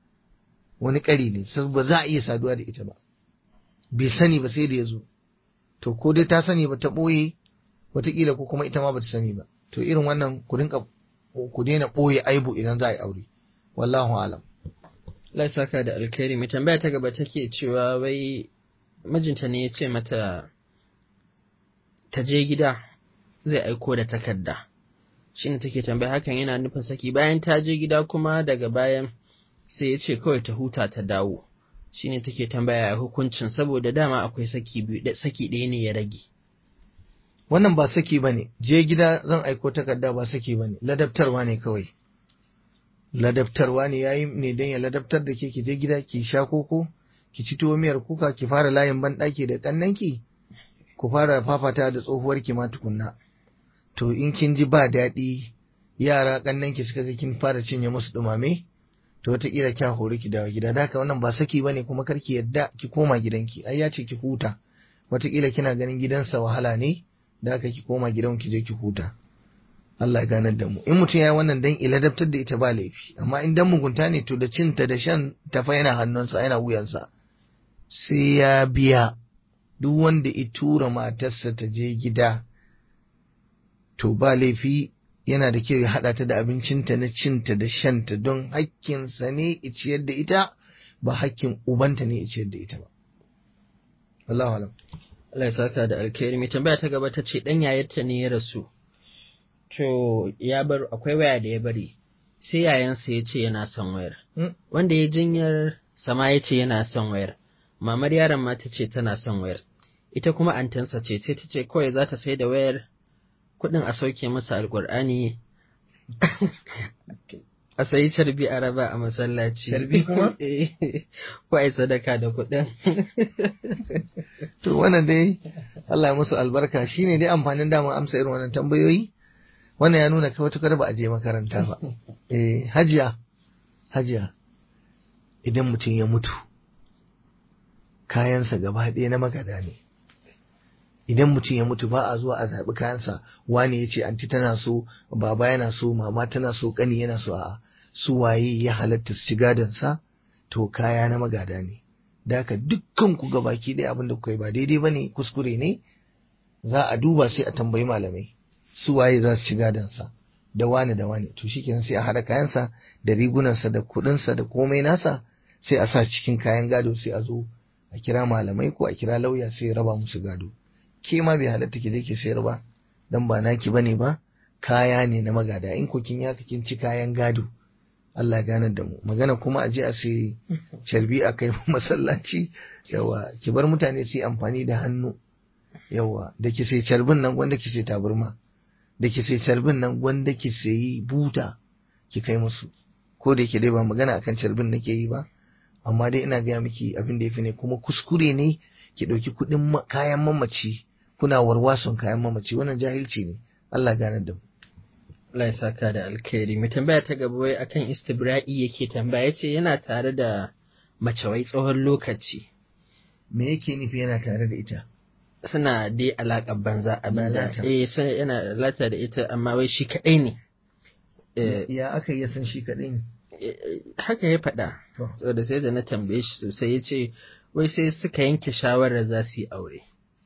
wani kari ne sai ba za a iya saduwa da ita ba bai sani ba sai da ya zo to ko dai ta sani ba ta ɓoye wataƙila ko kuma ita ma ba ta sani ba to irin wannan ku rinka ku daina ɓoye aibu idan za a yi aure wallahu alam Allah saka da alkhairi mai tambaya ta gaba take cewa wai mijinta ne ya ce mata ta je gida zai aiko da takarda shine take tambaya hakan yana nufin saki bayan ta je gida kuma daga bayan sai ya ce kawai ta huta ta dawo shine take tambaya hukuncin saboda dama akwai saki biyu saki ɗaya ne ya rage wannan ba saki ba ne je gida zan aiko takarda ba saki ba ne ladabtarwa ne kawai ladabtarwa ne yayi ne don ya ladabtar da ke ki je gida ki sha koko ki ci tuwo miyar kuka ki fara layin banɗaki da ƙannanki ku fara fafata da tsohuwar ki ma tukunna to in kin ji ba daɗi yara ƙannanki suka ga kin fara cinye musu ɗumame to wataƙila kya hori ki dawo gida da haka wannan ba saki bane kuma kar ki yadda ki koma gidanki ai ya ce ki huta wataƙila kina ganin gidansa wahala ne da haka ki koma gidan ki je ki huta Allah ya ganar da mu in mutum ya yi wannan dan iladabtar da ita ba laifi amma in dan mugunta ne to da cinta da shan tafa yana hannunsa yana wuyansa sai ya biya duk wanda ya tura matarsa ta je gida to ba laifi yana da kyau ya haɗa ta da abincinta na cinta da shanta don hakkinsa ne ya ciyar da ita ba hakkin ubanta ne ya ciyar da ita ba wallahu alam Allah ya saka da alkhairi mai tambaya ta gaba ta ce dan yayarta ne ya rasu to ya bar akwai waya da ya bari sai yayansa ya ce yana son wayar wanda ya jinyar sama ya ce yana son wayar mamar yaron ma ta ce tana son wayar ita kuma antansa ce sai ta ce kawai za ta sai da wayar kuɗin a sauke masa alkur'ani a sayi carbi a raba a masallaci Carbi kuma? ko a yi sadaka da kuɗin to wannan dai Allah ya musu albarka shine dai amfanin damar amsa irin wannan tambayoyi wannan ya nuna kawai tukar ba a je makaranta ba eh hajiya hajiya idan mutum ya mutu kayansa gaba ɗaya na magada ne idan mutum ya mutu ba a zuwa a zaɓi kayansa wani ya ce anti tana so baba yana so mama tana so ƙani yana so a su waye ya halatta su ci gadonsa to kaya na magada ne da haka dukkan ku gabaki ɗaya abin da kuka yi ba daidai ba ne kuskure ne za a duba sai a tambayi malamai su waye za su ci gadonsa da wani da wani to shikenan sai a haɗa kayansa da rigunansa da kuɗinsa da komai nasa sai a sa cikin kayan gado sai a zo a kira malamai ko a kira lauya sai ya raba musu gado ke ma bai halatta ki je ki sayar ba dan ba naki bane ba kaya ne na magada in ko kin yaka kin ci kayan gado Allah ya ganar da mu magana kuma a je a sai carbi a kai masallaci yawa ki bar mutane su yi amfani da hannu yawa da ki sai carbin nan wanda ki sai taburma da ki sai carbin nan wanda ki sayi buta ki kai musu ko da yake dai ba magana akan carbin nake yi ba amma dai ina gaya miki abin da ya fi ne kuma kuskure ne ki ɗauki kuɗin kayan mamaci kuna warwason kayan mamaci wannan jahilci ne Allah ganar da mu Allah ya saka da alkhairi mai tambaya ta gaba wai akan istibra'i yake tambaya yace yana tare da mace wai tsawon lokaci me yake nufi yana tare da ita suna dai alaƙar banza a banza Lalata. eh sai yana lalata da ita amma wai shi kaɗai ne Eh, ya aka yi ya san shi kaɗai ne eh, haka ya faɗa To. saboda sai da na tambaye shi sosai ya ce wai sai suka yanke shawarar za su yi aure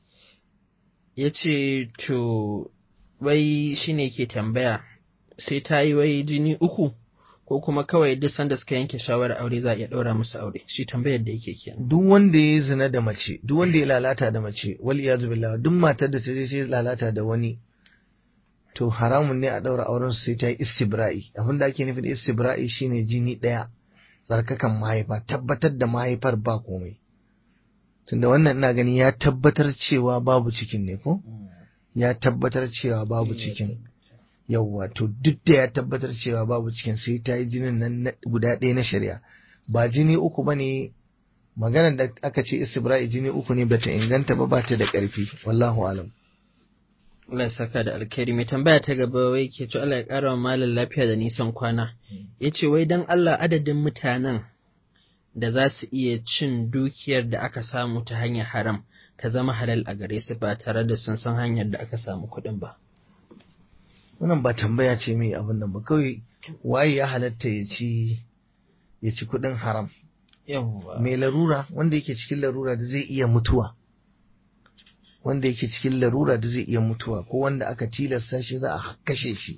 ya ce to wai shi ne ke tambaya sai ta yi wai jini uku ko kuma kawai duk sanda suka yanke shawarar aure za a iya ɗaura musu aure shi tambayar da yake kenan duk wanda ya yi zina da mace duk wanda ya lalata da mace wal iyadu billah duk matar da ta je sai lalata da wani to haramun ne a daura auren su sai ta yi istibra'i abin da ake nufi da istibra'i shine jini daya tsarkakan mahaifa tabbatar da mahaifar ba komai tunda wannan ina gani ya tabbatar cewa babu cikin ne ko ya tabbatar cewa babu cikin yawwa to duk da ya tabbatar cewa babu cikin sai ta yi jinin nan na- guda ɗaya na shari'a ba jini uku ba ne maganar da aka ce istibra'i jini uku ne bata inganta ba bata da ƙarfi wallahu alam Allah ya saka da alkhairi mai tambaya ta gaba wai ke to Allah ya ƙara wa malam lafiya da nisan kwana ya ce wai don Allah adadin mutanen da za su iya cin dukiyar da aka samu ta hanyar haram ta zama halal a gare su ba tare da sun san hanyar da aka samu kuɗin ba. wannan ba tambaya ce mai abin nan ba kawai waye ya halatta ya ci ya ci kuɗin haram Yawwa. mai larura wanda yake cikin larura da zai iya mutuwa wanda yake cikin larura da zai iya mutuwa ko wanda aka tilasta shi za a kashe shi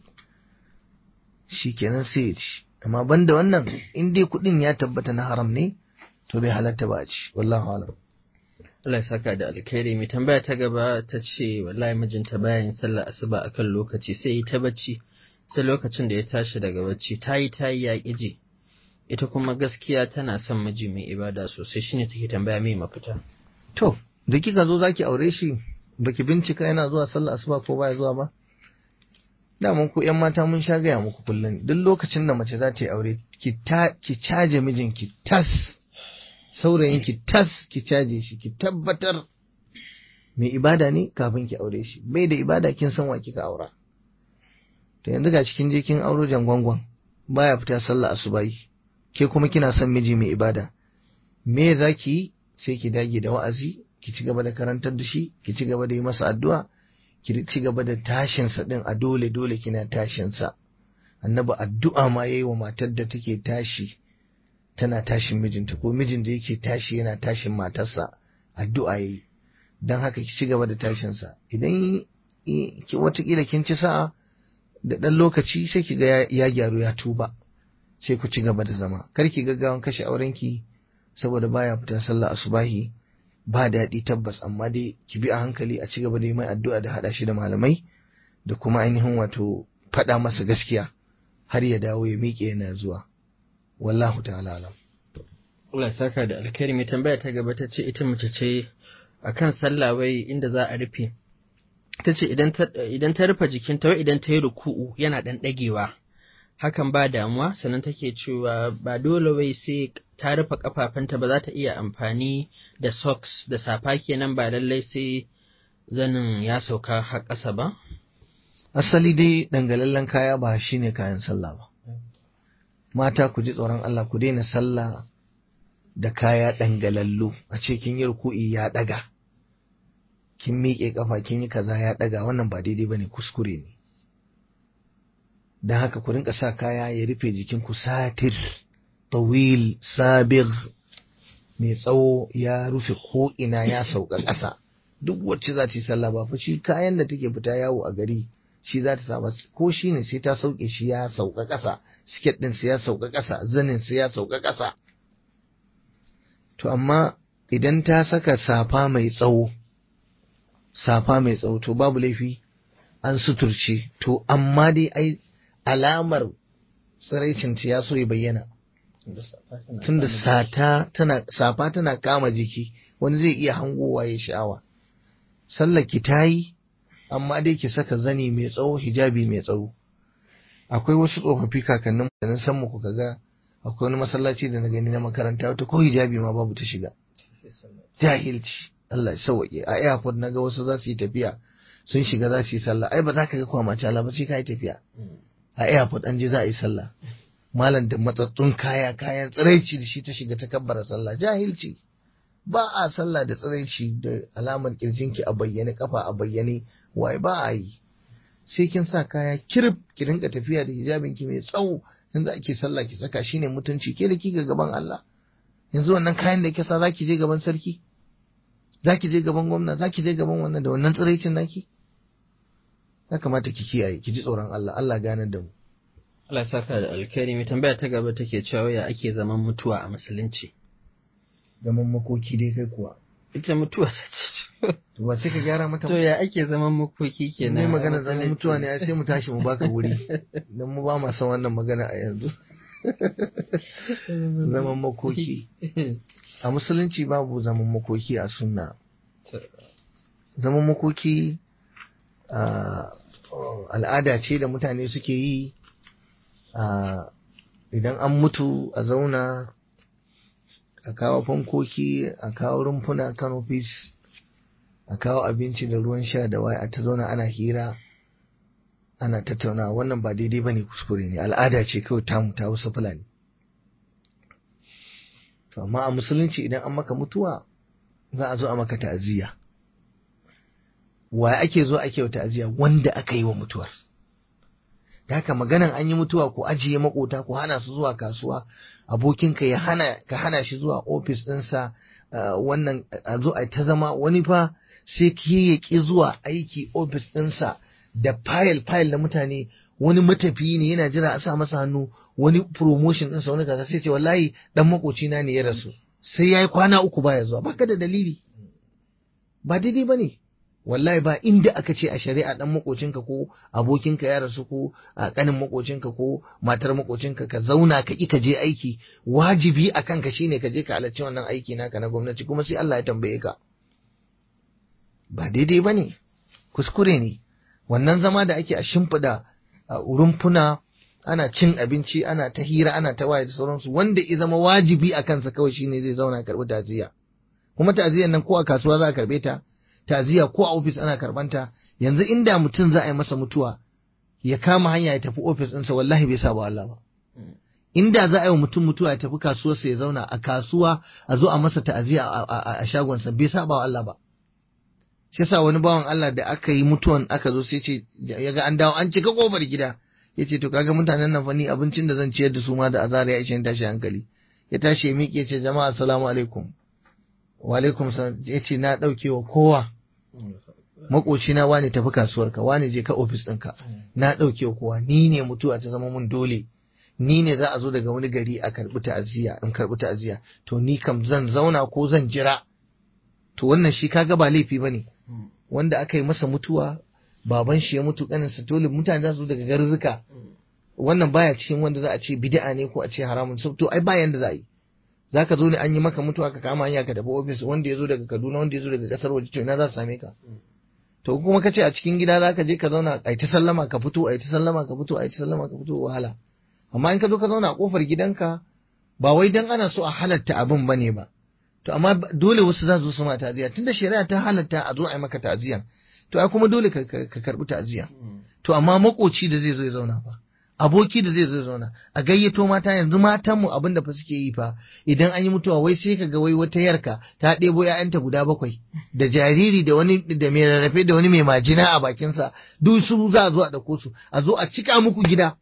shi kenan sai ya ci amma banda wannan in dai kuɗin ya tabbata na haram ne to bai halatta ba a ci wallahu alam Allah ya saka da alkhairi mai tambaya ta gaba ta ce wallahi mijinta bayan sallar asuba akan lokaci sai yi ta bacci sai lokacin da ya tashi daga bacci ta yi ta yi ya ƙiji ita kuma gaskiya tana son miji mai ibada sosai shine take tambaya mai mafita to da kika zo zaki aure shi baki bincika yana zuwa sallar asuba ko baya zuwa ba daman ku yan mata mun sha gaya muku kullum duk lokacin da mace za ta yi aure ki ta ki caje mijinki tas saurayin ki tas ki caje shi ki tabbatar mai ibada ne kafin ki aure shi bai da ibada kin san wa kika aura to yanzu ga cikin je kin auro jangwangwan baya fita sallah asubahi ke kuma kina son miji mai ibada me zaki yi sai ki dage da wa'azi ki ci gaba da karantar da shi ki ci gaba da yi masa addu'a ki ci gaba da tashin sa din a dole dole kina tashin sa annabi addu'a ma yayi wa matar da take tashi tana tashin mijinta ko mijin da yake tashi yana tashin matarsa addu'a yayi dan haka ki ci gaba da tashin sa idan ki watakila kin ci sa'a da ɗan lokaci sai ki ga ya gyaru ya tuba sai ku ci gaba da zama kar ki gaggawan kashe aurenki saboda baya fita sallah asubahi ba daɗi tabbas amma dai ki bi a hankali a ci gaba da yi mai addu'a da haɗa shi da malamai da kuma ainihin wato faɗa masa gaskiya har ya dawo ya miƙe yana zuwa wallahu ta'ala alam Allah ya saka da alkhairi mai tambaya ta gaba ta ce ita mace ce akan sallah wai inda za a rufe ta ce idan ta rufe jikinta wai idan ta yi ruku'u yana ɗan ɗagewa hakan ba damuwa sannan take cewa ba dole wai sai ta rufe kafafanta ba za ta iya amfani da socks da safa kenan ba lallai sai zanin ya sauka har ƙasa ba asali dai dangalallen kaya ba shine kayan sallah ba mata ku ji tsoron Allah ku daina sallah da kaya dangalallu a ce kin yi ruku'i ya ɗaga kin miƙe ƙafa kin yi kaza ya ɗaga wannan ba daidai bane kuskure ne don haka ku rinka sa kaya ya rufe jikinku satir tawil sabir mai tsawo ya rufe ko ina ya sauka ƙasa duk wacce za ta yi sallah ba fa shi kayan da take fita yawo a gari shi za ta samu ko shi ne sai ta sauke shi ya sauka ƙasa siket ɗin ya sauka ƙasa zanin ya sauka ƙasa to amma idan ta saka safa mai tsawo safa mai tsawo to babu laifi an suturce to amma dai ai alamar tsiraicin ya so ya bayyana tunda sata tana safa tana kama jiki wani zai iya hangowa ya sha'awa sallar ki tayi amma dai ki saka zani mai tsawo hijabi mai tsawo akwai wasu tsofaffi kakannin da na san muku kaga akwai wani masallaci da na gani na makaranta wata ko hijabi ma babu ta shiga jahilci Allah ya sauke a airport naga wasu za su yi tafiya sun shiga za su yi sallah ai ba za ka ga kwamace Allah ba sai ka yi tafiya a airport an je za a yi sallah malam da matsattun kaya kayan tsiraici da shi ta shiga ta kabbara sallah jahilci ba a sallah da tsiraici da alamar kirjinki a bayyane kafa a bayyane wai ba a yi sai kin sa kaya kirif ki rinka tafiya da hijabin ki mai tsawo yanzu ake sallah ki saka shine mutunci ke da kika gaban Allah yanzu wannan kayan da kisa zaki je gaban sarki zaki je gaban gwamna zaki je gaban wannan da wannan tsiraicin naki ya kamata ki kiyaye ki ji tsoron Allah Allah ganar da mu Allah saka da alkhairi mai tambaya ta gaba take cewa ya ake zaman mutuwa a musulunci zaman makoki dai kai kuwa ita mutuwa ta ce to ba sai ka gyara mata to ya ake zaman makoki kenan ne magana zaman mutuwa ne sai mu tashi mu baka wuri dan mu ba ma san wannan magana a yanzu zaman makoki a musulunci babu zaman makoki a sunna zaman makoki al'ada ce da mutane suke yi idan an mutu a zauna a kawo fankoki a kawo rumfuna canopies a kawo abinci da ruwan sha da waya a ta zauna ana hira ana tattauna wannan ba daidai ba ne kuskure ne al'ada ce kawai tamu ta wasu fulani to amma a musulunci idan an maka mutuwa za a zo a maka ta'aziyya wa ake zo ake wa ta'aziyya wanda aka yi wa mutuwar da haka maganan an yi mutuwa ku ajiye makota ku hana su zuwa kasuwa abokinka ya hana ka hana shi zuwa ofis ɗinsa wannan a zo a ta zama wani fa sai ki ya ki zuwa aiki ofis ɗinsa da fayil fayil na mutane wani matafiyi ne yana jira a sa masa hannu wani promotion ɗinsa wani kaza sai ce wallahi dan makocina ne ya rasu sai ya yi kwana uku baya zuwa baka da dalili ba daidai ba ne wallahi ba inda aka ce a shari'a dan makocinka ko abokinka ya rasu ko a kanin makocinka ko matar makocinka ka zauna ka ki ka je aiki wajibi a kanka shine ka je ka halarci wannan aiki naka na gwamnati kuma sai Allah ya tambaye ka ba daidai ba ne kuskure ne wannan zama da ake a shimfiɗa rumfuna ana cin abinci ana ta hira ana ta waye da sauransu wanda ya zama wajibi a kansa kawai shine zai zauna karɓi taziya kuma taziyan nan ko a kasuwa za a karɓe ta taziya ko a ofis ana karbanta yanzu inda mutum za a yi masa mutuwa ya kama hanya ya tafi ofis ɗinsa wallahi bai saba Allah ba inda za a yi wa mutum mutuwa ya tafi kasuwarsa ya zauna a kasuwa a zo a masa ta'aziya a shagonsa bai saba Allah ba shi yasa wani bawan Allah da aka yi mutuwan aka zo sai ce ya ga an dawo an cika kofar gida ya ce to kaga mutanen nan fa ni abincin da zan ciyar da su ma da azara ya ishe tashi hankali ya tashi ya miƙe ya ce jama'a assalamu alaikum wa alaikum salam ya ce na ɗauke wa kowa makocina wani tafi kasuwarka wani je ka ofis ɗinka na ɗauke wa kowa ni ne mutuwa ta zama mun dole ni ne za a zo daga wani gari a karɓi ta'aziyya in karɓi ta'aziyya to ni kam zan zauna ko zan jira to wannan shi kaga ba laifi bane wanda aka yi masa mutuwa baban shi ya mutu kanin sa dole mutane za su daga garzuka wannan baya cikin wanda za a ce bid'a ne ko a ce haramun to ai bayan da za a yi zaka zo ne an yi maka mutuwa ka kama hanya ka tafi ofis wanda ya zo daga Kaduna wanda ya zo daga kasar waje to ina za su same ka to kuma ka ce a cikin gida zaka je ka zauna ai ta sallama ka fito ai ta sallama ka fito ai ta sallama ka fito wahala amma in ka zo ka zauna a kofar gidanka ba wai dan ana so a halatta abin bane ba to amma dole wasu za su su ma ta'aziyya tunda shari'a ta halatta a zo a yi maka ta'aziyya to ai kuma dole ka karbi ta'aziyya to amma makoci da zai zo ya zauna fa aboki da zai zo zauna a gayyato mata yanzu matan mu abinda fa suke yi fa idan an yi mutuwa wai sai ka ga wai wata yarka ta ɗebo ƴaƴanta guda bakwai da jariri da wani da mai rarrafe da wani mai majina a bakinsa duk su za a zo a ɗauko su a zo a cika muku gida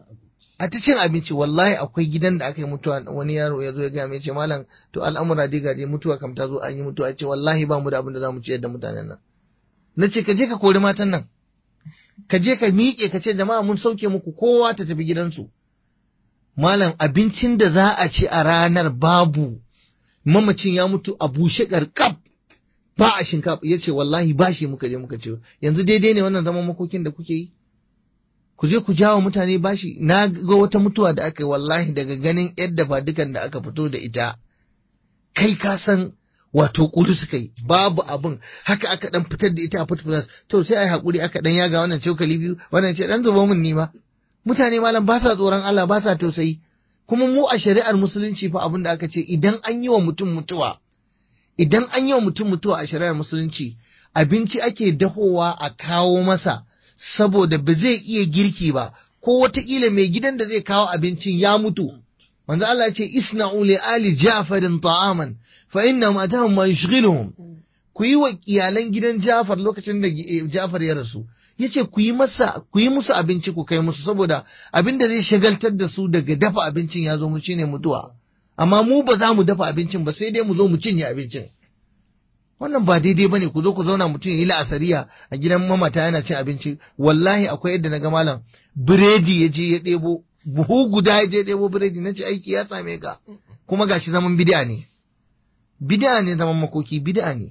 a ta cin abinci wallahi akwai gidan da aka yi mutuwa wani yaro ya zo ya gaya mai ce malam to al'amura dai gaje mutuwa kam ta zo an yi mutuwa ce wallahi ba mu da abin da za mu ciyar da mutanen nan na ce ka je ka kori matan nan ka je ka miƙe ka ce jama'a mun sauke muku kowa ta tafi gidansu malam abincin da za a ci a ranar babu mamacin ya mutu a bushe ƙarƙaf ba a shinkafa ya ce wallahi ba shi muka je muka ce yanzu daidai ne wannan zaman makokin da kuke yi ku je ku jawo mutane bashi na ga wata mutuwa da aka yi wallahi daga ganin yadda ba dukan da aka fito da ita kai ka san wato kudu suka yi babu abin haka aka dan fitar da ita a fit plus to sai ai hakuri aka dan yaga wannan cokali biyu wannan ce dan zuba mun nima mutane malam ba sa tsoron Allah ba sa tausayi kuma mu a shari'ar musulunci fa abin da aka ce idan an yi wa mutum mutuwa idan an yi wa mutum mutuwa a shari'ar musulunci abinci ake dahowa a kawo masa saboda ba zai iya girki ba ko wataƙila mai gidan da zai kawo abincin ya mutu manzo Allah ya ce isna'u li ali ja'farin ta'aman fa inna ma atahum ma yushghiluhum ku yi wa iyalan gidan Ja'far lokacin da Ja'far ya rasu yace ku yi masa ku yi musu abinci ku kai musu saboda abin da zai shagaltar da su daga dafa abincin ya zo mu shine mutuwa amma mu ba za mu dafa abincin ba sai dai mu zo mu cinye abincin wannan ba daidai bane ku zo ku zauna mutum ya yi la'asariya a gidan mamata yana cin abinci wallahi akwai yadda na ga malam biredi ya je ya ɗebo buhu guda ya je ɗebo biredi na ce aiki ya same ka kuma gashi zaman bid'a ne bid'a ne zaman makoki bid'a ne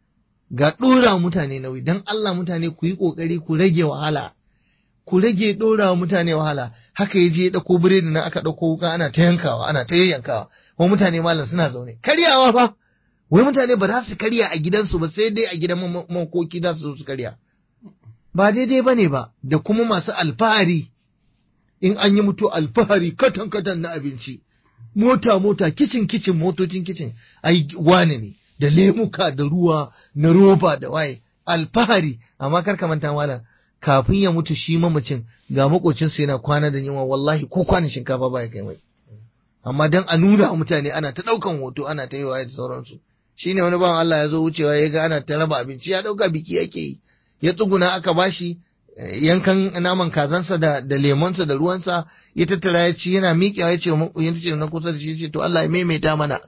ga ɗora mutane nauyi don Allah mutane ku yi ƙoƙari ku rage wahala ku rage ɗora mutane wahala haka ya je ya ɗauko biredi nan aka ɗauko wuka ana ta yankawa ana ta yayyankawa kuma mutane malam suna zaune karyawa fa wai mutane ba za su karya a gidansu ba sai dai a gidan makoki za su zo su karya ba daidai ba ne ba da kuma masu alfahari in an yi mutu alfahari katan katan na abinci mota mota kicin kicin motocin kicin ai wane ne da lemuka da ruwa na roba da waye alfahari amma kar ka manta malam kafin ya mutu shi mamacin ga makocinsa yana kwana da yunwa wallahi ko kwanan shinkafa ba ya kai mai amma dan a nuna mutane ana ta daukan hoto ana ta yi waye da sauransu shine wani bawan Allah ya zo wucewa ya ga ana ta raba abinci ya dauka biki yake yi ya tsuguna aka bashi yankan naman kazansa da da lemonsa da ruwansa ya tattara ya ci yana miƙewa ya ce ya ce na kusa da shi ya ce to Allah ya maimaita mana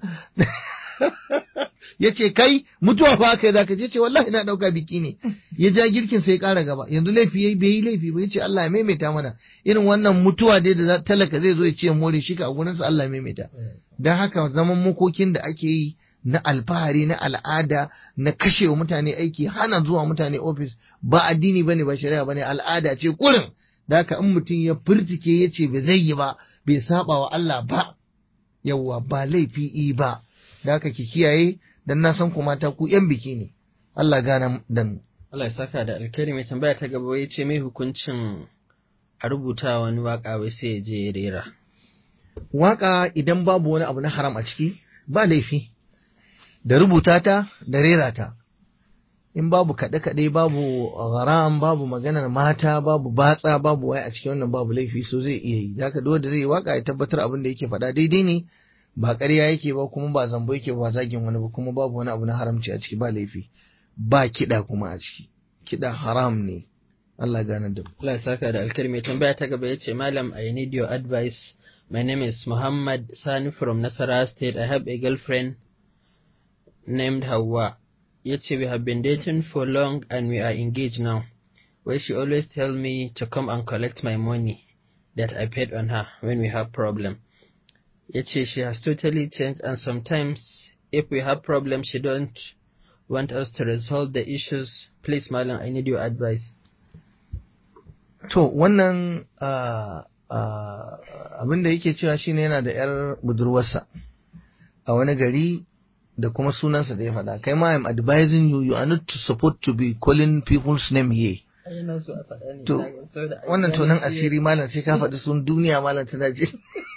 ya ce kai mutuwa fa aka yi zaka je ce wallahi na dauka biki ne ya ja girkin sai ya kara gaba yanzu laifi yayi bai yi laifi ba ya ce Allah ya maimaita mana irin wannan mutuwa dai da talaka zai zo ya ce more shi ka a gurinsa Allah ya maimaita dan haka zaman makokin da ake yi na alfahari na al'ada na kashe wa mutane aiki hana zuwa mutane ofis ba addini bane ba shari'a bane al'ada ce kurin da haka in mutum ya furtike ya ce bai zai yi ba bai saba wa Allah ba yawwa ba laifi i ba da haka ki kiyaye dan na san ku mata ku yan biki ne Allah gana dan Allah ya saka da alkhairi mai tambaya ta gaba ya ce mai hukuncin a rubuta wani waka wai sai ya je ya rera waka idan babu wani abu na haram a ciki ba laifi da rubuta ta da rera ta in babu kaɗe-kaɗe babu haram babu maganar mata babu batsa babu waya a cikin wannan babu laifi so zai iya yi haka duk wanda zai yi waka ya tabbatar abin da yake faɗa daidai ne ba ƙarya yake ba kuma ba zambo yake ba zagin wani ba kuma babu wani abu na haramci a ciki ba laifi ba kiɗa kuma a ciki kiɗa haram ne Allah gane da mu Allah ya saka da alkhairi mai tambaya ta gaba ya ce malam I need your advice my name is Muhammad Sani from Nasarawa state I have a girlfriend named Hawa. Yace we have been dating for long and we are engaged now. Where she always tell me to come and collect my money that I paid on her when we have problem. Yace she has totally changed and sometimes if we have problem she don't want us to resolve the issues. Please Malam, I need your advice. To wannan uh, uh, abin da yake cewa shine yana da 'yar budurwarsa a wani gari da kuma sunansa da ya faɗa kai ma I'm advising you you are not supposed to be calling people's name here to wannan to nan asiri malam sai ka faɗi sun duniya malam tana je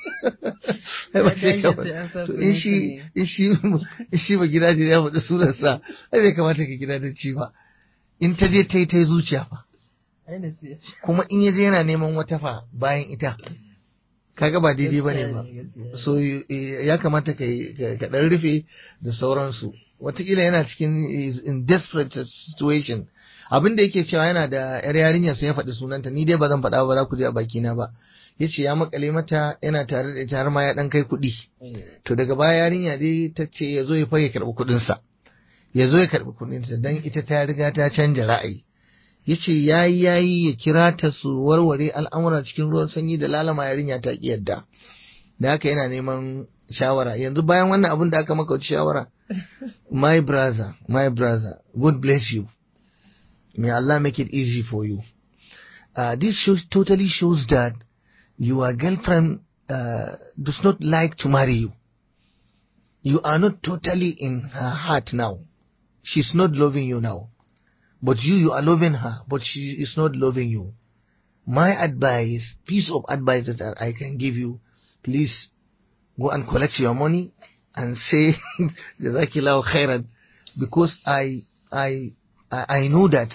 in shi in shi in shi ba gida ya faɗi sunansa ai bai kamata ka gida da ci ba in ta je ta yi ta yi zuciya fa kuma in ya je yana neman wata fa bayan ita kaga ba daidai ba ne ba so ya kamata ka ɗan rufe da sauransu watakila yana cikin in desperate situation abin da yake cewa yana da yar yarinya sai ya faɗi sunanta ni dai ba zan faɗa ba za ku je a bakina ba ya ce ya makale mata yana tare da ita har ma ya ɗan kai kuɗi to daga baya yarinya dai ta ce ya zo ya fage karɓi kuɗinsa ya zo ya karɓi kuɗinsa don ita ta riga ta canja ra'ayi ya ce ya yi ya yi ya kira ta su warware al'amura cikin ruwan sanyi da lalama yarinya ta ƙi yadda da haka yana neman shawara yanzu bayan wannan abin da aka maka shawara my brother my brother God bless you may Allah make it easy for you uh, this shows totally shows that your girlfriend uh, does not like to marry you you are not totally in her heart now she's not loving you now but you, you are loving her, but she is not loving you. My advice, piece of advice that I can give you, please go and collect your money and say, Jazakillahu khairan, because I, I, I know that,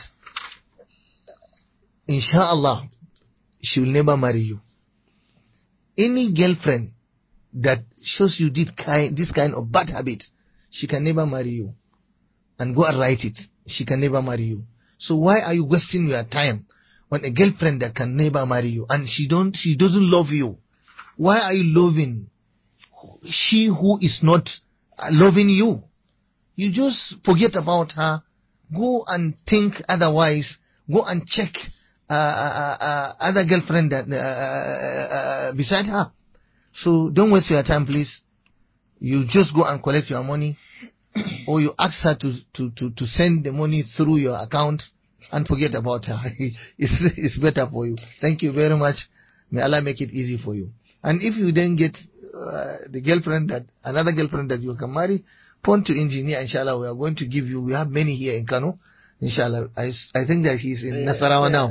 inshallah, she will never marry you. Any girlfriend that shows you this kind, this kind of bad habit, she can never marry you. And go and write it she can never marry you. So why are you wasting your time on a girlfriend that can never marry you and she don't she doesn't love you? Why are you loving she who is not loving you? You just forget about her. Go and think otherwise. Go and check uh, uh, uh, other girlfriend that uh, beside her. So don't waste your time, please. You just go and collect your money or you ask her to, to, to, to send the money through your account and forget about her. it's, it's better for you. Thank you very much. May Allah make it easy for you. And if you then get uh, the girlfriend that, another girlfriend that you can marry, point to engineer, inshallah, we are going to give you, we have many here in Kano. Inshallah, I, I think that he's in Nasarawa now.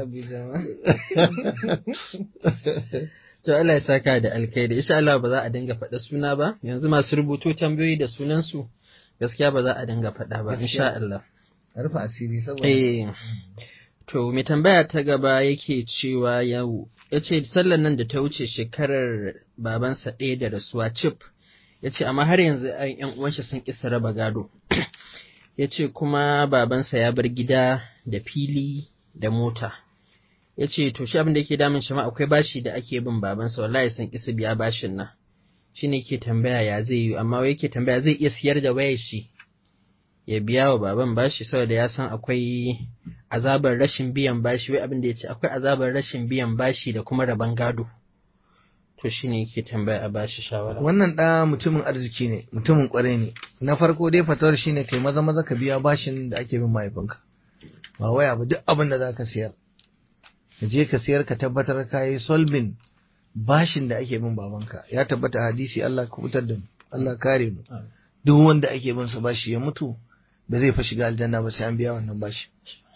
To Allah ya saka da alkhairi, insha Allah ba za a dinga faɗa suna ba, yanzu masu rubuto tambayoyi da sunansu gaskiya ba za a dinga faɗa ba insha Allah. Rufe asiri saboda. Eh. To mai tambaya ta gaba yake cewa yau ya ce sallar nan da ta wuce shekarar babansa ɗaya da rasuwa cif ya ce amma har yanzu ‘yan uwanshi sun ƙi raba gado ya ce kuma babansa ya bar gida da fili da mota ya ce to shi abin da yake damun shi ma akwai bashi da ake bin babansa wallahi sun isa biya bashin nan shi ne ke tambaya ya zai yi amma wai yake tambaya zai iya siyar da wayar shi ya biya wa baban bashi saboda ya san akwai azabar rashin biyan bashi wai abin da ya ce akwai azabar rashin biyan bashi da kuma rabon gado to shi ne yake tambaya a bashi shawara wannan ɗa mutumin arziki ne mutumin ƙwarai ne na farko dai fatawar shine kai maza maza ka biya bashin da ake bin mahaifinka ba waya ba duk abin da za ka siyar ka je ka siyar ka tabbatar ka yi solving bashin da ake bin babanka ya tabbata hadisi Allah ka fitar da mu Allah kare mu duk wanda ake bin sa bashi ya mutu ba zai fa shiga aljanna ba sai an biya wannan bashi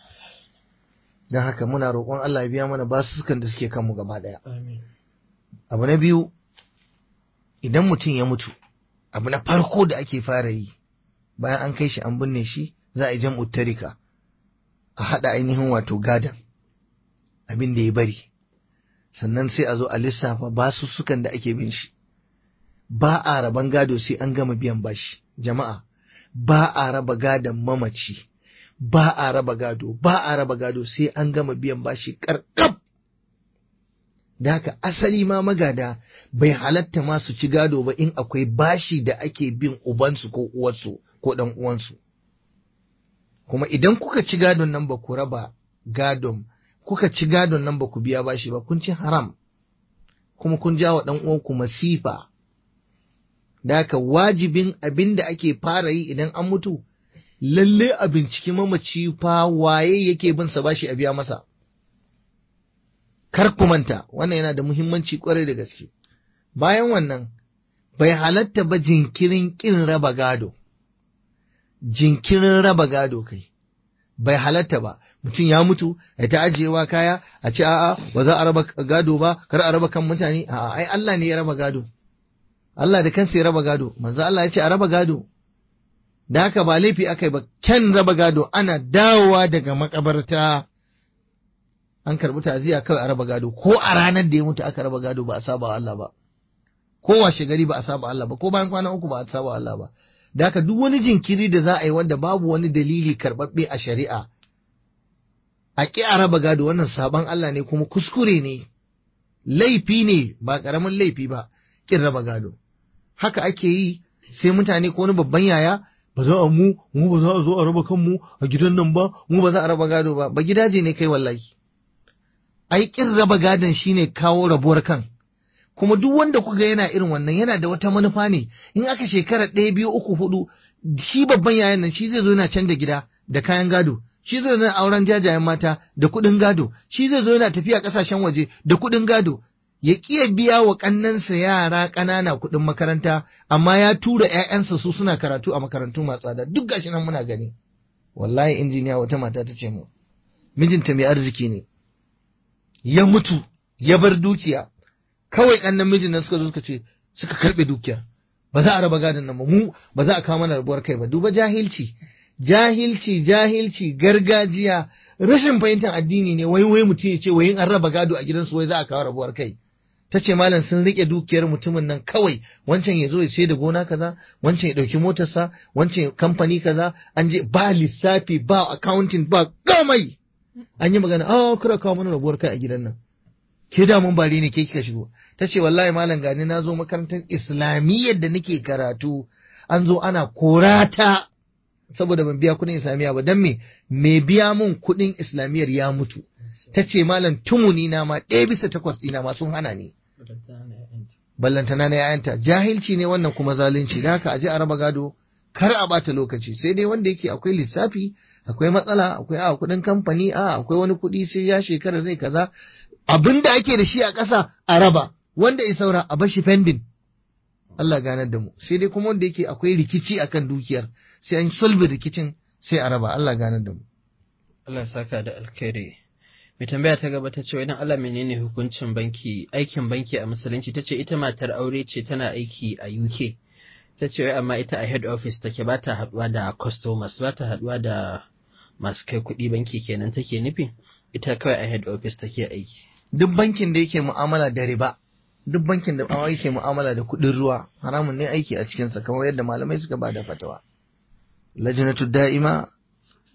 dan haka muna roƙon Allah ya biya mana basussukan da suke kanmu gaba daya abu na biyu idan mutum ya mutu abu na farko da ake fara yi bayan an kai shi an binne shi za a yi jam'u tarika a haɗa ainihin wato gadan abin da ya bari sannan sai a zo a lissafa basussukan da ake bin shi ba a raban gado sai an gama biyan bashi jama'a ba a raba gadon mamaci ba a raba gado ba a raba gado sai an gama biyan bashi karkab da haka asali ma magada bai halatta ma su ci gado ba in akwai bashi da ake bin ubansu ko uwarsu ko dan uwansu kuma idan kuka ci gadon nan ba ku raba gadon kuka ci gadon nan ba ku biya bashi ba kun ci haram kuma kun jawa dan uwanku masifa da haka wajibin abin da ake fara yi idan an mutu lalle a binciki mamaci fa waye yake bin sa bashi a biya masa kar ku manta wannan yana da muhimmanci kwarai da gaske bayan wannan bai halatta ba jinkirin kin raba gado jinkirin raba gado kai bai halatta ba mutum ya mutu ya ta ajiyewa kaya a ce a'a ba za a raba gado ba kar a raba kan mutane a'a ai Allah ne ya raba gado Allah da kansa ya raba gado manzo Allah ya ce a raba gado da haka ba laifi akai ba kyan raba gado ana dawowa daga makabarta an karbi ta'aziyya kawai a raba gado ko a ranar da ya mutu aka raba gado ba a saba wa Allah ba ko washe gari ba a saba Allah ba ko bayan kwana uku ba a saba wa Allah ba da haka duk wani jinkiri da za a yi wanda babu wani dalili karɓaɓɓe a shari'a a ƙi a raba gado wannan sabon Allah ne kuma kuskure ne laifi ne ba ƙaramin laifi ba ƙin raba gado haka ake yi sai mutane ko wani babban yaya ba za a mu mu ba za a zo a raba kanmu a gidan nan ba mu ba za a raba gado ba ba gidaje ne kai wallahi ai ƙin raba gadon shine kawo rabuwar kan kuma duk wanda kuga yana irin wannan yana da wata manufa ne in aka shekara ɗaya biyu uku hudu shi babban yayan nan shi zai zo yana canza gida da kayan gado shi zai zo yana auren jajayen mata da kuɗin gado shi zai zo yana tafiya ƙasashen waje da kuɗin gado ya ƙiya biya wa ƙannansa yara ƙanana kuɗin makaranta amma ya tura ‘ya'yansa su suna karatu a makarantu masu tsada duk gashi nan muna gani wallahi injiniya wata mata ta ce mu mijinta mai arziki ne ya mutu ya bar dukiya kawai ƙannan mijin nan suka zo suka ce suka karɓe dukiya ba za a raba gadon nan ba mu ba za a kawo mana rabuwar kai ba duba jahilci jahilci jahilci gargajiya rashin fahimtar addini ne wai wai mutum ya ce wai in an raba gado a gidansu wai za a kawo rabuwar kai ta ce malam sun rike dukiyar mutumin nan kawai wancan ya zo ya sai da gona kaza wancan ya ɗauki motarsa wancan kamfani kaza an je ba lissafi ba accounting ba gamai an yi magana a kira kawo mana rabuwar kai a gidan nan ke da mun bare ne ke kika shigo ta ce wallahi malam gani na zo makarantar islamiyyar da nake karatu an zo ana korata saboda ban biya kuɗin islamiyya ba dan me me biya mun kuɗin islamiyyar ya mutu ta ce malam tumuni na ma ɗaya bisa takwas ɗina ma sun hana ni ballantana na yayanta jahilci ne wannan kuma zalunci da haka aje a raba gado kar a bata lokaci sai dai wanda yake akwai lissafi akwai matsala akwai a kuɗin kamfani a akwai wani kuɗi sai ya shekara zai kaza abin da ake da shi a ƙasa a raba wanda ya saura a bashi pending Allah ganar da mu sai dai kuma wanda yake akwai rikici akan dukiyar sai an sulbi rikicin sai a raba Allah ganar da mu Allah saka da alkhairi mai tambaya ta gaba ta ce idan Allah menene hukuncin banki aikin banki a musulunci ta ce ita matar aure ce tana aiki a UK ta ce wai amma ita a head office take ba ta haduwa da customers ba ta haduwa da masu kai kuɗi banki kenan take nufi ita kawai a head office take aiki duk bankin da yake mu'amala da riba duk bankin da bawa yake mu'amala da kuɗin ruwa haramun ne aiki a cikinsa kamar yadda malamai suka ba da fatawa lajnatu da'ima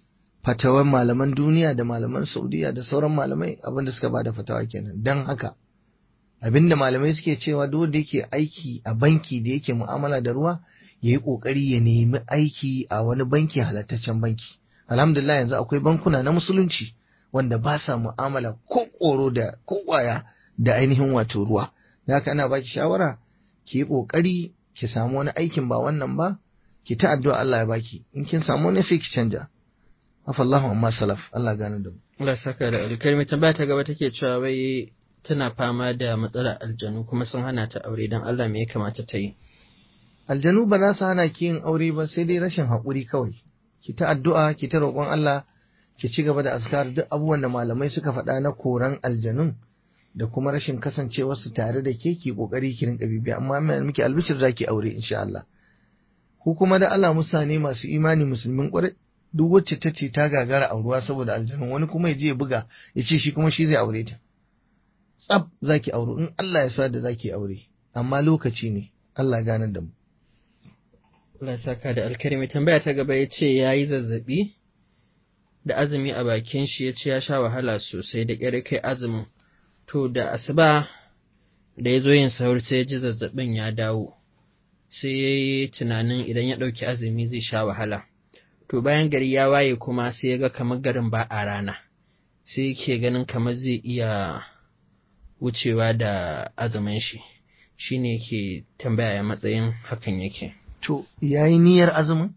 fatawan malaman duniya da malaman saudiya da sauran malamai abinda suka bada fatawa kenan don haka abinda malamai suke cewa duk da yake aiki a banki da yake mu'amala da ruwa ya yi ƙoƙari ya nemi aiki a wani banki halattaccen banki alhamdulillah yanzu akwai bankuna na musulunci wanda ba sa mu'amala ko ƙoro da ko ƙwaya da ainihin wato ruwa da haka ana baki shawara ki yi ƙoƙari ki samu wani aikin ba wannan ba ki ta addu'a Allah ya baki in kin samu wani sai ki canja afallahu amma salaf Allah gane da mu Allah saka da alkhairi mai tambaya ta gaba take cewa wai tana fama da matsalar aljanu kuma sun hana ta aure don Allah me ya kamata ta yi aljanu ba za su hana ki yin aure ba sai dai rashin haƙuri kawai ki ta addu'a ki ta roƙon Allah ki ci gaba da askar duk abubuwan da malamai suka faɗa na koran aljanun da kuma rashin kasancewar su tare da ke ki kokari ki rinka bibiya amma mai miki albishir zaki aure insha Allah ku kuma da Allah musane masu imani musulmin ƙwarai duk wacce ta ce ta gagara auruwa saboda aljanun wani kuma ya je ya buga ya ce shi kuma shi zai aure ta tsab zaki aure in Allah ya sa da zaki aure amma lokaci ne Allah ganar da mu Allah saka da alkhairi mai tambaya ta gaba ya ce ya yi zazzabi da azumi a bakin shi ya ce ya sha wahala sosai da ƙyar kai azumin to da asuba da ya zo yin sahur sai ya ji zazzabin ya dawo sai ya yi tunanin idan ya ɗauki azumi zai sha wahala to bayan gari ya waye kuma sai ya ga kamar garin ba a rana sai yake ganin kamar zai iya wucewa da azumin shi shine yake tambaya ya matsayin hakan yake to yayi niyyar azumin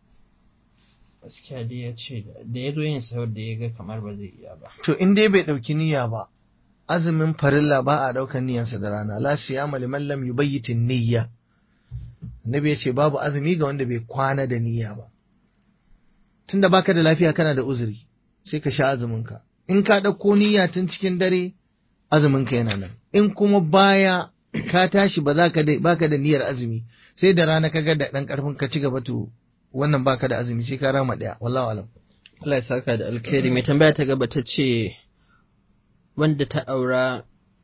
gaskiya dai ya ce da ya zo yin sahur da ya ga kamar ba zai iya ba to in dai bai ɗauki niyya ba azumin farilla ba a ɗaukar niyyarsa da rana la siyama liman lam yubayyitin niyya annabi ya ce babu azumi ga wanda bai kwana da niyya ba tunda baka da lafiya kana da uzuri sai ka sha azumin ka in ka ɗauko niyya tun cikin dare azumin ka yana nan in kuma baya ka tashi ba za ka da baka da niyyar azumi sai da rana ka ga da ɗan ƙarfin ka ci gaba to wannan baka da azumi sai ka rama ɗaya wallahu alam Allah ya saka da alkhairi mai tambaya ta gaba ta ce wanda ta aura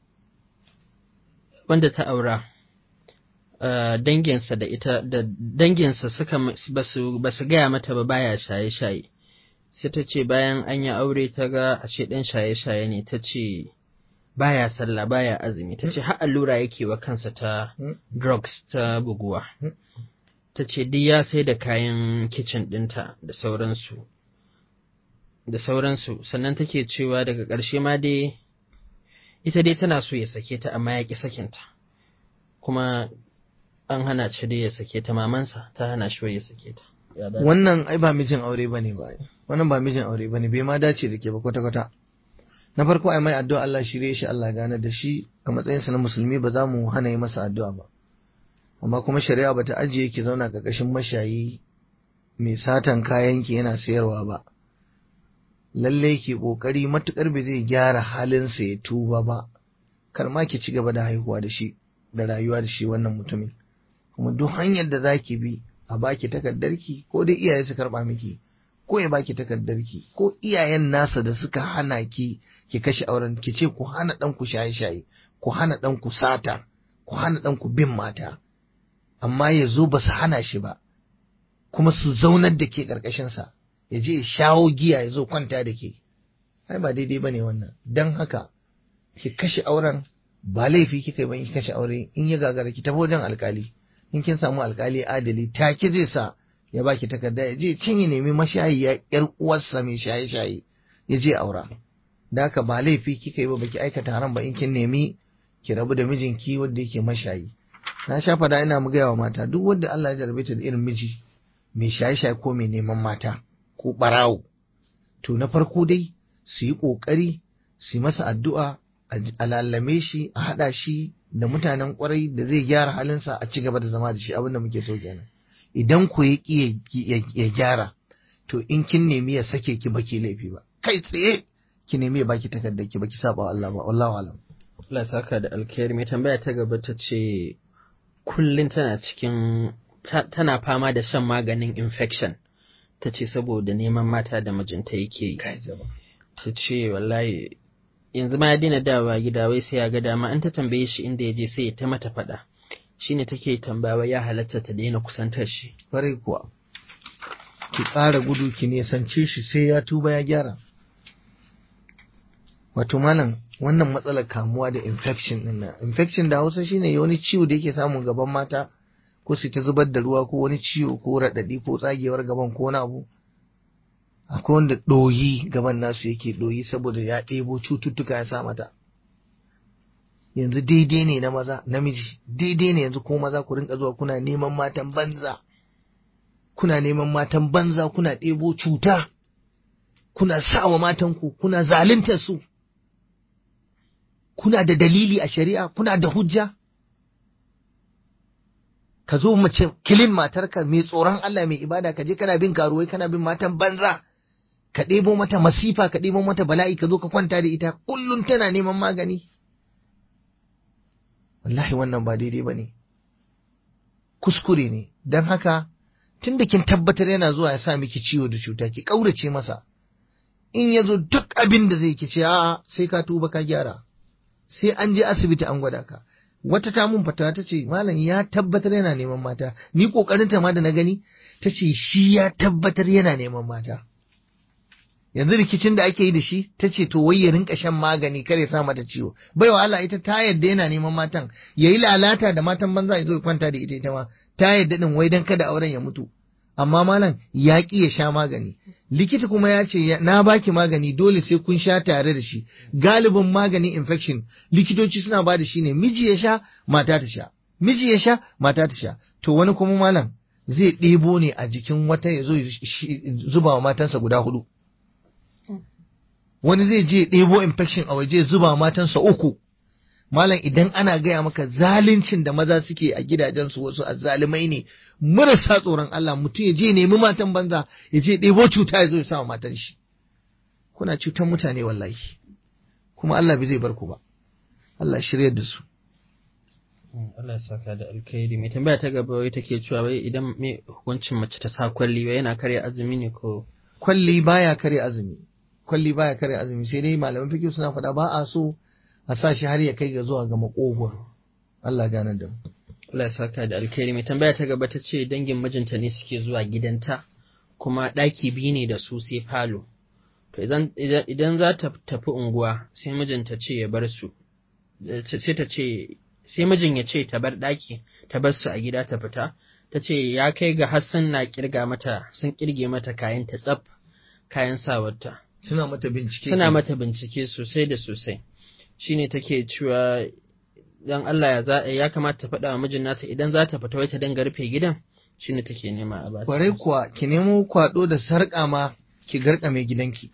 wanda ta aura uh, danginsa da ita da danginsa suka basu basu gaya mata ba baya shaye-shaye sai ta ce bayan an yi aure ta ga ashe ɗan shaye-shaye ne ta ce baya sallah baya azumi ta ce har allura yake wa kansa ta drugs ta buguwa ta ce duk ya sai da kayan kicin ɗinta da sauransu da sauransu sannan take cewa daga ƙarshe ma dai ita dai tana so ya sake ta amma ya ƙi sakinta kuma an hana shi dai ya sake ta mamansa ta hana shi ya sake ta wannan ai ba mijin aure bane ba wannan ba mijin aure bane bai ma dace da ke ba kwata kwata na farko ai mai addu'a Allah shirye shi Allah gane da shi a matsayinsa na musulmi ba za mu hana yi masa addu'a ba amma kuma shari'a bata ajiye ki zauna ƙarƙashin mashayi mai satan kayan ki yana sayarwa ba lalle ki kokari matukar bai zai gyara halinsa ya tuba ba kar ma ki ci gaba da haihuwa da shi da rayuwa da shi wannan mutumin kuma duk hanyar da zaki bi a baki takardarki ko dai iyaye su karba miki ko ya baki takardarki ko iyayen nasa da suka hana ki ki kashe auren ki ce ku hana dan ku shaye-shaye ku hana dan ku sata ku hana dan ku bin mata amma ya zo ba su hana shi ba kuma su zaunar da ke karkashin sa ya je ya shawo giya ya zo kwanta da ke ai ba daidai bane wannan dan haka ki kashe auren ba laifi kika yi ba ki kashe aure in ya gagara ki tafi wajen alkali in kin samu alkali adali take zai sa ya baki takarda ya je can ya nemi mashayiya yar uwarsa mai shaye-shaye ya je aura da haka ba laifi kika yi ba baki aikata haram ba in kin nemi ki rabu da mijinki wanda yake mashayi na sha fada ina mu gaya wa mata duk wanda Allah ya jarabe ta da irin miji mai shaye-shaye ko mai neman mata ko barawo to na farko dai su yi ƙoƙari su yi masa addu'a a lallame shi a haɗa shi da mutanen ƙwarai da zai gyara halinsa a ci gaba da zama da shi abin da muke so kenan idan ku ya ƙi ya gyara to in kin nemi ya sake ki baki laifi ba kai tsaye ki nemi ya baki takardar ki baki saba Allah ba wallahu alam Allah saka da alkhairi mai tambaya ta gaba ta ce kullum tana cikin tana fama da shan maganin infection ta ce saboda neman mata da mijinta yake yi ta ce wallahi yanzu ma ya daina dawa gida wai sai ya ga dama an ta tambaye shi inda ya je sai ya ta mata faɗa shine take tambawa ya halatta ta daina kusantar shi kwarai kuwa ki ƙara gudu ki nesance shi sai ya tuba ya gyara wato malam wannan matsalar kamuwa da infection din nan infection da hausa shine wani ciwo da yake samun gaban mata ko su ta zubar da ruwa ko wani ciwo ko raɗaɗi ko tsagewar gaban ko wani abu akwai wanda ɗoyi gaban nasu yake ɗoyi saboda ya ɗebo cututtuka ya sa mata yanzu daidai ne na maza namiji daidai ne yanzu ko maza ku rinka zuwa kuna neman matan banza kuna neman matan banza kuna ɗebo cuta kuna sawa matanku kuna zaluntar su kuna da dalili a shari'a kuna da hujja ka zo mace kilin matarka mai tsoron Allah mai ibada ka je kana bin karuwai kana bin matan banza ka ɗebo mata masifa ka ɗebo mata bala'i ka zo ka kwanta da ita kullum tana neman magani wallahi wannan ba daidai ba ne kuskure ne don haka tun da kin tabbatar yana zuwa ya sa miki ciwo da cuta ki ƙaurace masa in ya zo duk abin da zai ki ce a'a sai ka tuba ka gyara sai an je asibiti an gwada ka wata ta mun fatawa ta ce malam ya tabbatar yana neman mata ni kokarin ta ma da na gani ta ce shi ya tabbatar yana neman mata yanzu rikicin da ake yi da shi ta ce to wai ya rinka shan magani kar ya sa mata ciwo baiwa Allah ita ta yadda yana neman matan yayi lalata da matan banza ya zo ya kwanta da ita ita ma ta yadda din wai dan kada auren ya mutu amma malam ya ki ya sha magani likita kuma ya ce na baki magani dole sai kun sha tare da shi galibin maganin infection likitoci suna ba da shi ne miji ya sha mata ta sha miji ya sha mata ta sha to wani kuma malam zai ɗebo ne a jikin wata ya zo zuba wa matansa guda hudu wani zai je ɗebo infection a waje zuba wa matansa uku malam idan ana gaya maka zaluncin da maza suke a gidajensu wasu azzalumai ne marasa tsoron Allah mutum ya je nemi matan banza ya je ɗebo cuta ya zo ya sama matan shi kuna cutar mutane wallahi kuma Allah bai zai bar ku ba Allah shiryar da su Allah ya saka da alkhairi mai tambaya ta gaba wai take cewa wai idan me hukuncin mace ta sa kwalli wai yana karya azumi ne ko kwalli baya kare azumi kwalli baya kare azumi sai dai malaman fiqh suna faɗa ba a so a sa shi har ya kai ga zuwa ga makogwaro Allah gane da mu Allah ya saka da alkhairi mai tambaya ta gaba ta ce dangin mijinta ne suke zuwa gidanta kuma ɗaki biyu ne da su sai falo to idan idan za ta tafi unguwa sai mijinta ce ya bar su sai ta ce sai mijin ya ce ta bar ɗaki ta bar su a gida ta fita ta ce ya kai ga Hassan na kirga mata sun kirge mata kayan ta tsaf kayan sawarta suna mata bincike suna mata bincike sosai da sosai shine take cewa dan Allah ya za ya kamata ta faɗa wa mijin nata idan za ta fita wai ta dinga rufe gidan shine take nema a bata kwarai kuwa ki nemo kwado da sarƙa ma ki garka mai gidanki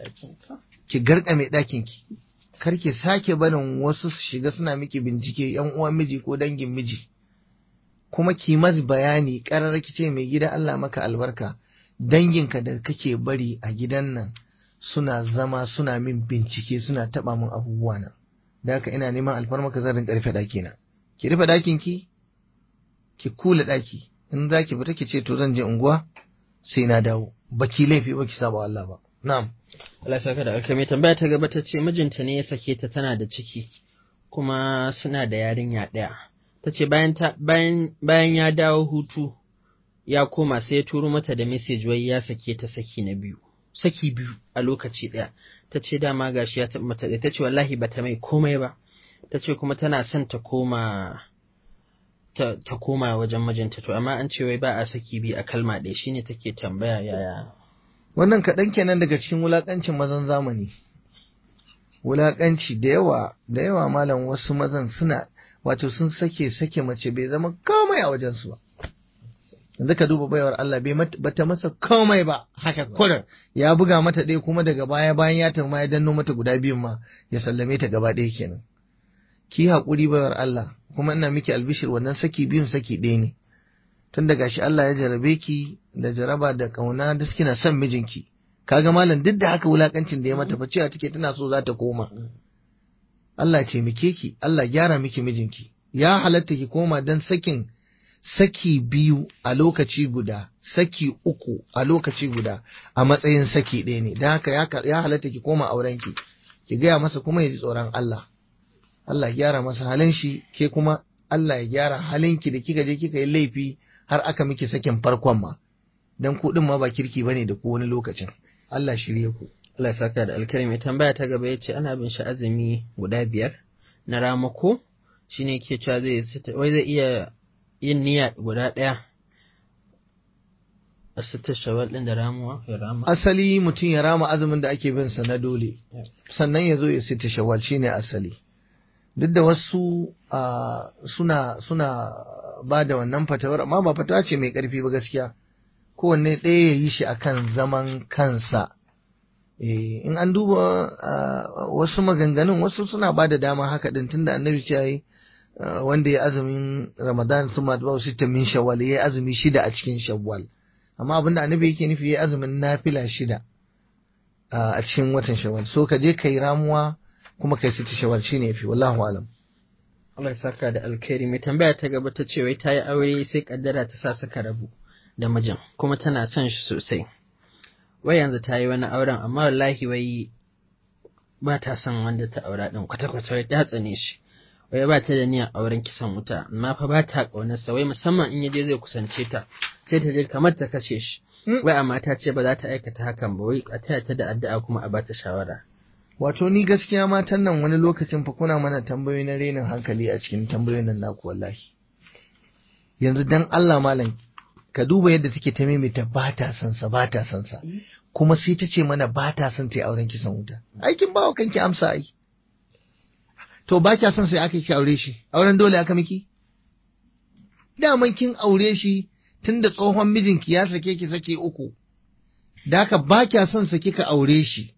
ki garka mai ɗakin ki kar ki sake barin wasu su shiga suna miki bincike yan uwan miji ko dangin miji kuma ki mas bayani ƙarar ki ce mai gida Allah maka albarka danginka da kake bari a gidan nan suna zama suna min bincike suna taba min abubuwa na da haka ina neman alfarmaka zan rinka rufe ɗaki na ki rufe ɗakin ki ki kula ɗaki in za ki fita ki ce to zan je unguwa sai na dawo baki laifi ba ki saba Allah ba na'am Allah ya saka da alkai mai tambaya ta gaba ta ce mijinta ne ya sake ta tana da ciki kuma suna da yarinya ɗaya ta ce bayan bayan bayan ya dawo hutu ya koma sai ya turo mata da message wai ya sake ta saki na biyu saki biyu a lokaci ɗaya ta ce dama gashi ya taɓa mata ta ce wallahi bata mai komai ba ta ce kuma tana son ta koma ta, ta koma wajen mijinta to amma an ce wai ba a saki biyu a kalma ɗaya shine take tambaya yaya wannan kaɗan kenan daga cikin wulaƙancin mazan zamani wulaƙanci da yawa da yawa malam wasu mazan suna wato sun sake sake mace bai zama komai a wajensu ba yanzu ka duba baiwar Allah bai bata masa komai ba haka kurin ya buga mata ɗaya kuma daga baya bayan ya tafi ya danno mata guda biyun ma ya sallame ta gaba ɗaya kenan ki haƙuri baiwar Allah kuma ina miki albishir wannan saki biyun saki ɗaya ne tun da gashi Allah ya jarabe ki da jaraba da kauna da kina son mijinki kaga malam duk da haka wulakancin da ya mata fa cewa take tana so za ta koma Allah ce mike ki Allah gyara miki mijinki ya halatta ki koma dan sakin saki biyu a lokaci guda saki uku a lokaci guda a matsayin saki ɗaya ne don haka ya halatta ki koma aurenki ki gaya masa kuma ya ji tsoron Allah Allah ya gyara masa halin shi ke kuma Allah ya gyara halinki da kika je kika yi laifi har aka miki sakin farkon ma dan ku din ma ba kirki bane da ku wani lokacin Allah shirye ku Allah ya saka da alkhairi mai tambaya ta gaba yace ana bin shi azumi guda biyar na ramako shine ke cewa zai wai zai iya yin niyya guda ɗaya a sitar shawal ɗin da ramuwa ya rama asali mutum ya rama azumin da ake bin sa na dole sannan ya zo ya sita shawal shine asali duk da wasu suna suna ba da wannan fatawar amma ba fatawa ce mai ƙarfi ba gaskiya kowanne ɗaya ya yi shi akan zaman kansa in an duba wasu maganganun wasu suna ba da dama haka din tunda annabi ce yi wanda ya azumin ramadan sun ma ba sita min shawwal ya azumi shida a cikin shawwal amma abinda annabi yake nufi ya azumin nafila shida a cikin watan shawwal so ka je kai ramuwa kuma kai sita shawwal shine yafi wallahu alam Allah ya saka da alkhairi mai tambaya ta gaba ta ce wai ta yi aure sai kaddara ta sa suka rabu da mijin kuma tana son shi sosai wai yanzu ta yi wani auren amma wallahi wai ba ta son wanda ta aura din kwata-kwata wai ta tsane shi wai ba ta da niyyar auren kisan wuta amma fa ba ta ƙaunarsa wai musamman in yaje zai kusance ta sai ta je kamar ta kashe shi wai amma ta ce ba za ta aikata hakan ba wai a taya ta da addu'a kuma a ba ta shawara wato ni gaskiya matan nan wani lokacin fa kuna mana tambayoyi na renin hankali a cikin tambayoyin nan naku wallahi yanzu dan Allah malam ka duba yadda take ta maimaita ba ta son sa ba ta son sa kuma sai ta ce mana ba ta son ta yi auren kisan wuta aikin bawa kanki amsa ai to ba kya son sai aka ki aure shi auren dole aka miki daman kin aure shi tunda tsohon mijinki ya sake ki sake uku da haka ba kya son sa kika aure shi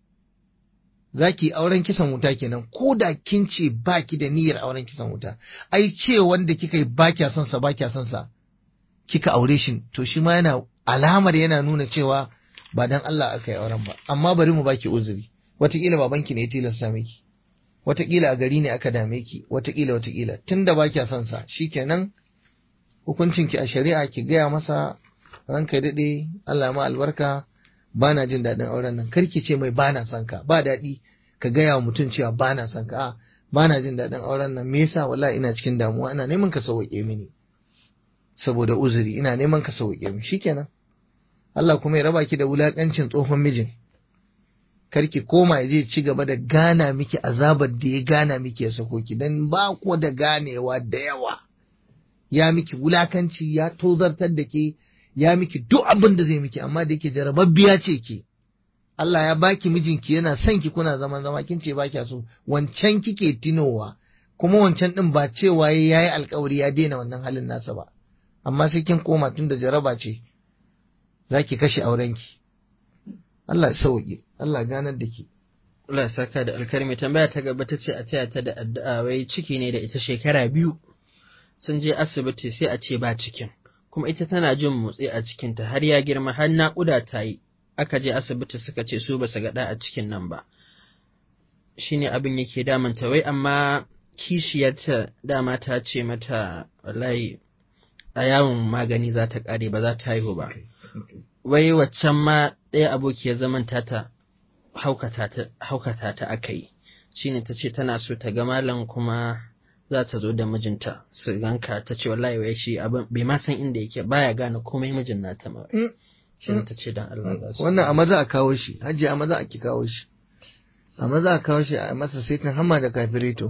zaki auren kisan wuta kenan ko da kin ce ba ki da niyyar auren kisan wuta ai ce wanda kika yi ba kya son sa ba kya son sa kika aure shi to shi ma yana alamar yana nuna cewa ba dan Allah aka yi auren ba amma bari mu baki uzuri wataƙila babanki ne ya tilasta miki wataƙila a gari ne aka dame ki wataƙila wataƙila tunda ba kya son sa shikenan hukuncin ki a shari'a ki gaya masa ranka daɗe Allah ma albarka ba na jin daɗin auren nan karki ce mai ba na son ka ba daɗi ka gaya wa mutum cewa ba na son ka a ba na jin daɗin auren nan me yasa wallahi ina cikin damuwa ina neman ka sauƙe mini saboda uzuri ina neman ka sauƙe mini shikenan Allah kuma ya raba ki da wulaƙancin tsohon mijin karki koma ya je ci gaba da gana miki azabar da ya gana miki ya sako ki dan ba ku da ganewa da yawa ya miki wulakanci ya tozartar da ke ya miki duk abin da zai miki amma da yake jarababbiya ce ki Allah ya baki mijinki yana son ki kuna zaman zama kin ce baki so wancan kike tinowa kuma wancan din ba cewa yayi alkawari ya daina wannan halin nasa ba amma sai kin koma tun da jaraba ce zaki kashe aurenki Allah ya sauke Allah ganar da ke. Allah ya saka da alkarmi tambaya ta gaba ta ce a taya ta da addu'a wai ciki ne da ita shekara biyu sun je asibiti sai a ce ba cikin kuma ita tana jin motsi a cikinta har ya girma har naƙuda ta yi aka je asibiti suka ce su ba su gaɗa a cikin nan ba shine abin yake damanta wai amma kishiyarta dama ta ce mata wallahi a yawon magani za ta ƙare ba za ta haihu ba wai waccan ma ɗaya abokiyar zaman tata haukata ta aka yi shine ta ce tana so ta ga malam kuma za ta zo da mijinta su ganka ta ce wallahi wai shi abin bai ma san inda yake baya gane komai mijin nata ma shine ta ce dan Allah za su Wannan a maza a kawo shi, hajji a maza a ki kawo shi. A maza a kawo shi a masa saitin hamma da kafirito.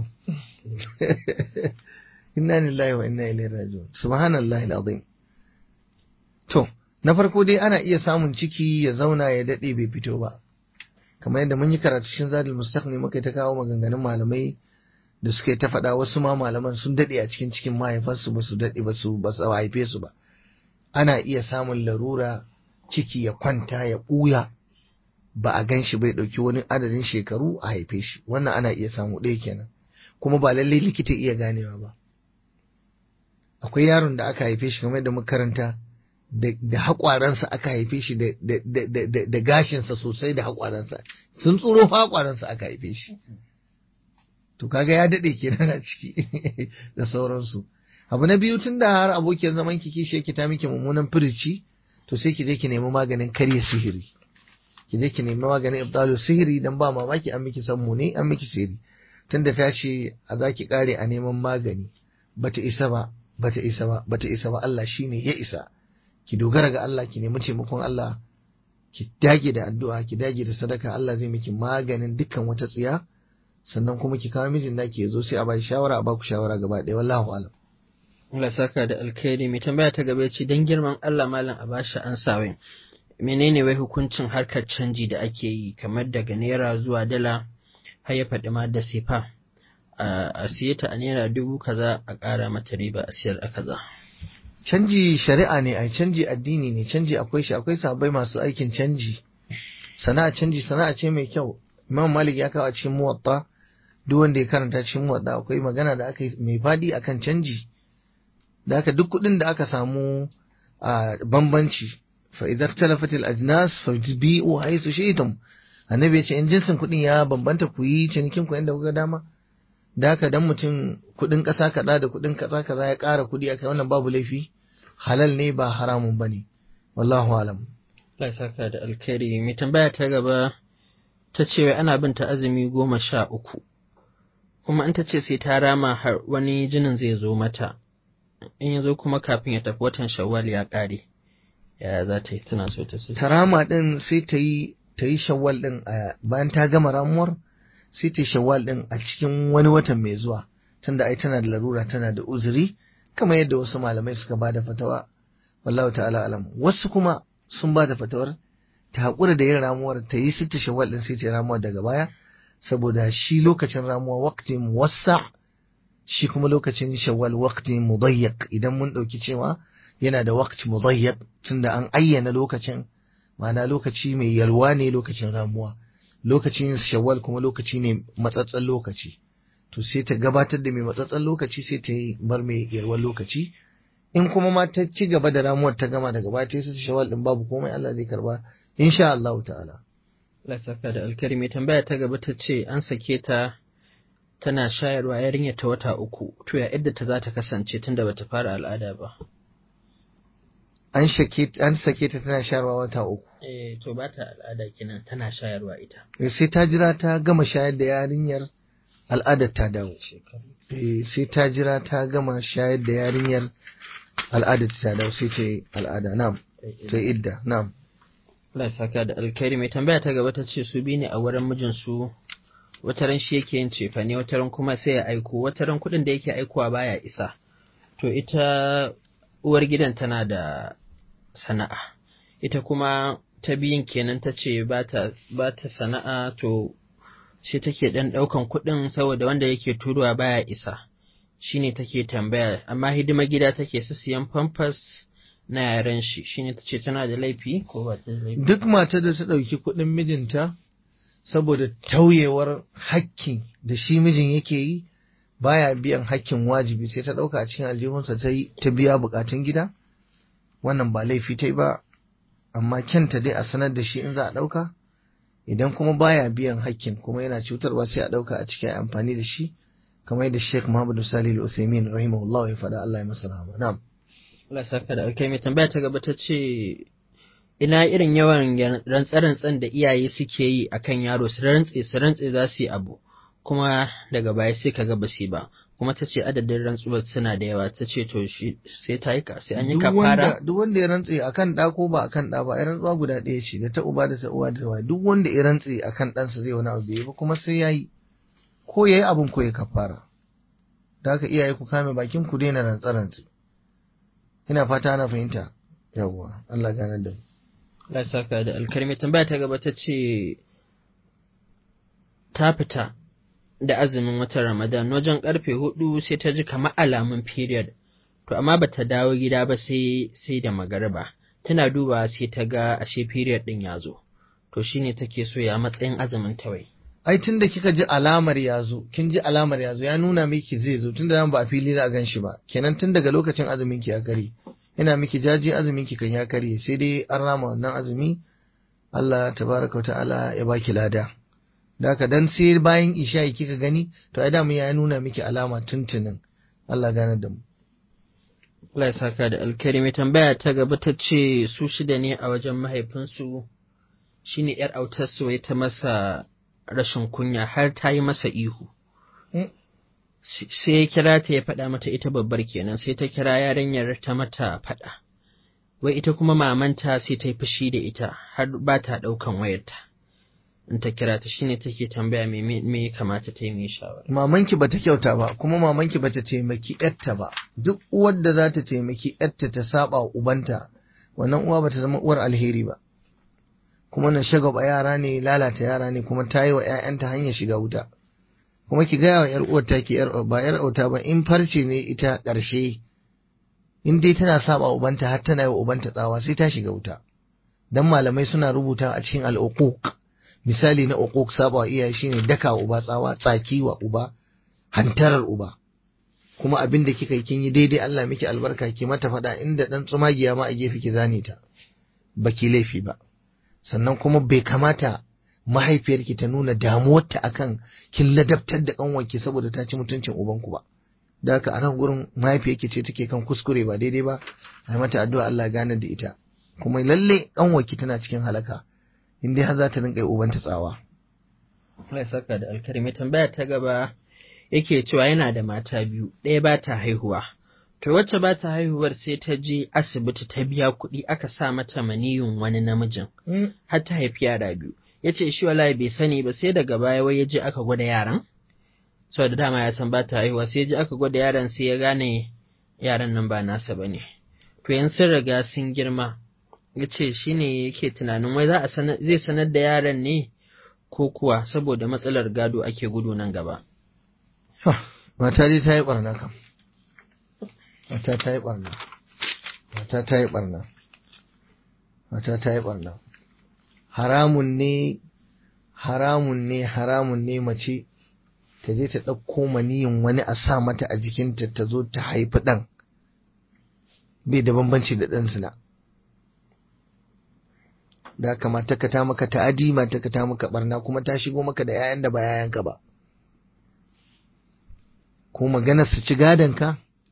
Inna lillahi wa inna ilaihi raji'un. Subhanallahi alazim. To, na farko dai ana iya samun ciki ya zauna ya daɗe bai fito ba. Kamar yadda mun yi karatu shin zadul mustaqni muka ta kawo maganganun malamai da suka ta faɗa wasu ma malaman sun daɗe a cikin cikin mahaifansu ba su daɗe ba su ba su haife su ba. Ana iya samun larura ciki ya kwanta ya ɓuya ba a gan shi bai ɗauki wani adadin shekaru a haife shi wannan ana iya samu ɗaya kenan kuma ba lallai likita iya ganewa ba akwai yaron da aka haife shi kamar da makaranta da haƙwaransa aka haife shi da gashinsa sosai da haƙwaransa sun tsoro haƙwaransa aka haife shi to kaga ya daɗe kenan a ciki da sauransu abu na biyu tun da har abokiyar zaman ki kishi yake ta miki mummunan firici to sai ki je ki nemi maganin karya sihiri ki je ki nemi maganin ibdalu sihiri dan ba mamaki an miki sammu ne an miki sihiri tunda ta ce a za ki kare a neman magani bata isa ba bata isa ba bata isa ba Allah shine ya isa ki dogara ga Allah ki nemi taimakon Allah ki dage da addu'a ki dage da sadaka Allah zai miki maganin dukkan wata tsiya sannan kuma ki kawo mijin da ke zo sai a bai shawara a baku shawara gaba ɗaya wallahu alam Allah saka da alkhairi mai tambaya ta gaba ce dan girman Allah malam a bashi an sawin menene wai hukuncin harkar canji da ake yi kamar daga naira zuwa dala har ya faɗi ma da sefa a siye ta a naira dubu kaza a ƙara mata riba a siyar a kaza canji shari'a ne ai canji addini ne canji akwai shi akwai sabai masu aikin canji sana'a canji sana'a ce mai kyau imam malik ya kawo a cikin muwatta duk wanda ya karanta cikin muwatta akwai magana da aka yi mai fadi akan canji da aka duk kuɗin da aka samu a bambanci fa idza ikhtalafat al ajnas fa bi'u haythu shi'tum annabi ya ce in jinsin kuɗin ya bambanta ku yi cinikin ku yanda kuka dama da haka dan mutum kuɗin ƙasa kaza da kuɗin ƙasa kaza ya ƙara kuɗi akai wannan babu laifi halal ne ba haramun bane wallahu alam Allah saka da alkhairi mai tambaya ta gaba ta ce wai ana bin ta azumi goma sha uku kuma in ta ce sai ta rama har wani jinin zai zo mata in ya zo kuma kafin ya tafi watan shawwal ya ƙare yaya za ta yi tana so ta sai tarama din sai ta yi ta yi shawwal din a bayan ta gama ramuwar sai ta yi shawwal din a cikin wani watan mai zuwa tunda ai tana da larura tana da uzuri kamar yadda wasu malamai suka ba da fatawa wallahu ta'ala alam wasu kuma sun ba da fatawar ta haƙura da yin ramuwar ta yi sita shawwal din sai ta yi ramuwar daga baya saboda shi lokacin ramuwa waqti muwassa shi kuma lokacin shawwal waqti mudayyak idan mun ɗauki cewa yana da waqti mudayyak tunda an ayyana lokacin ma'ana lokaci mai yalwa ne lokacin ramuwa lokacin shawwal kuma lokaci ne matsatsan lokaci to sai ta gabatar da mai matsatsan lokaci sai ta yi bar mai yalwan lokaci in kuma ma ta ci gaba da ramuwar ta gama daga baya ta yi shawwal din babu komai Allah zai karba insha Allah ta'ala Allah saka da alkhairi mai tambaya ta gaba ta ce an sake ta tana shayarwa yarinya ta wata uku to ya yadda ta za ta kasance tunda bata fara al'ada ba an sake an sake ta tana shayarwa wata uku eh to ba ta al'ada kenan tana shayarwa ita sai ta jira ta gama shayar da yarinyar al'adar ta dawo eh sai ta jira ta gama shayar da yarinyar al'adar ta dawo sai ta yi al'ada na'am ta yi idda na'am Allah saka da alkhairi mai tambaya ta gaba ta ce su bi ne a wurin mijinsu wataran shi yake yin cefane wataran kuma sai ya aiko wataran kuɗin da yake aikowa baya isa to ita uwar gidan tana da sana'a ita kuma ta biyun kenan ta ce ba ta sana'a to shi take ɗan ɗaukan kuɗin saboda wanda yake turuwa baya isa shine take tambaya amma hidima gida take su siyan famfas na yaren shi shine ta ce tana da laifi ko ba ta da laifi duk matar da ta ɗauki kuɗin mijinta saboda tauyewar hakkin da shi mijin yake yi baya biyan hakkin wajibi sai ta ɗauka a cikin aljihunsa ta yi ta biya bukatun gida wannan ba laifi ta yi ba amma kyanta dai a sanar da shi in za a ɗauka idan kuma baya biyan hakkin kuma yana cutarwa sai a ɗauka a cikin amfani da shi kamar yadda Sheikh Muhammadu Salih Al-Utsaimin rahimahullah ya faɗa Allah ya masa rahama na'am Allah saka da alkai mai tambaya ta gaba ta ce ina irin yawan rantsa-rantsan da iyaye suke yi akan yaro su rantse su rantse za su yi abu kuma daga baya sai kaga ba su ba kuma ta ce adadin rantsuwar suna da yawa ta ce to shi sai ta yi ka sai an yi kafara duk wanda ya rantse akan ɗa ko ba akan ɗa ba ya rantsuwa guda ɗaya ce da ta uba da ta uwa da ta duk wanda ya rantse akan ɗansa zai wani abu bai ba kuma sai ya yi ko ya yi abin ko ya kafara da haka iyaye ku kame bakin ku daina rantsa-rantse ina fata ana fahimta yawwa Allah gane da mu Allah saka da alkarmi tambaya ta gaba ta ce ta fita da azumin watan Ramadan wajen karfe hudu sai ta ji kamar alamun period to amma bata dawo gida ba sai sai da magariba tana duba sai ta ga ashe period din ya zo to shine take so ya matsayin azumin tawai ai tunda kika ji alamar ya zo kin ji alamar ya zo ya nuna miki zai zo tunda nan ba a fili za a gan shi ba kenan tun daga lokacin azumin ki ya kare ina miki jaji azumin ki kan ya karye sai dai an rama wannan azumi Allah tabaraka ta'ala ya baki lada da haka dan sai bayan isha'i kika gani to ai damu ya nuna miki alama tuntunin Allah gane da mu Allah ya saka da alkari mai tambaya ta gaba ta ce su shida ne a wajen mahaifinsu shine yar autarsu ya ta masa rashin kunya har ta yi masa ihu sai ya kira ta ya faɗa mata ita babbar kenan sai ta kira yarinyar ta mata faɗa wai ita kuma mamanta sai ta yi fushi da ita har ba ta ɗaukan wayarta in ta kira ta shine take tambaya me me ya kamata ta yi mai shawara mamanki bata kyauta ba kuma mamanki bata taimaki yarta ba duk uwar da za ta taimaki yarta ta saba wa ubanta wannan uwa bata zama uwar alheri ba kuma na shagaba yara ne lalata yara ne kuma ta yi wa 'ya'yanta hanyar shiga wuta kuma ki gaya wa 'yar uwar ta ki yar ba 'yar auta ba in farce ne ita ƙarshe in dai tana saba ubanta har tana yi wa ubanta tsawa sai ta shiga wuta dan malamai suna rubuta a cikin al'uquq misali na uquq saba wa iyaye shine daka wa uba tsawa tsaki wa uba hantarar uba kuma abin da kika yi kin yi daidai Allah miki albarka ki mata faɗa inda dan tsumagiya ma a gefe ki zane ta baki laifi ba sannan kuma bai kamata mahaifiyarki ta nuna damuwarta akan kin ladabtar da kanwarki saboda ta ci mutuncin ubanku ba da haka a nan gurin mahaifiyarki ce take kan kuskure ba daidai ba a yi mata addu'a Allah gane da ita kuma lalle kanwarki tana cikin halaka in dai har za ta rinka yi ubanta tsawa Allah ya saka da alkari mai tambaya ta gaba yake cewa yana da mata biyu ɗaya ba ta haihuwa to wacce ba ta haihuwar sai ta je asibiti ta biya kuɗi aka sa mata maniyin wani namijin har ta haifi yara biyu ya ce shi wallahi bai sani ba sai daga baya wai ya je aka gwada yaran saboda dama ya san ba ta haihuwa sai ya je aka gwada yaran sai ya gane yaran nan ba nasa ba ne to yan sun riga sun girma ya ce shi ne yake tunanin wai za a zai sanar da yaran ne ko kuwa saboda matsalar gado ake gudu nan gaba mata dai ta yi barna kam mata ta yi barna mata ta yi barna mata ta yi barna haramun ne haramun ne haramun ne mace ta je ta ɗauko maniyin wani a sa mata a jikinta ta zo ta haifi ɗan bai da bambanci da ɗan suna da haka mata ka ta maka ta'adi mata ka ta maka barna kuma ta shigo maka da 'ya'yan da ba 'ya'yanka ba ko maganar su ci gadonka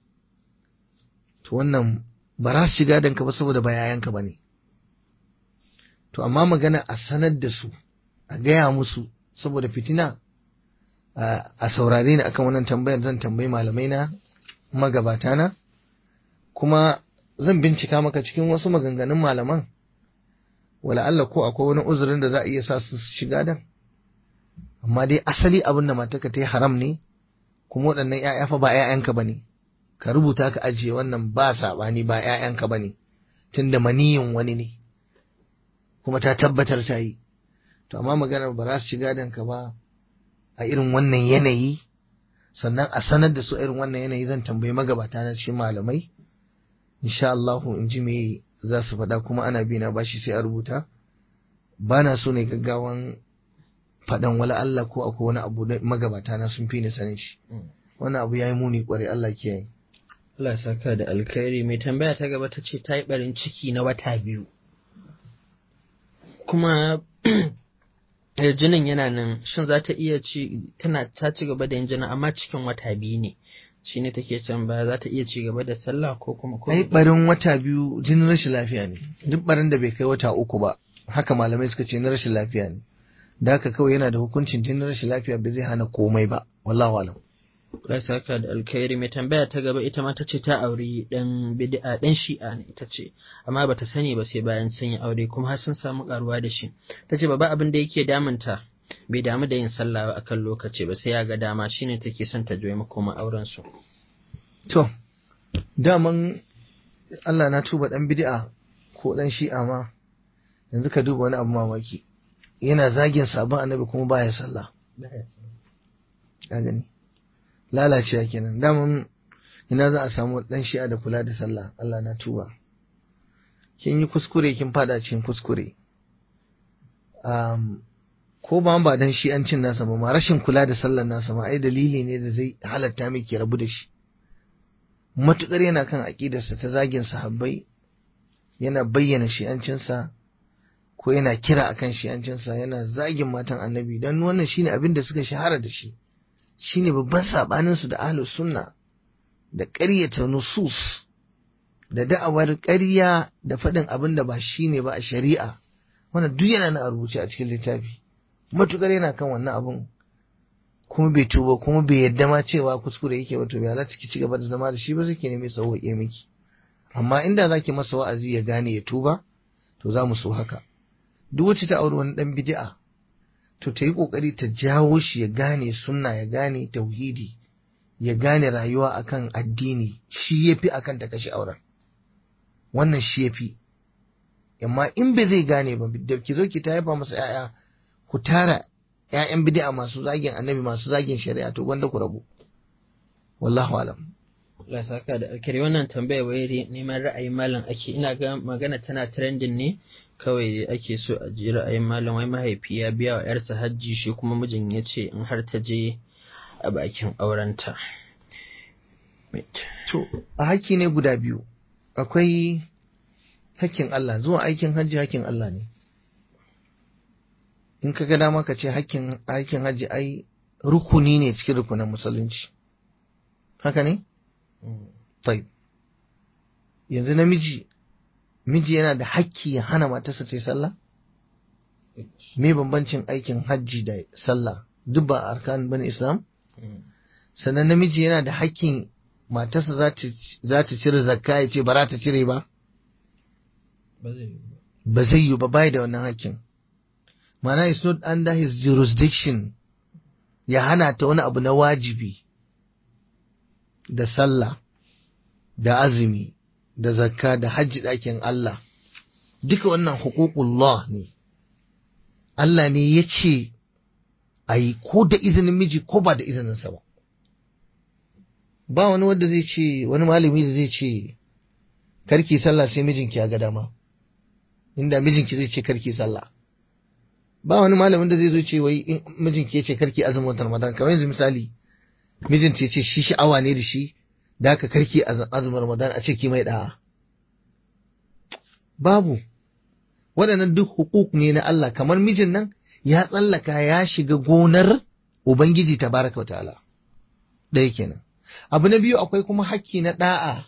to wannan ba za su ci gadonka ba saboda ba 'ya'yanka ba ne to amma magana a sanar da su a gaya musu saboda fitina a saurare ni akan wannan tambayar zan tambayi malamai na magabata na kuma zan bincika maka cikin wasu maganganun malaman wala Allah ko akwai wani uzurin da za a iya sa su shiga dan amma dai asali abin da mataka ta yi haram ne kuma waɗannan ‘ya'ya fa ba ‘ya'yanka ba ne ka rubuta ka ajiye wannan ba saɓani ba ‘ya'yanka ba ne tunda maniyin wani ne kuma ta tabbatar ta yi to amma maganar ba za su ci gadonka ba a irin wannan yanayi sannan a sanar da su irin wannan yanayi zan tambayi magabata na cikin malamai insha Allah in ji me za su faɗa kuma ana bi na bashi sai a rubuta ba na so ne gaggawan faɗan wala Allah ko akwai wani abu da magabata na sun fi ni sanin shi wannan abu yayi muni kwarai Allah kiyaye Allah ya saka da alkhairi mai tambaya ta gaba ta ce ta yi barin ciki na wata biyu kuma jinin yana nan shin za ta iya ci tana ta ci gaba da yin jinin amma cikin wata biyu ne shi ne take can baya za ta iya ci gaba da sallah ko kuma ko ai barin wata biyu jinin rashin lafiya ne duk barin da bai kai wata uku ba haka malamai suka ce na rashin lafiya ne da haka kawai yana da hukuncin jinin rashin lafiya bai zai hana komai ba wallahu alam Allah saka da alkhairi mai tambaya ta gaba ita ma ta ce ta auri dan bid'a dan shi'a ne ita ce amma bata sani ba sai bayan sun yi aure kuma har sun samu karuwa da shi ta ce baba abin da yake damunta bai damu da yin sallah ba akan lokaci ba sai ya ga dama shine take son ta joye makoma auren su to daman Allah na tuba dan bid'a ko dan shi'a ma yanzu ka duba wani abu mamaki yana zagin sabon annabi kuma baya sallah ka gani lalacewa kenan daman ina za a samu dan shi'a da kula da sallah Allah na tuba kin yi kuskure kin fada cikin kuskure um, ko ba ba dan shi'ancin nasa ba ma rashin kula da sallar nasa ma ai dalili ne da zai halatta miki rabu da shi matukar yana kan aƙidarsa ta zagin sahabbai yana bayyana shi'ancinsa ko yana kira akan shi'ancinsa yana zagin matan annabi don wannan shine abin da suka shahara da shi shine babban saɓaninsu da ahlus sunna da ƙaryata nusus da da'awar ƙarya da faɗin abin da ba shine ba a shari'a wannan duk yana nan a rubuce a cikin littafi matukar yana kan wannan abin kuma bai tuba kuma bai yadda ma cewa kuskure yake ba to bai halatta ki ci gaba da zama da shi ba suke ne mai sauwaƙe miki amma inda zaki masa wa'azi ya gane ya tuba to za mu so haka duk wacce ta auri wani dan bid'a to ta yi kokari ta jawo shi ya gane sunna ya gane tauhidi ya gane rayuwa akan addini shi yafi akan ta kashe auren wannan shi yafi amma in bai zai gane ba da ki zo ki ta haifa masa 'ya'ya ku tara 'ya'yan bid'a masu zagin annabi masu zagin shari'a to wanda ku rabu wallahu alam Allah saka da alkari wannan tambaya wai neman ra'ayin malam ake ina ga magana tana trending ne kawai ake so a ji ra'ayin malam wai mahaifi ya biya wa yarsa hajji shi kuma mijin ya ce in har ta je a bakin aurenta. To, a haƙƙi ne guda biyu, akwai hakkin Allah, zuwa aikin hajji hakkin Allah ne. In ka ga dama ka ce hakkin aikin hajji ai rukuni ne cikin rukunan musulunci. Haka ne? Tai. Yanzu namiji, miji yana da hakki ya hana matarsa ta yi sallah? Me bambancin aikin hajji da sallah? Duk ba arkan bane Islam? Sannan namiji yana da hakkin matarsa za ta cire zakka ya ce ba za ta cire ba? Ba zai yi ba bai da wannan hakkin. Mana is not under his jurisdiction ya hana ta wani abu na wajibi da sallah da azumi da zakka da hajji ɗakin Allah. Duka wannan hukukullah ne. Allah ne ya ce a yi ko da izinin miji ko ba da izininsa ba. ba wani wanda zai ce wani malami da zai ce karki sallah sai mijinki ya ga dama inda mijinki zai ce karki sallah ba wani malamin da zai zo ce wai in mijinki ya ce karki azumin watan ramadan kamar yanzu misali mijinta ya ce shi sha'awa ne da shi da haka karki azumin ramadan a ce ki mai da'a babu waɗannan duk hukuk ne na Allah kamar mijin nan ya tsallaka ya shiga gonar ubangiji tabaraka wa ta'ala ɗaya kenan abu na biyu akwai kuma hakki na da'a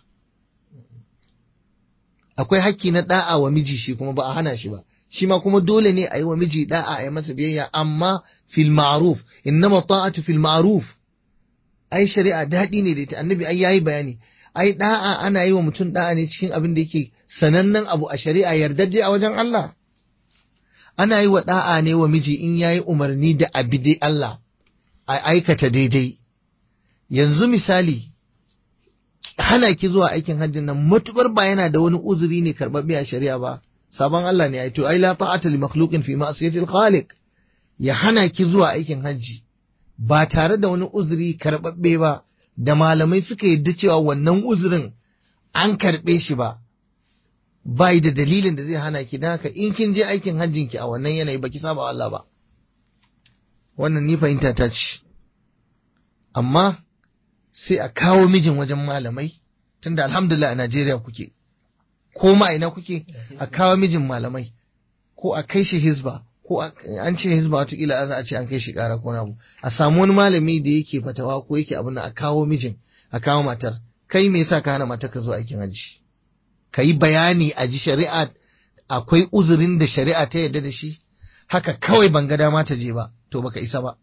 akwai hakki na da'a wa miji shi kuma ba a hana shi ba shi ma kuma dole ne a yi wa miji da'a a yi masa biyayya amma fil ma'ruf innama ta'atu fil ma'ruf ai shari'a daɗi ne da ita annabi ai yayi bayani ai da'a ana yi wa mutum da'a ne cikin abin da yake sanannen abu a shari'a yardajje a wajen Allah ana yi wa da'a ne wa miji in yayi umarni da abi dai Allah a aikata daidai yanzu misali hana ki zuwa aikin hajjin nan matukar ba yana da wani uzuri ne karɓaɓɓe a shari'a ba sabon Allah ne ai to ai la ta'ata li makhluqin fi ma'siyatil khaliq ya hana ki zuwa aikin hajji ba tare da wani uzuri karɓaɓɓe ba da malamai suka yadda cewa wannan uzurin an karɓe shi ba bai da dalilin da zai hana ki dan haka in kin je aikin hajjin ki a wannan yanayi baki saba Allah ba wannan ni fahimta ta ce amma sai a kawo mijin wajen malamai tunda alhamdulillah a Najeriya kuke ko ma ina kuke a kawo mijin malamai ko a kai shi hizba ko an ce hizba watakila za a ce an kai shi kara ko abu a samu wani malami da yake fatawa ko yake abin a kawo mijin a kawo matar kai me yasa ka hana matar ka zo aikin hajji ka yi bayani a ji shari'a akwai uzurin da shari'a ta yarda da shi haka kawai ban ga dama ta je ba to baka isa ba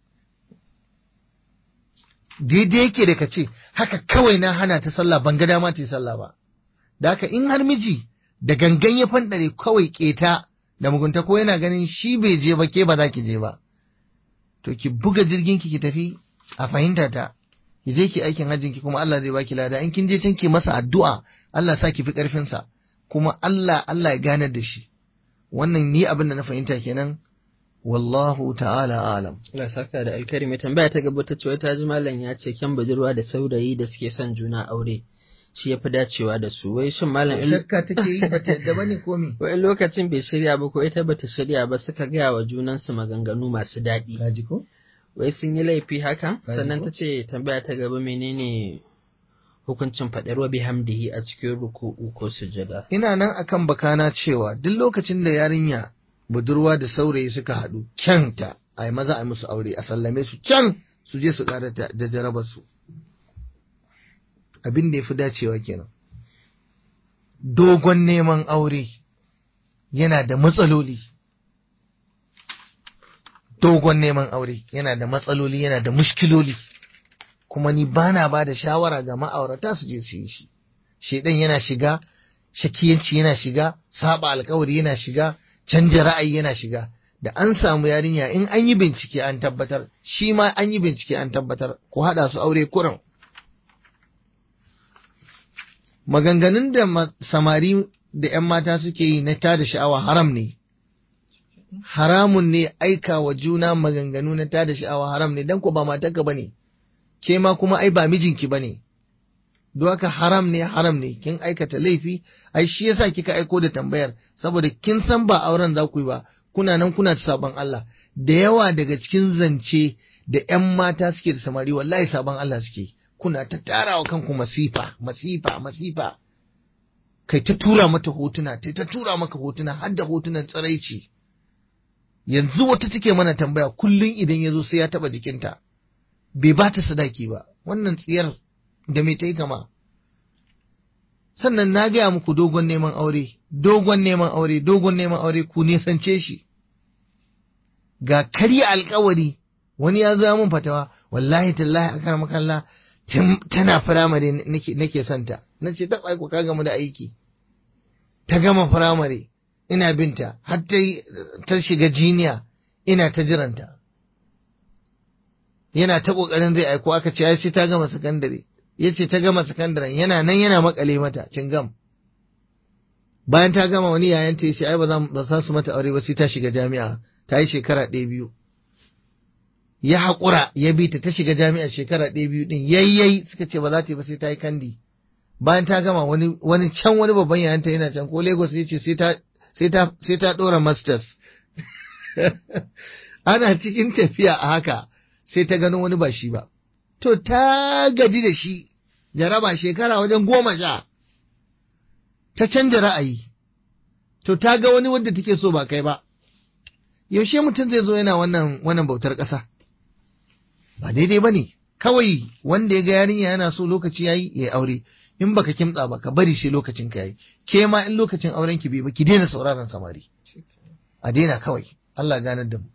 daidai yake da ka ce haka kawai na hana ta sallah ban ga dama ta yi sallah ba da haka in har miji da gangan ya fanɗare kawai keta da mugunta ko yana ganin shi bai je ba ke ba za ki je ba to ki buga jirgin ki ki tafi a fahimta ta ki je ki aikin hajjin ki kuma Allah zai baki lada in kin je can ki masa addu'a Allah sa ki fi karfin sa kuma Allah Allah ya ganar da shi wannan ni abin da na fahimta kenan wallahu ta'ala alam Allah saka da alkari mai tambaya ta gaba ta ce ta ji malam ya ce kyan budurwa da saurayi da suke son juna aure shi ya fi dacewa da su wai shin malam in shakka take yi ba ta yadda bane ko me wai lokacin bai shirya ba ko ita bata shirya ba suka gaya wa junansu maganganu masu daɗi kaji ko wai sun yi laifi haka Kaji sannan ko? ta ce tambaya ta gaba menene hukuncin faɗar wa bihamdihi a cikin ruku'u ko sujada ina nan akan bakana cewa duk lokacin da yarinya budurwa da saurayi suka haɗu kyanta a yi maza a yi musu aure a sallame su kyan su je su ƙara da da jarabar su abin da ya fi dacewa kenan dogon neman aure yana da matsaloli dogon neman aure yana da matsaloli yana da mushkiloli kuma ni bana ba da shawara ga ma'aurata su je su yi shi shedan yana shiga shakiyanci yana shiga saba alkawari yana shiga canja ra'ayi yana shiga da an samu yarinya in an yi bincike an tabbatar shi ma an yi bincike an tabbatar ku haɗa su aure kuran maganganun da samari da 'yan mata suke yi na tada sha'awa haram ne haramun ne aika wa juna maganganu na tada sha'awa haram ne dan ko ba matarka bane ke ma kuma ai ba mijinki bane don haka haram ne haram ne kin aikata laifi ai shi yasa kika aiko da tambayar saboda kin san ba auren za ku yi ba kuna nan kuna ta saban Allah da yawa daga cikin zance da 'yan mata suke da samari wallahi saban Allah suke kuna ta tarawa kanku masifa masifa masifa kai ta tura mata hotuna ta ta tura maka hotuna har da hotunan tsiraici yanzu wata take mana tambaya kullum idan ya zo sai ya taba jikinta bai ba ta sadaki ba wannan tsiyar da me ta yi kama sannan na gaya muku dogon neman aure dogon neman aure dogon neman aure ku nisance shi ga karya alkawari wani ya zo ya mun fatawa wallahi tallahi akar makalla tana firamare nake santa na ce ta aiko ka gama da aiki ta gama firamare ina binta har ta shiga jiniya ina ta jiranta yana ta kokarin zai aiko aka ce ai sai ta gama sakandare ya ce ta gama sakandaren yana nan yana makale mata cingam bayan ta gama wani yayan ta ce ai ba za su mata aure ba sai ta shiga jami'a ta yi shekara ɗaya biyu ya haƙura ya bi ta ta shiga jami'a shekara ɗaya biyu ɗin yayyai suka ce ba za ta yi ba sai ta yi kandi bayan ta gama wani wani can wani babban yayanta yana can ko Lagos ya ce sai ta sai ta ɗora masters ana cikin tafiya a haka sai ta gano wani ba shi ba to ta gaji da shi jaraba shekara wajen goma sha ta canja ra'ayi to ta ga wani wanda take so ba kai ba yaushe mutum zai zo yana wannan wannan bautar ƙasa ba daidai ba ne kawai wanda ya ga yarinya yana so lokaci yayi ya aure in baka kimtsa ba ka bari shi lokacin ka yayi ke ma in lokacin auren ki bai ba ki daina sauraron samari a daina kawai Allah ganar da mu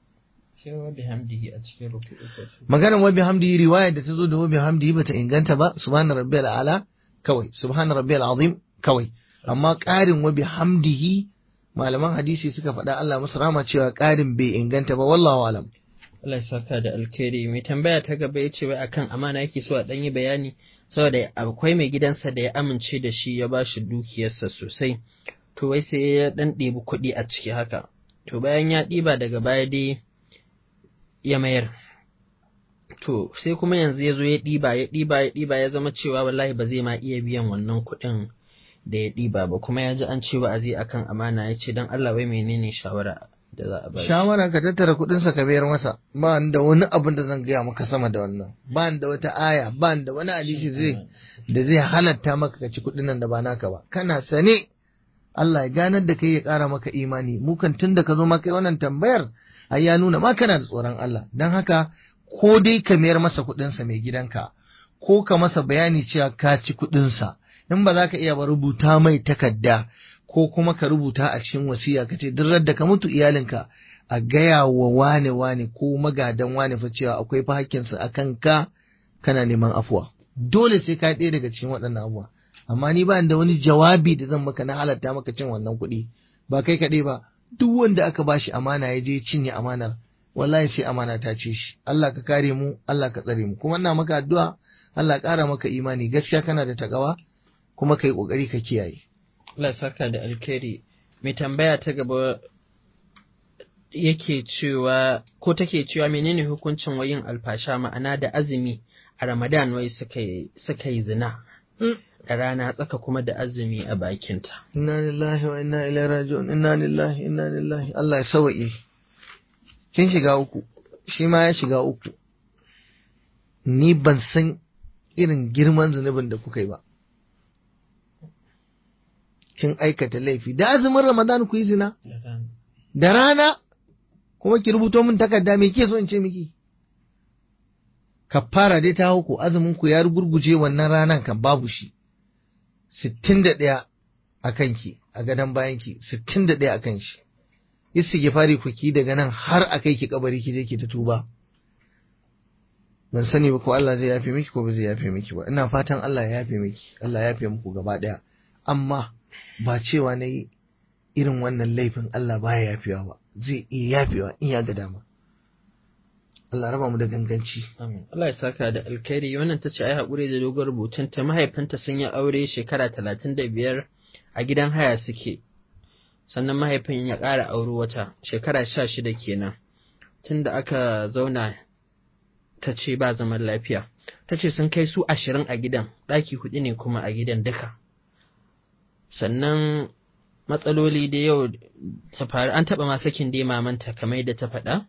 maganar wabi hamdihi riwayar da ta zo da wabi hamdihi bata inganta ba subhana rabbiyal ala kawai subhana rabbiyal azim kawai amma ƙarin wabi hamdihi malaman hadisi suka faɗa Allah musu rama cewa ƙarin bai inganta ba wallahu alam Allah ya saka da alkhairi mai tambaya ta gaba ya ce wai akan amana yake so a ɗan yi bayani saboda akwai mai gidansa da ya amince da shi ya ba shi dukiyarsa sosai to wai sai ya ɗan ɗebi kuɗi a ciki haka to bayan ya ɗiba daga baya dai ya mayar to sai kuma yanzu ya zo ya ɗiba ya ɗiba ya ɗiba ya zama cewa wallahi ba zai ma iya biyan wannan kuɗin da ya ɗiba ba kuma ya ji an ce wa'azi akan amana ya ce don Allah wai menene shawara da za a ba shawara ka tattara kuɗinsa ka bayar masa ba da wani abin da zan gaya maka sama da wannan ba da wata aya ba da wani hadisi zai da zai halatta maka ka ci kuɗin nan da ba naka ba kana sane Allah ya ganar da kai ya ƙara maka imani mu kan tun da ka zo maka wannan tambayar ai ya nuna ma kana da tsoron Allah dan haka ko dai ka mayar masa kuɗinsa mai gidanka ko ka masa bayani cewa ka ci kuɗinsa in ba za ka iya ba rubuta mai takarda ko kuma ka rubuta a cikin wasiya ka ce duk da ka mutu iyalinka a gaya wa wane wane ko magadan wane fa cewa akwai fa hakkinsa a kanka kana neman afuwa dole sai ka ɗaya daga cikin waɗannan abubuwa amma ni ba da wani jawabi da zan maka na halatta maka cin wannan kuɗi ba kai kaɗai ba duk wanda aka bashi amana ya je cinye amanar wallahi sai amana ta ce shi Allah ka kare mu Allah ka tsare mu kuma ina maka addu'a Allah ƙara maka imani gaskiya kana da takawa kuma kai kokari ka kiyaye Allah saka da alkhairi mai tambaya ta gaba yake cewa ko take cewa menene hukuncin wayin alfasha ma'ana da azumi a Ramadan wai suka yi zina da rana tsaka kuma da azumi a bakinta. Inna lillahi wa inna ilaihi raji'un inna lillahi inna lillahi Allah ya sawaye kin shiga uku shi ma ya shiga uku ni ban san irin girman zunubin da kuka yi ba kin aikata laifi da azumin Ramadan ku yi zina da rana kuma ki rubuto min takarda me ke so in ce miki kafara dai ta hauku azumin ku ya gurguje wannan ranan kan babu shi sittin da ɗaya a kanki a gadon bayanki sittin da ɗaya a kan shi istighfari ku ki daga nan har a kai ki kabari ki je ki ta tuba ban sani ba ko Allah zai yafe miki ko ba zai yafe miki ba ina fatan Allah ya yafe miki Allah ya yafe muku gaba ɗaya amma ba cewa na yi irin wannan laifin Allah baya yafewa ba zai iya yafewa in ya ga dama Allah raba mu da ganganci Amin. Allah ya saka da alkhairi wannan ta ce ai haƙuri da dogon rubutun ta mahaifanta sun yi aure shekara talatin da biyar a gidan haya suke sannan mahaifin ya ƙara auri wata shekara sha shida kenan tunda aka zauna ta ce ba zaman lafiya ta ce sun kai su ashirin a gidan ɗaki huɗu ne kuma a gidan duka sannan matsaloli da yau ta faru an taɓa ma sakin dai mamanta kamar yadda ta faɗa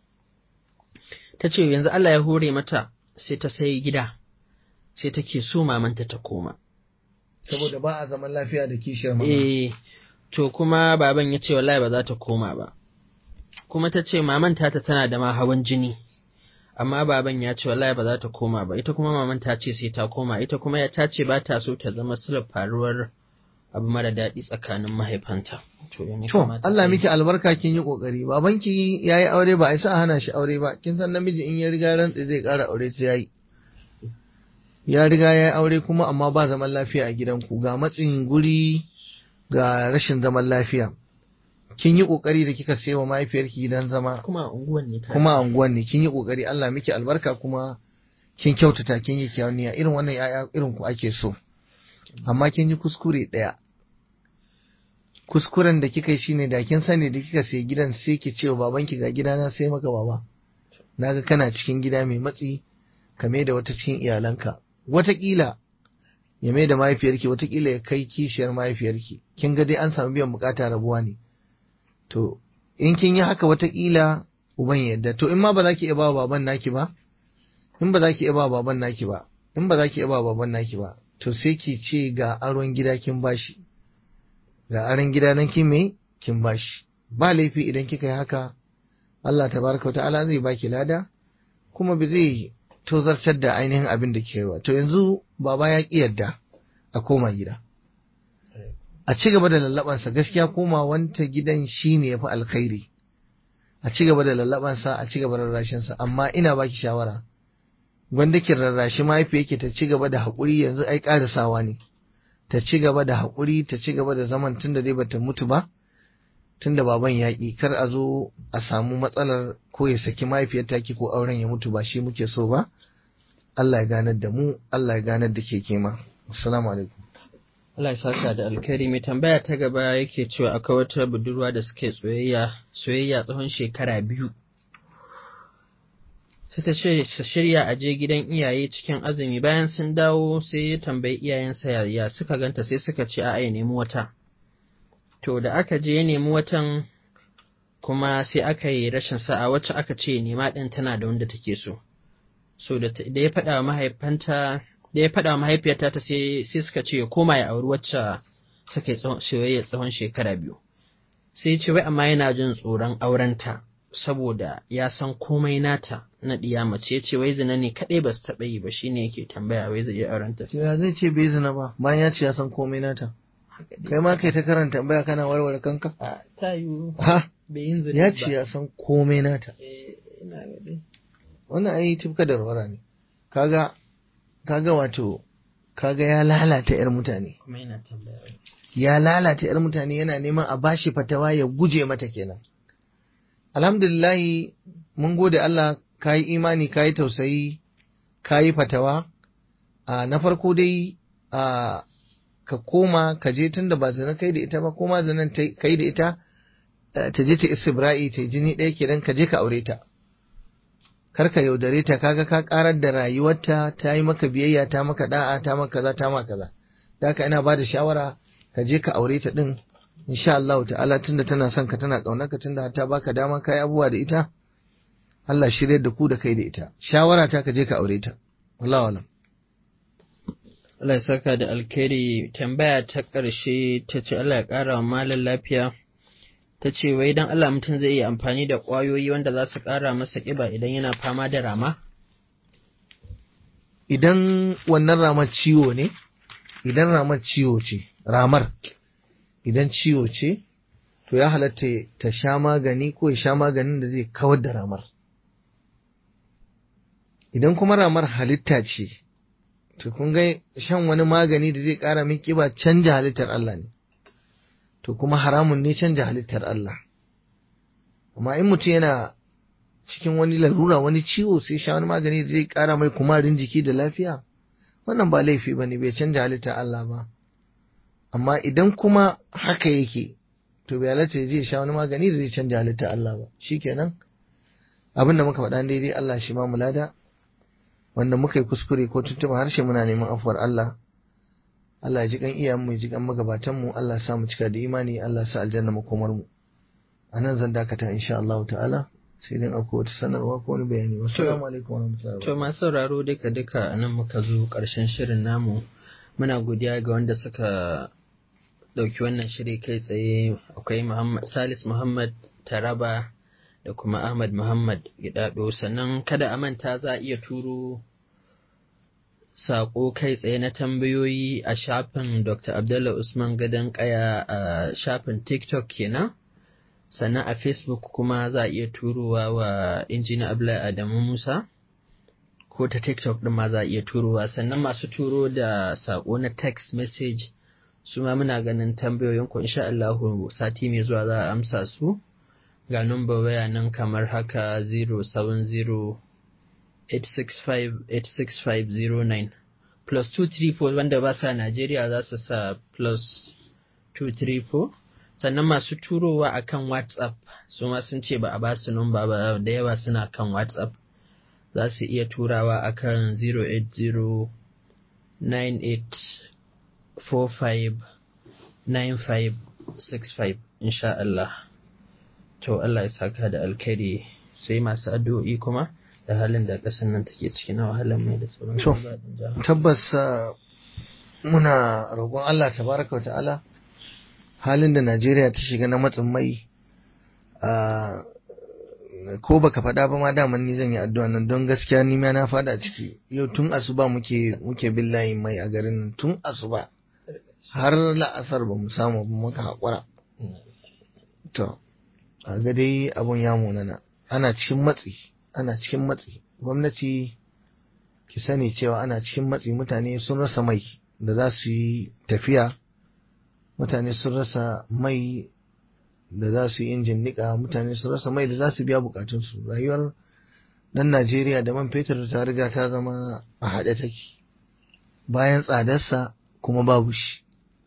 ta ce yanzu Allah ya hore mata sai ta sai gida sai take so mamanta ta koma saboda ba a zaman lafiya da kishiyar mama eh to kuma baban ya ce wallahi ba za ta koma ba kuma ta ce mamanta ta tana da ma hawan jini amma baban ya ce wallahi ba za ta koma ba ita kuma maman ta ce sai ta koma ita kuma ya ta ce ba ta so ta zama silar faruwar abu mara daɗi tsakanin mahaifanta to ya To, kamata Allah ta yi? miki albarka kin yi kokari. Babanki ya yi aure ba a isa a hana shi aure ba. Kin san namiji in ya riga rantsi zai ƙara aure sai ya yi. Ya riga ya yi aure kuma amma ba zaman lafiya a gidanku. Ga matsin guri ga rashin zaman lafiya. Kin yi kokari da kika sayo wa mahaifiyarki gidan zama kuma a unguwan ne ta kuma a unguwan ne. Kin yi kokari Allah miki albarka kuma kin kyautata kin yi kyawuniya irin wannan ya'ya irin ku ake so. Amma kin yi kuskure ɗaya. kuskuren da kika yi shine da kin sani da kika sai gidan sai ki ce wa babanki ga gidana sai maka baba naga kana cikin gida mai matsi ka mai da wata cikin iyalanka watakila ya mai da mahaifiyarki watakila ya kai kishiyar mahaifiyarki kin ga dai an samu biyan bukata rabuwa ne to in kin yi haka watakila uban ya yadda to in ma ba za ki iya ba wa baban naki ba in ba za ki iya ba wa baban naki ba in ba za ki iya ba wa baban naki ba to sai ki ce ga aron gida kin bashi ga aron gida nan kin me kin bashi ba laifi idan kika yi haka Allah tabaraka wa ta'ala zai baki lada kuma ba zai tozartar da ainihin abin da ke ba to yanzu baba ya ki yadda a koma gida a ci gaba da lallabansa gaskiya koma wanta gidan shine yafi alkhairi a ci gaba da lallabansa a ci gaba da rarrashinsa amma ina baki shawara gwanda ki rarrashi mahaifiyarki ta ci gaba da haƙuri yanzu ai ƙarisawa ne ta ci gaba da haƙuri ta ci gaba da zaman tunda dai bata mutu ba tunda baban yaƙi kar a zo a samu matsalar ko ya saki mahaifiyar taki ko auren ya mutu ba shi muke so ba Allah ya ganar da mu Allah ya ganar da ke kema assalamu alaikum Allah ya saka da alkhairi mai tambaya ta gaba yake cewa akwai wata budurwa da suke soyayya soyayya tsawon shekara biyu sai ta shirya ta shirya a je gidan iyaye cikin azumi bayan sun dawo sai ya tambayi iyayensa ya, ya suka ganta sai suka ce a'a ya nemi wata to da aka je ya nemi watan kuma sai aka yi rashin sa'a wacce aka ce nema ɗin tana da wanda take so so da ta- da ya faɗa wa mahaifanta da ya faɗa wa mahaifiyarta ta sai sai suka ce ya koma ya auri wacce suka yi tsawon- soyayya tsawon shekara biyu sai ya ce wai amma yana jin tsoron aurenta saboda ya san komai nata na ɗiya mace ya ce wai zina ne kaɗai ba su taɓa yi ba shine yake tambaya wai zai iya aurenta to ya zai ce bai zina ba bayan ya ce ya san komai nata kai ma kai ta karanta tambaya kana warware kanka a ta yiwu ha bai yin zina ya ba ce ya san komai nata Eh, ina ga dai. wannan ai tufka da warwara ne kaga kaga wato kaga ya lalata yar mutane kuma yana tambaya wai. ya lalata yar mutane yana neman a bashi fatawa ya guje mata kenan alhamdulillahi mun gode Allah kayi imani kayi tausayi kayi fatawa a na farko dai a ka koma ka je tunda ba zina kai da ita ba koma zinan ta- kai da ita eh, ta je ta istibra'i ta yi jini ɗaya kenan ka je ka aure ta kar ka yaudare ta kaga ka karar da rayuwarta ta yi maka biyayya ta maka da'a ta maka kaza ta maka kaza da haka ina ba da shawara ka je ka aure ta din insha Allah ta'ala tunda tana son ka tana kaunar ka tunda ta baka dama kai abubuwa da ita Allah shirye da ku da kai da ita shawara ta ka je ka aure ta wallahi wallahi Allah ya saka da alkhairi tambaya ta ƙarshe ta ce Allah ya ƙara wa malam lafiya ta ce wai dan Allah mutum zai iya amfani da ƙwayoyi wanda za su ƙara masa ƙiba idan yana fama da rama idan wannan ramar ciwo ne idan ramar ciwo ce ramar idan ciwo ce to ya halatta ta sha magani ko ya sha maganin da zai kawar da ramar idan kuma ramar halitta ce to kun ga shan wani magani da zai kara min kiba canja halittar Allah ne to kuma haramun ne canja halittar Allah amma in mutum yana cikin wani larura wani ciwo sai sha wani magani zai kara mai kumarin jiki da lafiya wannan ba laifi ba ne bai canja halittar Allah ba amma idan kuma haka yake to bai halatta ya je sha wani magani da zai canja halittar Allah ba shikenan abin da muka faɗa daidai Allah shi ma mulada wanda muka yi kuskure ko tuntuɓa harshe muna neman afuwar Allah Allah ya ji kan iyayenmu ya ji kan magabatan mu Allah ya sa mu cika da imani Allah ya sa aljanna makomar mu anan zan dakata insha Allah ta'ala sai dai akwai wata sanarwa ko wani bayani wassalamu alaikum warahmatullahi To masu sauraro duka duka a nan muka zo ƙarshen shirin namu muna godiya ga wanda suka ɗauki wannan shiri kai tsaye akwai Muhammad Salis Muhammad Taraba da kuma Ahmad Muhammad Gidado sannan kada a manta za a iya turo saƙo kai tsaye na tambayoyi a shafin Dr. Abdullah Usman Gadon Kaya a shafin TikTok kenan. Sannan a Facebook kuma za a iya turowa wa injina Abdullahi Adamu Musa ko ta TikTok ɗin ma za a iya turowa. Sannan masu turo da saƙo na text message su ma muna ganin tambayoyinku insha Allahu sati mai zuwa za a amsa su. Ga number waya nan kamar haka 070 865-86509 plus 234 wanda ba sa Najeriya za su sa plus 234 sannan masu turowa a kan WhatsApp su ma sun ce ba a ba su numba ba da yawa suna kan WhatsApp za su iya turawa a kan 08098459565 insha Allah to Allah ya saka da alkhairi sai masu addu'o'i kuma da halin da ƙasar nan take ciki na wahalar mai da sauran To, tabbas uh, muna roƙon Allah tabaraka wa ta'ala halin da Najeriya ta shiga na matsin mai uh, ko baka faɗa ba ma daman ni zan yi addu'a nan don gaskiya ni ma na faɗa ciki yau tun asuba muke muke bin layin mai a garin nan tun asuba har la'asar ba mu samu ba muka haƙura to a ga dai abun ya munana ana cikin matsi ana cikin matsi gwamnati ki sani cewa ana cikin matsi mutane sun rasa mai da za su yi tafiya mutane sun rasa mai da za su yi injin niƙa mutane sun rasa mai da za su biya bukatunsu rayuwar ɗan najeriya da man fetur ta riga ta zama a haɗe take bayan tsadarsa kuma babu shi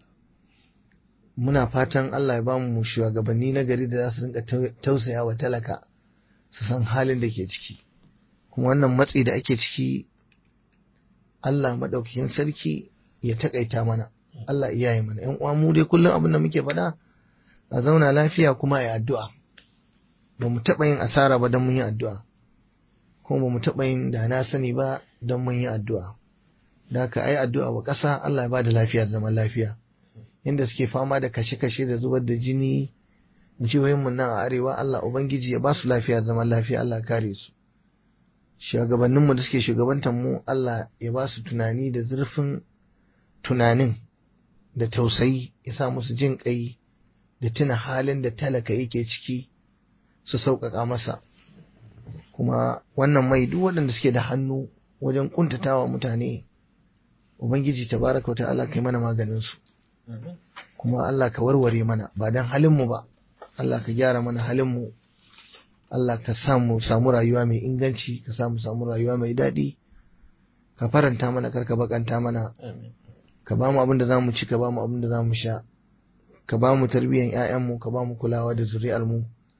muna fatan allah ya ba mu shugabanni na gari da za su rinka tausaya wa talaka su san halin da ke ciki kuma wannan matsi da ake ciki Allah maɗaukakin sarki ya takaita mana Allah iya yi mana ‘yan uwa mu dai kullum abin da muke faɗa a zauna lafiya kuma a addu'a ba mu taɓa yin asara ba don mun yi addu'a kuma ba mu taɓa yin da na sani ba don mun yi addu'a da haka ai addu'a wa ƙasa Allah ya ba da lafiya zaman lafiya inda suke fama da kashe-kashe da zubar da jini jihohinmu nan a arewa Allah Ubangiji ya ba su lafiya zaman lafiya Allah kare su shugabanninmu da suke shugabantar mu Allah ya ba su tunani da zurfin tunanin da tausayi ya sa musu jin kai da tuna halin da talaka yake ciki su sauƙaƙa masa kuma wannan mai duk waɗanda suke da hannu wajen ƙuntatawa mutane Ubangiji tabaraka wa ta'ala kai mana maganin su kuma Allah ka warware mana ba dan halin mu ba Allah ka gyara mana halinmu, Allah ka samu samu rayuwa mai inganci, ka samu samu rayuwa mai daɗi, ka faranta mana karka bakanta mana, ka ba mu abin da za mu ci, ka ba mu abin da za mu sha, ka ba mu tarbiyyar ‘ya'yanmu, ka ba mu kulawa da zuri'armu.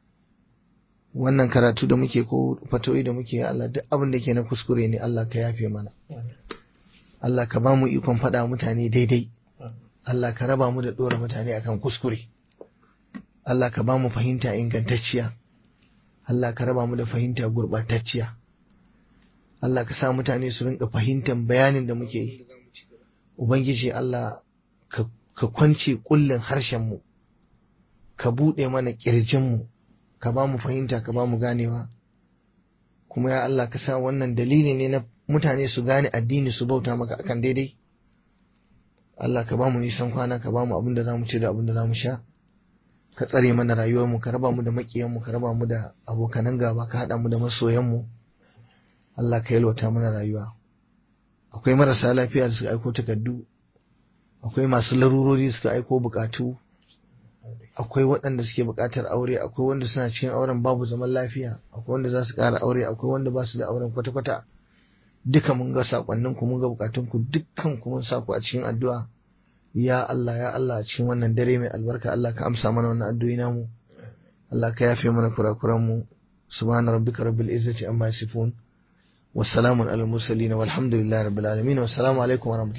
Wannan karatu da muke ko fatoyi da muke Allah duk abin da ke na kuskure ne Allah ka yafe mana. Allah ka ba mu ikon faɗa mutane daidai. Allah ka raba mu da ɗora mutane akan kuskure. Allah ka ba mu fahimta ingantacciya, Allah ka raba mu da fahimta gurɓatacciya, Allah ka sa mutane su rinka fahimtar bayanin da muke yi, Ubangiji Allah ka kwance ƙullin harshenmu, ka buɗe mana ƙirjinmu, ka ba mu fahimta, ka ba mu ganewa, kuma ya Allah ka sa wannan dalili ne na mutane su gane addini su bauta maka akan daidai. Allah ka ba mu nisan kwana, ka ba mu abin da za mu ci da abin da za mu sha. ka tsare mana rayuwarmu ka raba mu da makiyanmu ka raba mu da abokanan gaba ka haɗa mu da masoyanmu Allah ka yalwata mana rayuwa akwai marasa lafiya da suka aiko takardu akwai masu larurori suka aiko bukatu akwai waɗanda suke buƙatar aure akwai wanda suna cikin auren babu zaman lafiya akwai wanda za su ƙara aure akwai wanda ba su da auren kwata-kwata duka mun ga sakonnin ku mun ga bukatun ku dukkan ku mun sa ku a cikin addu'a ya Allah ya Allah a cikin wannan dare mai albarka Allah ka amsa mana wannan addu'o'i namu Allah ka yafe mana kurakuran mu subhana rabbika rabbil izzati amma yasifun wassalamun alal mursalin walhamdulillahi rabbil alamin wassalamu alaikum wa